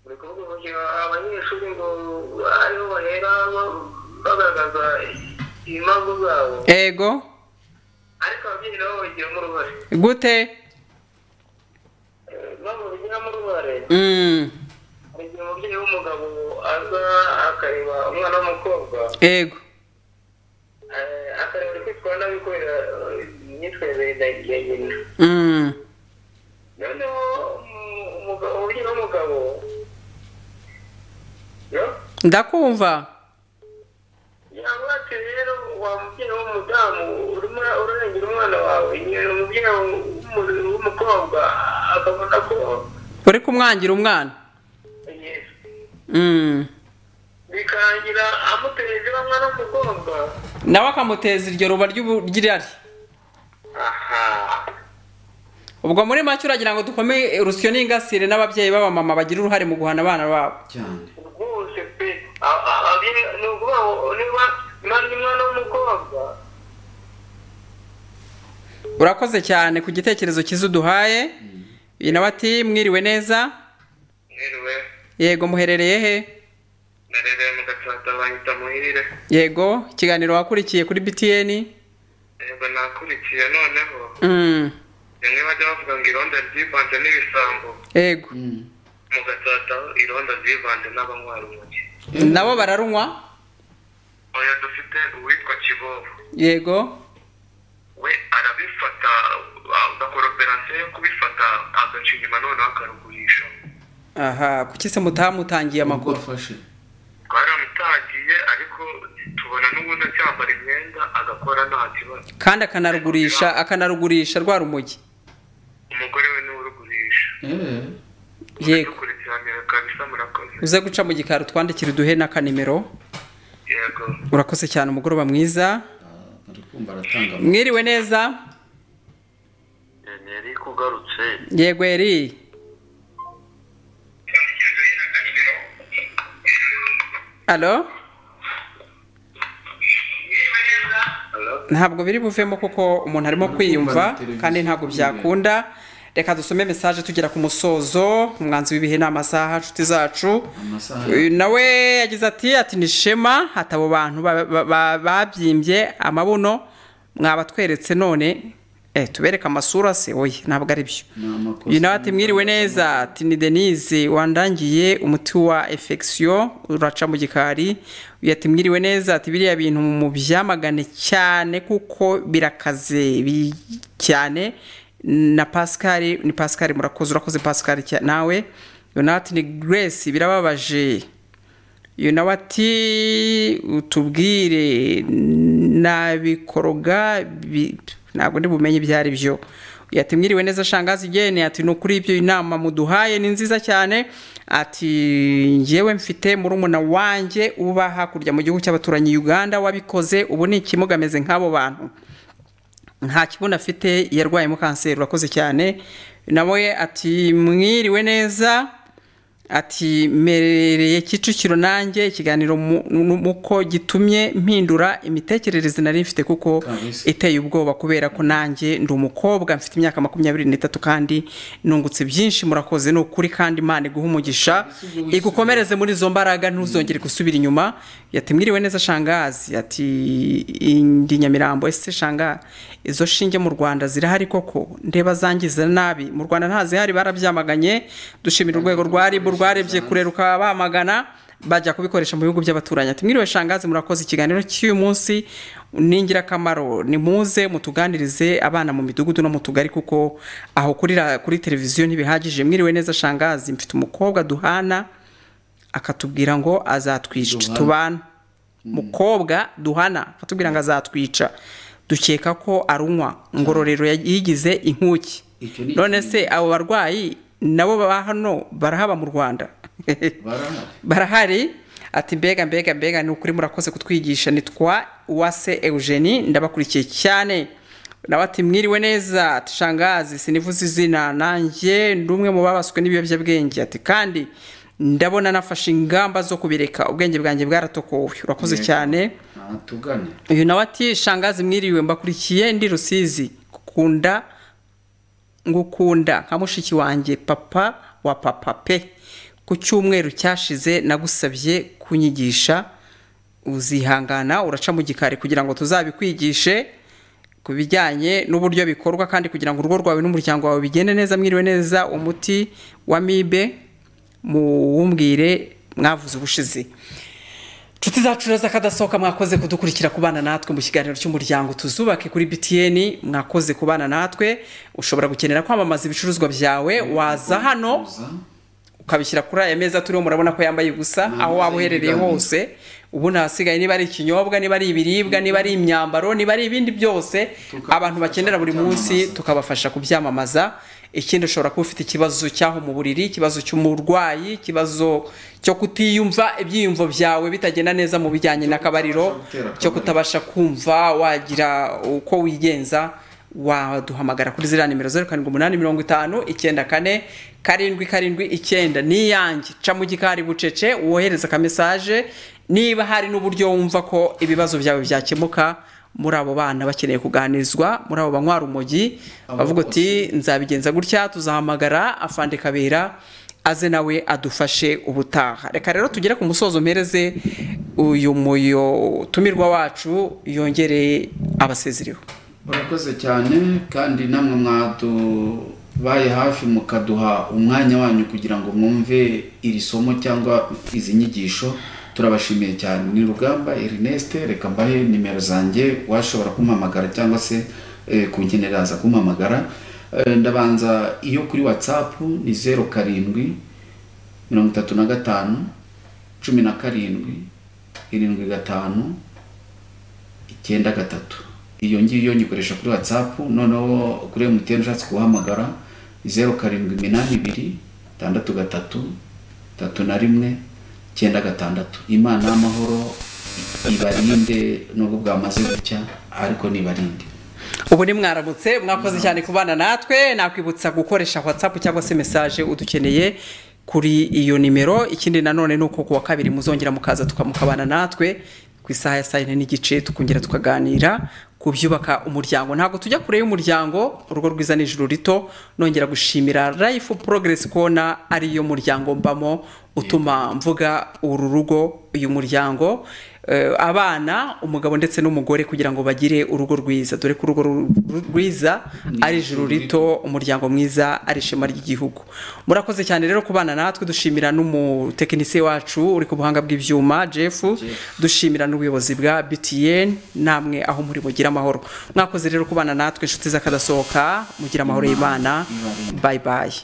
buri kuvuga uburyo abanyeshuri ngo ariho bahera ba- bagaragaza impamvu zabo yego ariko ababyeyi nabo babigiramo uruhare gute Eh, babigiramo uruhare Mm, hari igihe umubyeyi w'umugabo aza akareba umwana w'umukobwa yego eh, akareba uri kwitwara nabi kubera eh, imyitwarire ya- ya nyina Mm, noneho umu- umugabo umubyeyi w'umugabo yo ndakumva yabacu rero wa mubyeyi w'umudamu urimo urarengera umwana wawe nyina umubyeyi w'umu- w'umukobwa akabona ko uri kumwangira umwana Yes. Mm, bikarangira amutereje wa mwana w'umukobwa nawe akamuteza iryo ruba ry'ubu- ry'irari aha ubwo muri make uragira ngo dukome urusyo n'ingasire n'ababyeyi b'abamama bagira uruhare mu guhana abana babo cyane rwose pe A- a- abye- ni ukuvuga ngo niba nari umwana w'umukobwa urakoze cyane ku gitekerezo cyiza uduhaye uyu nawe ati mwiriwe neza mwiriwe yego muherereye he narereye mu gatsata banyita muhirire yego ikiganiro wakurikiye kuri btn yego nakurikiye noneho Mm, rimwe bajya bavuga ngo irondo ryivanze n'ibisambo yego Mm. mu gatsata irondo ryivanze n'abanywarumogi nabo bararunywa oya dufite uwitwa kibobo yego we arabifata agakora operasiyo yo kubifata agaca inyuma noneho akarugurisha aha kuki se mutamutangiye Ubwo amakuru wafashe twaramutangiye ariko tubona n'ubundi acyambara imyenda agakora nta kibazo kandi akanarugurisha akanarugurisha rwa rumogi umugore we niwe urugurisha Eh, yego dukurikiranira kabisa murakoze uze guca mu gikari twandikire uduhe n'akanimero yego urakoze cyane umugoroba mwiza ah, bari kumva aratanga amakuru. mwiriwe neza neri kugarutse yego eri alo ntabwo biri buvemo kuko umuntu arimo kwiyumva kandi ntabwo byakunda reka dusome mesaje tugera ku musozo umwanzi w'ibihe ni amasaha nshuti zacu amasaha uyu nawe yagize ati ati ni shema hati abo bantu ba- ba- ba- babyimbye amabuno mwabatweretse none eh, tubereke amasura se oye ntabwo ari byo ni amakosa uyu nawe ati mwiriwe neza ati ni denise wandangiye umuti wa efekisiyo uraca mu gikari uyu ati mwiriwe neza ati biriya bintu mu byamagane cyane kuko birakaze bi- cyane na pascal ni pascal murakoze urakoze pascal cya- nawe uyu nawe ati ni grace birababaje uyu nawe ati utubwire nabikoroga bi- ntabwo ndi bumenye ibyo ari byo Uyu ati mwiriwe neza shangazi igene ati ni ukuri ibyo inama muduhaye ni nziza cyane ati njyewe mfite murumuna wanjye uba hakurya mu gihugu cy'abaturanyi Uganda wabikoze ubu ni ikimugameze nk'abo bantu nta kibuno afite yarwayemo kanseri urakoze cyane nawe ati mwiriwe neza ati merereye kicukiro nanjye ikiganiro mu- nu- muko gitumye mpindura imitekerereze nari mfite kuko Kabisa. iteye ubwoba kubera ko nanjye ndi umukobwa mfite imyaka makumyabiri n'itatu kandi nungutse byinshi murakoze ni ukuri kandi imana iguha umugisha igukomereze muri izo mbaraga ntuzongere gusubira inyuma yati mwiriwe neza shangazi ati ndi nyamirambo ese shanga izo shinge mu rwanda zirahari koko ndeba zangiza nabi mu rwanda ntazihari barabyamaganye dushimira urwego rwa ribu rwarebye kureruka bamagana bajya kubikoresha mu bihugu by'abaturanyi ati mwiriwe shangazi murakoze ikiganiro cy'uyu munsi ni ingirakamaro ni muze mutuganirize abana mu midugudu no mu tugari kuko aho kurira kuri televiziyo ntibihagije mwiriwe neza shangazi mfite umukobwa duhana akatubwira ngo azatwica Duhana. tubana mukobwa duhana akatubwira ngo azatwica dukeka ko arunywa ngororero yigize inkuki Icyo ni none se abo barwayi nabo baba hano barahaba mu rwanda barahari barahari ati mbega mbega mbega ni ukuri murakoze kutwigisha nitwa uwase eugenie ndabakurikiye cyane nawe ati mwiriwe neza ati shangazi sinivuze izina nanjye ndi umwe mu babaswe n'ibiyobyabwenge ati kandi ndabona nafashe ingamba zo kubireka ubwenge bwanjye bwaratokowe urakoze Yego. cyane natugane uyu nawe ati shangazi mwiriwe mbakurikiye ndi rusizi gukunda ngukunda nka mushiki wanjye papa wa papa pe ku cyumweru cyashize nagusabye kunyigisha uzihangana uraca mu gikari kugira ngo tuzabikwigishe ku bijyanye n'uburyo bikorwa kandi kugira ngo urugo rwawe n'umuryango wawe bigende neza mwiriwe neza umuti wa mibe muwumbwire mwavuze ubushize Inshuti zacu rero z'akadasohoka mwakoze kudukurikira kubana natwe mu kiganiro cy'umuryango tuzubake kuri BTN mwakoze kubana natwe ushobora gukenera kwamamaza ibicuruzwa byawe waza hano Kuza. ukabishyira kuri aya meza turiho murabona ko yambaye gusa Nta aho waba meza uherereye y'ibiganiro. hose ubu ntahasigaye niba ari ikinyobwa niba ari ibiribwa niba ari imyambaro niba ari ibindi byose Tukabafasha abantu bakenera buri munsi kubyamamaza. tukabafasha kubyamamaza ikindi ushobora kuba ufite ikibazo cy'aho mu buriri ikibazo cy'umurwayi ikibazo cyo kutiyumva ibyiyumvo byawe bitagenda neza mu bijyanye n'akabariro kutabasha gutera cyo akabariro. kutabasha kumva wagira uko wigenza waduhamagara kuri ziriya nimero zeru karindwi umunani mirongo itanu icyenda kane karindwi karindwi icyenda n'iyange ca mu gikari bucece wohereza akamesaje niba hari n'uburyo wumva ko ibibazo byawe byakemuka muri abo bana bakeneye kuganirizwa muri abo banywa urumogi Abo bavuga bose. uti nzabigenza gutya tuzahamagara afande kabera aze nawe adufashe ubutaha reka rero tugere ku musozo mpereze uyu mutumirwa wacu yongere abasezereho urakoze cyane kandi namwe mwadubaye hafi mukaduha umwanya wanyu kugira ngo mwumve iri somo cyangwa izi nyigisho turabashimiye cyane ni rugamba ernest reka mbahe nimero zanjye washobora kumpamagara cyangwa se eh, kunkenera aza kumpamagara Eh, ndabanza iyo kuri whatsapp ni zeru karindwi mirongo itatu na gatanu cumi na karindwi irindwi gatanu icyenda gatatu iyo ngiyo nyikoresha kuri whatsapp noneho kuri mtn ushatse kuhamagara ni zeru karindwi iminani ibiri itandatu gatatu tatu na rimwe icyenda gatandatu imana y'amahoro ibarinde nubwo bwamaze gucya ariko nibarinde ubu ni mwaramutse mwakoze cyane kubana natwe nakwibutsa gukoresha whatsapp cyangwa se message udukeneye kuri iyo nimero ikindi nanone ni uko kuwa kabiri muzongera mukaza tuka- mukabana natwe ku isaha ya saa yine n'igice tukongera tukaganira ku byubaka umuryango ntabwo tujya kure y'umuryango urugo rwiza ni ijuru rito nongera gushimira life progress kona ariyo muryango mbamo utuma mvuga uru rugo uyu muryango eh, abana umugabo ndetse n'umugore kugira ngo bagire urugo rwiza dore ko urugo ru- ru- rwiza ari ijuru rito umuryango mwiza ari ishema ry'igihugu murakoze cyane rero kubana natwe dushimira n'umutekinisiye wacu uri ku buhanga bw'ibyuma jeff dushimira n'ubuyobozi bwa btn namwe aho muri mugira amahoro mwakoze rero kubana natwe inshuti z'akadasohoka mugira amahoro y'imana Imana ibarinde. bayi bayi